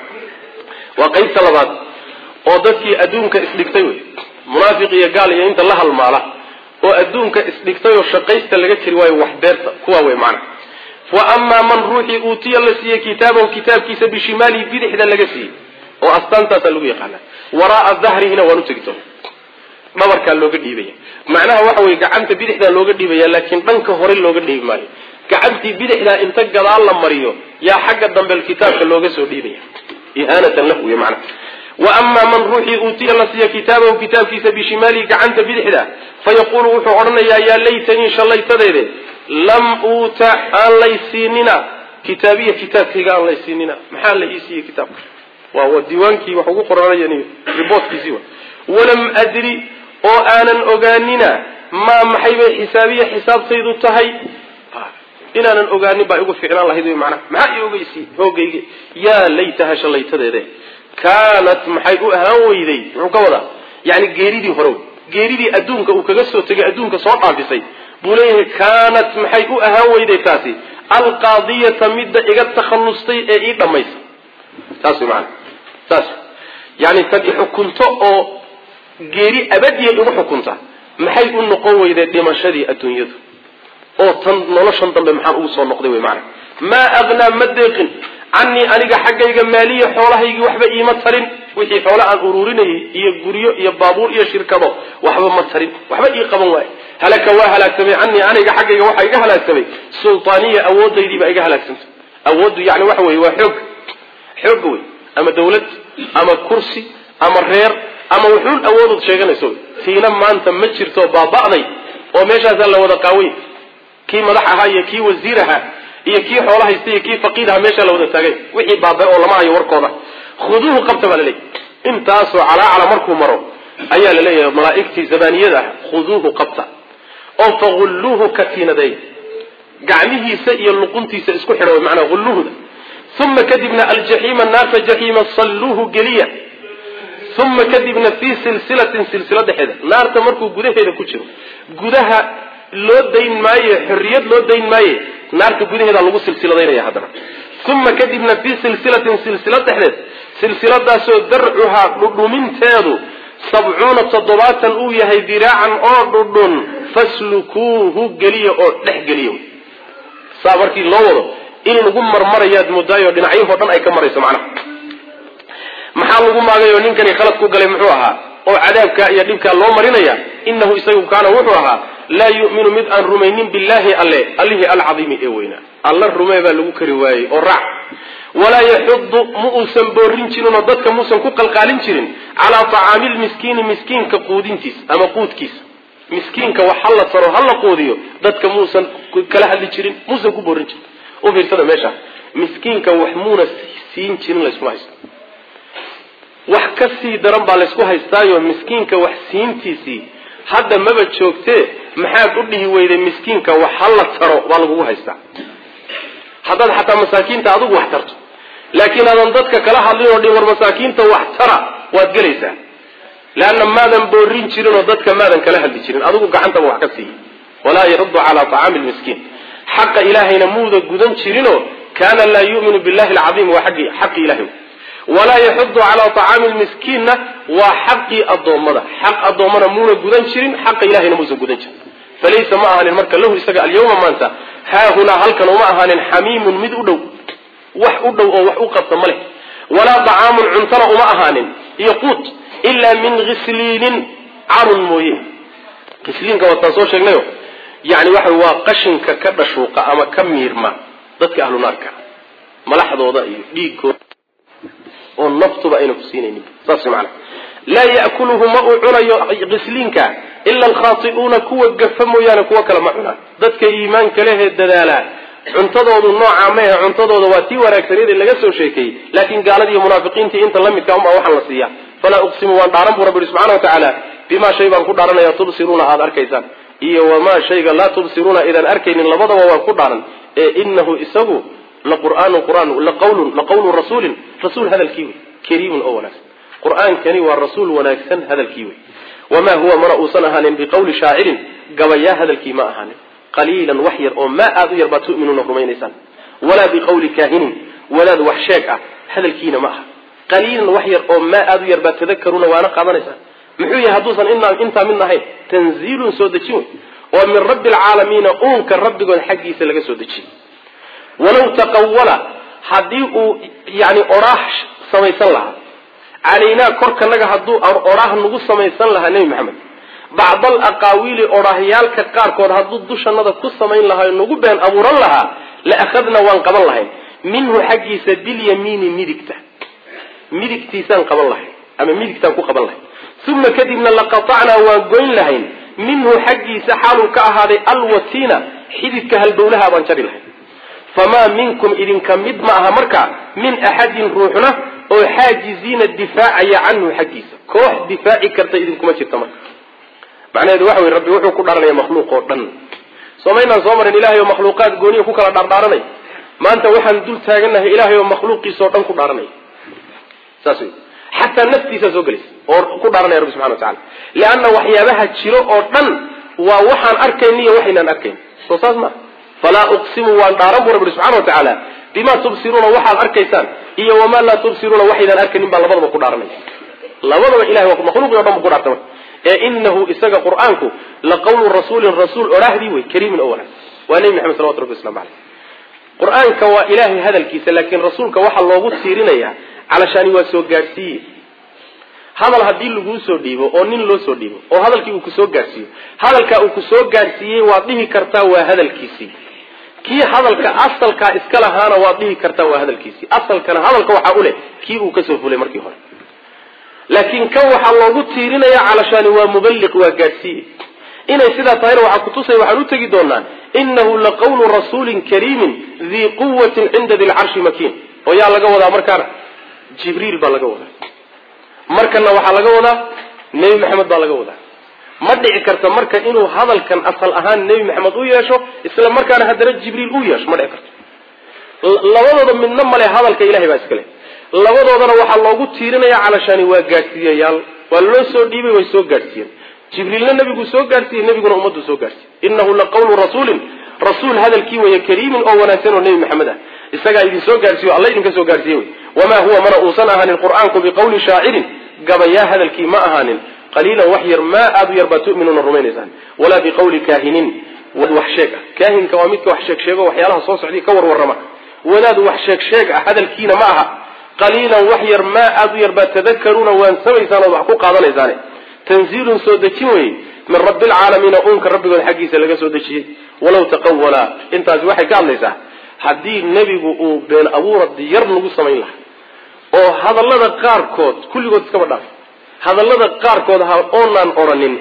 waa qaybta labaad oo dadkii adduunka isdhigtay wey munaafiq iyo gaal iyo inta la halmaala oo adduunka isdhigtay oo shaqaysta laga jiri waayo wax beerta kuwa wey macnaha wa amaa man ruuxii uutiya la siiyey kitaabahu kitaabkiisa bishimaalihi bidixda laga siiyey oo astaantaasaa lagu yaqaana waraaa dahrihina waan u tegi doona dhabarkaa looga dhiibaya macnaha waxa weye gacanta bidixdaa looga dhiibaya laakiin dhanka hore looga dhiibi maayo gacantii bidixdaa inta gadaal la mariyo yaa xagga dambe kitaabka looga soo dhiibaya ihaanatan lahu wey macnaha wa amaa man ruuxii uutiya la siiya kitaabahu kitaabkiisa bishimaalihi gacanta bidixda fa yaquulu wuxuu odhanayaa yaa laytanii shallaytadeede lam uuta aan laysiinina kitaabiya kitaabkayga aan laysiinina maxaa la ii siiyey kitaabka waa diiwaankii wax ugu qoranayani riboortkiisii walam adri oo aanan ogaanina maa maxay bay xisaabiya xisaabtaydu tahay inaanan ogaanin baa igu ficnaan lahayd wy manaa maxaa i ogeysi hoogayga yaa laytaha shallaytadeede kaanat maxay u ahaan weyday muxuu ka wadaa yani geeridii hore geeridii adduunka uu kaga soo tegay adduunka soo dhaafisay buu leeyahay kaanat maxay u ahaan weyday taasi alqaadiyata midda iga takhallustay ee ii dhammaysa saas wy maana saas yani tan ixukunto oo geeri abadiya igu xukunta maxay u noqon weyday dhimashadii adduunyadu oo tan noloshan dambe maxaan ugu soo noqday wy maana maa agnaa ma deeqin canii aniga xaggayga maaliya xoolahaygii waxba iima tarin wixii xoole aan ururinayay iyo guryo iyo baabuur iyo shirkado waxba ma tarin waxba ii qaban waaye halaka waa halaagsamay canii aniga xaggayga waxaa iga halaagsamay sultaaniya awoodaydiibaa iga halaagsantay awooddu yani waxa weye waa xoog xoogga wey ama dawlad ama kursi ama reer ama wuxuun awoodood sheeganayso tiina maanta ma jirto baaba'day oo meeshaasaa la wada qaaway kii madax ahaa iyo kii wasiir ahaa iyo kii xoola haysta iyo kii faqiir ahaa meeshaa la wada taagay wixii baaba oo lama hayo warkooda khuduuhu qabta baa laleeyahy intaasoo calaacala markuu maro ayaa la leeyahay malaa'igtii zabaaniyada ah khuduuhu qabta oo fagulluuhu katiinadeey gacmihiisa iyo luquntiisa isku xidha way macnaa hulluhuda uma kadibna aljaxiima naarta jaxiima salluuhu geliya uma kadibna fii silsilatin silsila dhexeeda naarta markuu gudaheeda ku jiro gudaha loo dayn maaye xorriyad loo dayn maaye naarta gudaheeda lagu silsiladaynaya haddana uma kadibna fii silsilatin silsila dhexdeed silsiladaasoo darcuhaa dhudhuminteedu sabcuuna toddobaatan uu yahay diraacan oo dhudhun faslukuuhu geliya oo dhex geliya saa markii loo wado in lagu marmarayaad moodaayo dhinacyahoo dhan ay ka marayso macnaha maxaa lagu maagayoo ninkani khalad ku galay muxuu ahaa oo cadaabkaa iyo dhibkaa loo marinaya inahu isagu kaana wuxuu ahaa laa yu'minu mid aan rumaynin billaahi alle allihii alcadiimi ee weynaa alla rumee baa lagu kari waayey oo raac walaa yaxudu ma uusan boorin jirin oo dadka muusan ku qalqaalin jirin calaa tacaami lmiskiini miskiinka quudintiisa ama quudkiisa miskiinka wax hala taro hala quudiyo dadka muusan kala hadli jirin muusan ku boorin jirin u fiirsada meesha miskiinka wax muuna siin jirin layskuma haysto wax ka sii daran baa laysku haystaayo miskiinka wax siintiisii hadda maba joogtee maxaad u dhihi weyday miskiinka wax hala taro baa lagugu haystaa haddaad xataa masaakiinta adigu wax tarto laakiin aadan dadka kala hadlin oo dhin war masaakiinta wax tara waad gelaysaa leanna maadan boorin jirin oo dadka maadan kala hadli jirin adigu gacantaba wax ka siiya walaa yaxudu calaa tacaami lmiskiin xaqa ilaahayna muuda gudan jirinoo kaana laa yuminu billahi alcaiim waa agi xaqi ilahay walaa yaxudu calaa tacaami lmiskiinna waa xaqii addoommada xaq addoommana muuna gudan jirin xaqa ilahayna muusan gudan jirin falaysa ma ahaanin marka lahu isaga alyawma maanta haahunaa halkan uma ahaanin xamiimun mid u dhow wax u dhow oo wax u qabta ma leh walaa dacaamun cuntana uma ahaanin iyo quut ilaa min khisliinin carun mooye khisliinka wataan soo sheegnayo yani waxa waa qashinka ka dhashuuqa ama ka miirma dadka ahlu naarka malaxdooda iyo dhiigooda oo naftuba ayna ku siinaynin saas maana laa ya'kuluhu ma uu cunayo khisliinka ila alkhaati'uuna kuwa gafa mooyaane kuwa kale ma cunaan dadka iimaanka lehee dadaalaa cuntadoodu noocaa maehe cuntadooda waa tii wanaagsaneed laga soo sheekeeyey laakiin gaaladiiyo munaafiqiintii inta la midka unbaa waxaan la siiya falaa uqsimu waan dhaaran buu rabbi yihi subxana wa tacaala bimaa shay baan ku dhaaranaya tubsiruuna aada arkaysaan iyo wamaa shayga laa tubsiruuna idaan arkaynin labadaba waan ku dhaaran ee inahu isagu laqur'aanu qur'aan laqawlun laqawlu rasuulin rasuul hadalkii wey kariimun oo wanaagsan qur'aankani waa rasuul wanaagsan hadalkii wey wamaa huwa mana uusan ahaanin biqawli shaacirin gabayaa hadalkii ma ahaanin qaliilan wax yar oo maa aada u yar baad tu'minuuna rumaynaysaan walaa biqawli kaahinin wadaad wax sheeg ah hadalkiina ma aha qaliilan wax yar oo maa aada u yar baad tadakaruuna waana qaadanaysaan muxuu yahay hadduusan intaa midna ahayn tanziilun soo dejin wey oo min rabbi alcaalamiina uunka rabbigood xaggiisa laga soo dejiyey walaw taqawala haddii uu yani oraax samaysan lahaa calaynaa korkanaga hadduu oraax nagu samaysan lahaa nebi maxamed bacd al aqaawiili odhaahyaalka qaarkood hadduu dushanada ku samayn lahaa nagu been abuuran lahaa la akhadna waan qaban lahayn minhu xaggiisa bilyamiini midigta midigtiisaan qaban lahayn ama midigtaan ku qaban lahayn uma kadibna laqatacnaa waan goyn lahayn minhu xaggiisa xaaluu ka ahaaday alwatiina xididka halbowlaha baan jari lahayn famaa minkum idinka mid ma aha marka min axadin ruuxna oo xaajiziina difaacaya canhu xaggiisa koox difaaci karta idinkuma jirta marka macnaheedu waxa wey rabbi wuxuu ku dharanaya makhluuq oo dhan soomaynaan soo marin ilahay oo makhluuqaad gooniya ku kala dhaardhaaranay maanta waxaan dul taagannahay ilahay oo makhluuqiisa oo dhan ku dhaaranaya saas wey xataa naftiisaa soo gelaysa oo ku dhaaranaya rabbi subxana wa tacala leanna waxyaabaha jiro oo dhan waa waxaan arkayn iyo waxaynaan arkayn soo saas maa falaa uqsimu waan dhaaran buu rabbi subxana wa tacaala bimaa tubsiruuna waxaad arkaysaan iyo wamaa laa tubsiruuna waxaydaan arkaynin baa labadaba ku dhaaranaya labadaba ilahay waa makhluuqi o dhan bu ku dhaartay marka ee inahu isaga qur-aanku la qawlu rasuulin rasuul odhaahdii wey kariimin oo wanaagsan waa nebi maxamed salawatu rabbi waslamu caleyh qur-aanka waa ilaahay hadalkiisa laakiin rasuulka waxaa loogu tiirinayaa calashani waa soo gaadhsiiye hadal haddii laguu soo dhiibo oo nin loo soo dhiibo oo hadalkii uu kusoo gaadhsiiyo hadalkaa uu kusoo gaadhsiiyey waad dhihi kartaa waa hadalkiisii kii hadalka asalkaa iska lahaana waad dhihi kartaa waa hadalkiisii asalkana hadalka waxaa u leh kii uu kasoo fulay markii hore laakiin kan waxaa loogu tiirinaya calashani waa muballiq waa gaadhsiiye inay sidaa tahayna waxaa kutusaya waxaan u tegi doonaa inahu laqawlu rasuulin kariimin dii quwatin cinda di lcarshi makiin oo yaa laga wadaa markaana jibriil baa laga wadaa markana waxaa laga wadaa nebi maxamed baa laga wadaa ma dhici karta marka inuu hadalkan asal ahaan nebi maxamed u yeesho isla markaana haddana jibriil u yeesho ma dhici karto labadooda midna male hadalka ilahay baa iskale labadoodana waxaa loogu tiirinaya calashani waa gaadhsiiyayaal waa loo soo dhiibay way soo gaadhsiiyeen jibriilna nebiguu soo gaadhsiiyey nebiguna ummaduu soo gaadhsiiyey inahu laqawlu rasuulin rasuul hadalkii weeye kariimin oo wanaagsan oo nebi maxamed ah isagaa idin soo gaadhsiiyo alla idinka soo gaadhsiiye wey wamaa huwa mana uusan ahaanin qur-aanku biqawli shaacirin gabayaa hadalkii ma ahaanin qaliilan wax yar maa aada u yar baa tu'minuuna rumaynaysaan walaa biqawli kaahinin wax sheeg ah kaahinka waa midka wax sheeg sheego waxyaalaha soo socday ka warwarrama wadaad wax sheeg sheeg ah hadalkiina ma aha qaliilan wax yar maa aada u yar baa tadakaruuna waan samaysaan ood wax ku qaadanaysaane tanziilun soo dejin weye min rabbi alcaalamiina uunka rabbigood xaggiisa laga soo dejiyey walaw taqawala intaasi waxay ka hadlaysaa haddii nebigu uu been abuura diyar nagu samayn lahaa oo hadallada qaarkood kulligood iskaba dhaaf hadallada qaarkood ha oonaan odhanin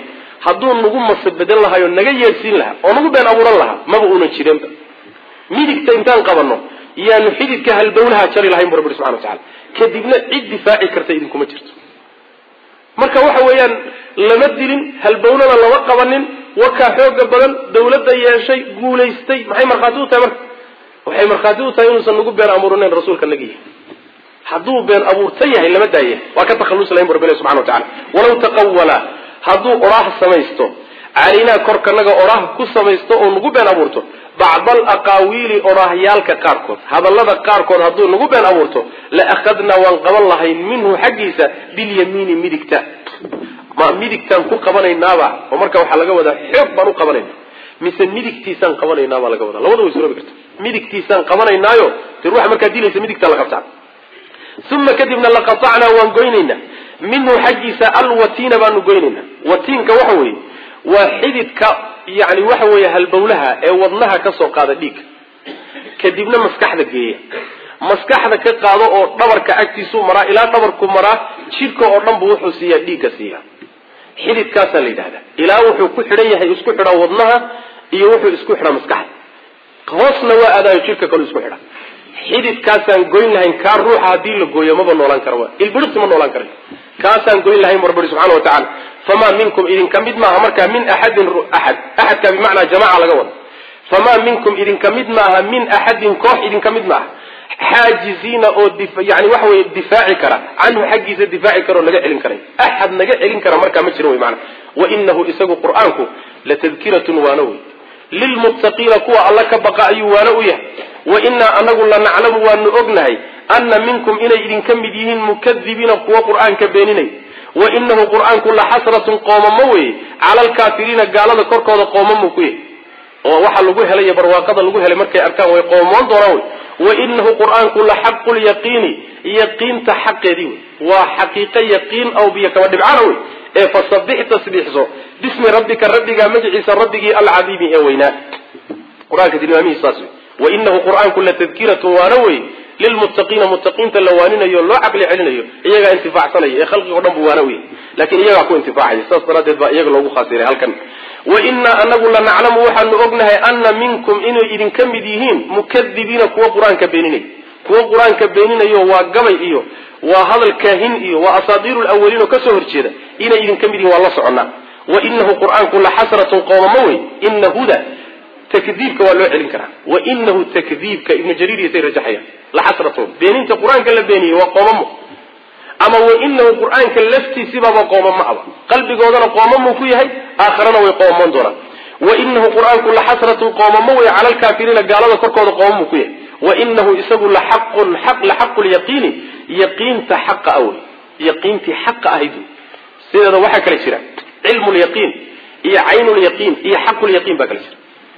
hadduu nagu masabedan lahayo naga yeedhsiin lahaa oo nagu been abuuran lahaa maba uunan jirenba midigta intaan qabanno yaanu xididka halbowlaha jari lahayn bu rabbi subxana watacala kadibna cid difaaci karta idinkuma jirto marka waxa weeyaan lama dilin halbownana lama qabanin wakaa xooga badan dawladda yeeshay guulaystay maxay markhaati u tahay marka waxay markhaati u tahay inuusan nagu been abuurinayn rasuulka naga yahay hadduu been abuurta yahay lama daaya waa ka takhallusi lahayn bu rabbi subxana wa tacala walaw taqawala hadduu oraah samaysto calaynaa korkanaga oraah ku samaysto oo nagu been abuurto bacda alaqaawiili oraahyaalka qaarkood hadallada qaarkood hadduu nagu been abuurto la akhadnaa waan qaban lahayn minhu xaggiisa bilyamiini midigta ma midigtaan ku qabanaynaaba oo marka waxaa laga wadaa xoog baan u qabanayna mise midigtiisaan qabanaynaabaa laga wadaa labada way suroobi karta midigtiisaan qabanaynaayo de ruuxa markaa dilaysa midigtaa la qabtaa uma kadibna laqatacnaa waan goynaynaa minhu xaggiisa alwatiina baanu goynaynaa watiinka waxa weeye waa xididka yani waxa weeye halbowlaha ee wadnaha ka soo qaada dhiigga kadibna maskaxda geeya maskaxda ka qaado oo dhabarka agtiisuu maraa ilaa dhabarku maraa jidhka oo dhan bu wuxuu siiyaa dhiigga siiya xididkaasaa la yidhahdaa ilaa wuxuu ku xidhan yahay isku xidhaa wadnaha iyo wuxuu isku xidhaa maskaxda hoosna waa aadaayo jidhka kalu isku xidha xididkaasaan goyn lahayn kaa ruuxa haddii la gooyo maba noolaan kara wa ilbirisi ma noolaan kara kaasaan goyn lahayn bu rabbi subxana wa tacala famaa minkum idinka mid maaha markaa min axadin axad axadka bimacnaa jamaca laga wado famaa minkum idinka mid maaha min axadin koox idinka mid maaha xaajiziina oo yani waxa weye difaaci kara canhu xaggiisa difaaci kara oo naga celin karay axad naga celin kara markaa ma jiro wy maana wainahu isagu qur-aanku latadkiratun waana wey lilmuttaqiina kuwa alla ka baqa ayuu waana u yahay wainaa anagu lanaclamu waanu ognahay ana minkum inay idinka mid yihiin mukadibiina kuwa qur-aanka beeninay wainahu qur-aanku laxasratun qoomamo weye cala alkaafiriina gaalada korkooda qoomamo ku yahy oo waxa lagu helay iyo barwaaqada lagu helay markay arkaan way qoomoon doonaan wey wainahu qur-aanku laxaqu lyaqiini yaqiinta xaqeedii wey waa xaqiiqo yaqiin aw biyo kaba dhibcana wey ee fasabix tasbiixso bismi rabbika rabbigaa magaciisa rabbigii alcadiimi ee weynaa qur-aanka tilmaamihiis saas wey wainahu qur-aanku latadkiratun waana wey lilmuttaqiina muttaqiinta la waaninayo loo caqli celinayo iyagaa intifaacsanaya ee khalqigo dhan bu waana wey lakin iyagaa ku intifaacaya saas daraaddeed baa iyaga loogu khaasiray halkan wainaa anagu lanaclamu waxaanu ognahay ana minkum inay idinka mid yihiin mukadibiina kuwa qur-aanka beeninay kuwa qur-aanka beeninayo waa gabay iyo waa hadal kaahin iyo waa asaadiiru lawaliin oo kasoo horjeeda inay idinka mid yihin waa la soconaa wainahu qur-aanku laxasratun qoomamo wey ina huda takdiibka waa loo celin karaa wainahu takdiibka ibnu jariir iyo say rajaxayaan laxasratun beeninta qur-aanka la beeniyey waa qoomamo ama wainahu qur-aanka laftiisibaaba qoomamo aba qalbigoodana qoomamuu ku yahay aakharana way qoomoon doonaan wainahu qur-aanku laxasratun qoomamo wey cala alkaafiriina gaalada korkooda qoomamuu ku yahay wainahu isagu laxaqun laxaqu lyaqiini yaqiinta xaqa ah wey yaqiintii xaqa ahayd wey sideeda waxaa kala jira cilmu lyaqiin iyo caynu lyaqiin iyo xaqu lyaqiin baa kala jira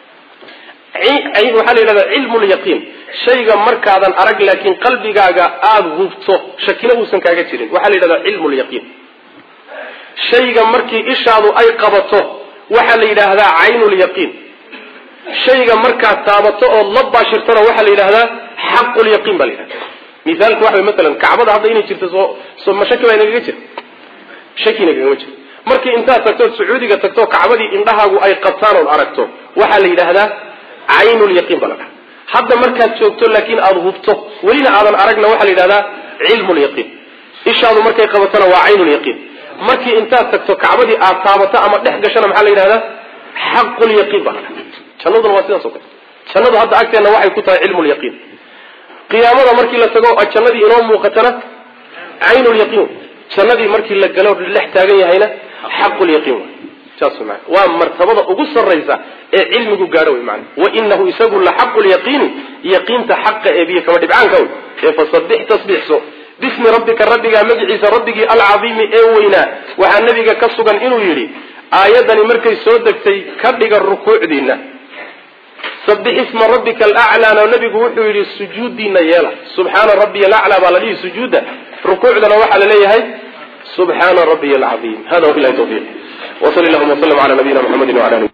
waxaa la yidhahdaa cilmu lyaqiin shayga markaadan arag laakiin qalbigaaga aada hubto shakina uusan kaaga jirin waxaa la yidhahdaa cilmu lyaqiin shayga markii ishaadu ay qabato waxaa la yidhaahdaa caynu lyaqiin shayga markaad taabato ood la baashirtona waxaa la yidhahdaa xaqu lyaqiin baa la yidhahda mithaalku waxa way masalan kacbada hadda inay jirto soo soo ma shaki baa inagaga jira shaki inagagama jiro markii intaad tagtood sacuudiga tagto kacbadii indhahaagu ay qabtaan ood aragto waxaa la yidhaahdaa caynulyaqiin baa la dhaha hadda markaad joogto laakiin aada hubto welina aadan aragna waxaa la yidhahdaa cilmulyaqiin ishaadu markay qabatona waa caynulyaqiin markii intaad tagto kacbadii aad taabato ama dhex gashona maxaa la yidhahdaa xaqulyaqiin baa la dhaha jannaduna waa sidaas o kale jannadu hadda agteenna waxay ku tahay cilmulyaqiin qiyaamada markii la tago jannadii inoo muuqatana caynulyaqiin jannadii markii la galo dhex taagan yahayna xaqulyaqiin saas maa waa martabada ugu sarraysa ee cilmigu gaadho wey maana wainahu isagu laxaqu lyaqiini yaqiinta xaqa ee biyo kama dhibcaanka wey ee fasabix tasbiixso bismi rabbika rabbigaa magiciisa rabbigii alcadiimi ee weynaa waxaa nabiga ka sugan inuu yidhi aayadani markay soo degtay ka dhiga rukuucdiina sabix isma rabbika alaclaana nabigu wuxuu yidhi sujuudiina yeela subxaana rabbiya alaclaa baa la dhihi sujuudda rukuucdana waxaa la leeyahay subxaana rabbiya alcaiim hada wabilahi tawfiiq wsal llahuma wslm ala nabiyina mxamedi wala ali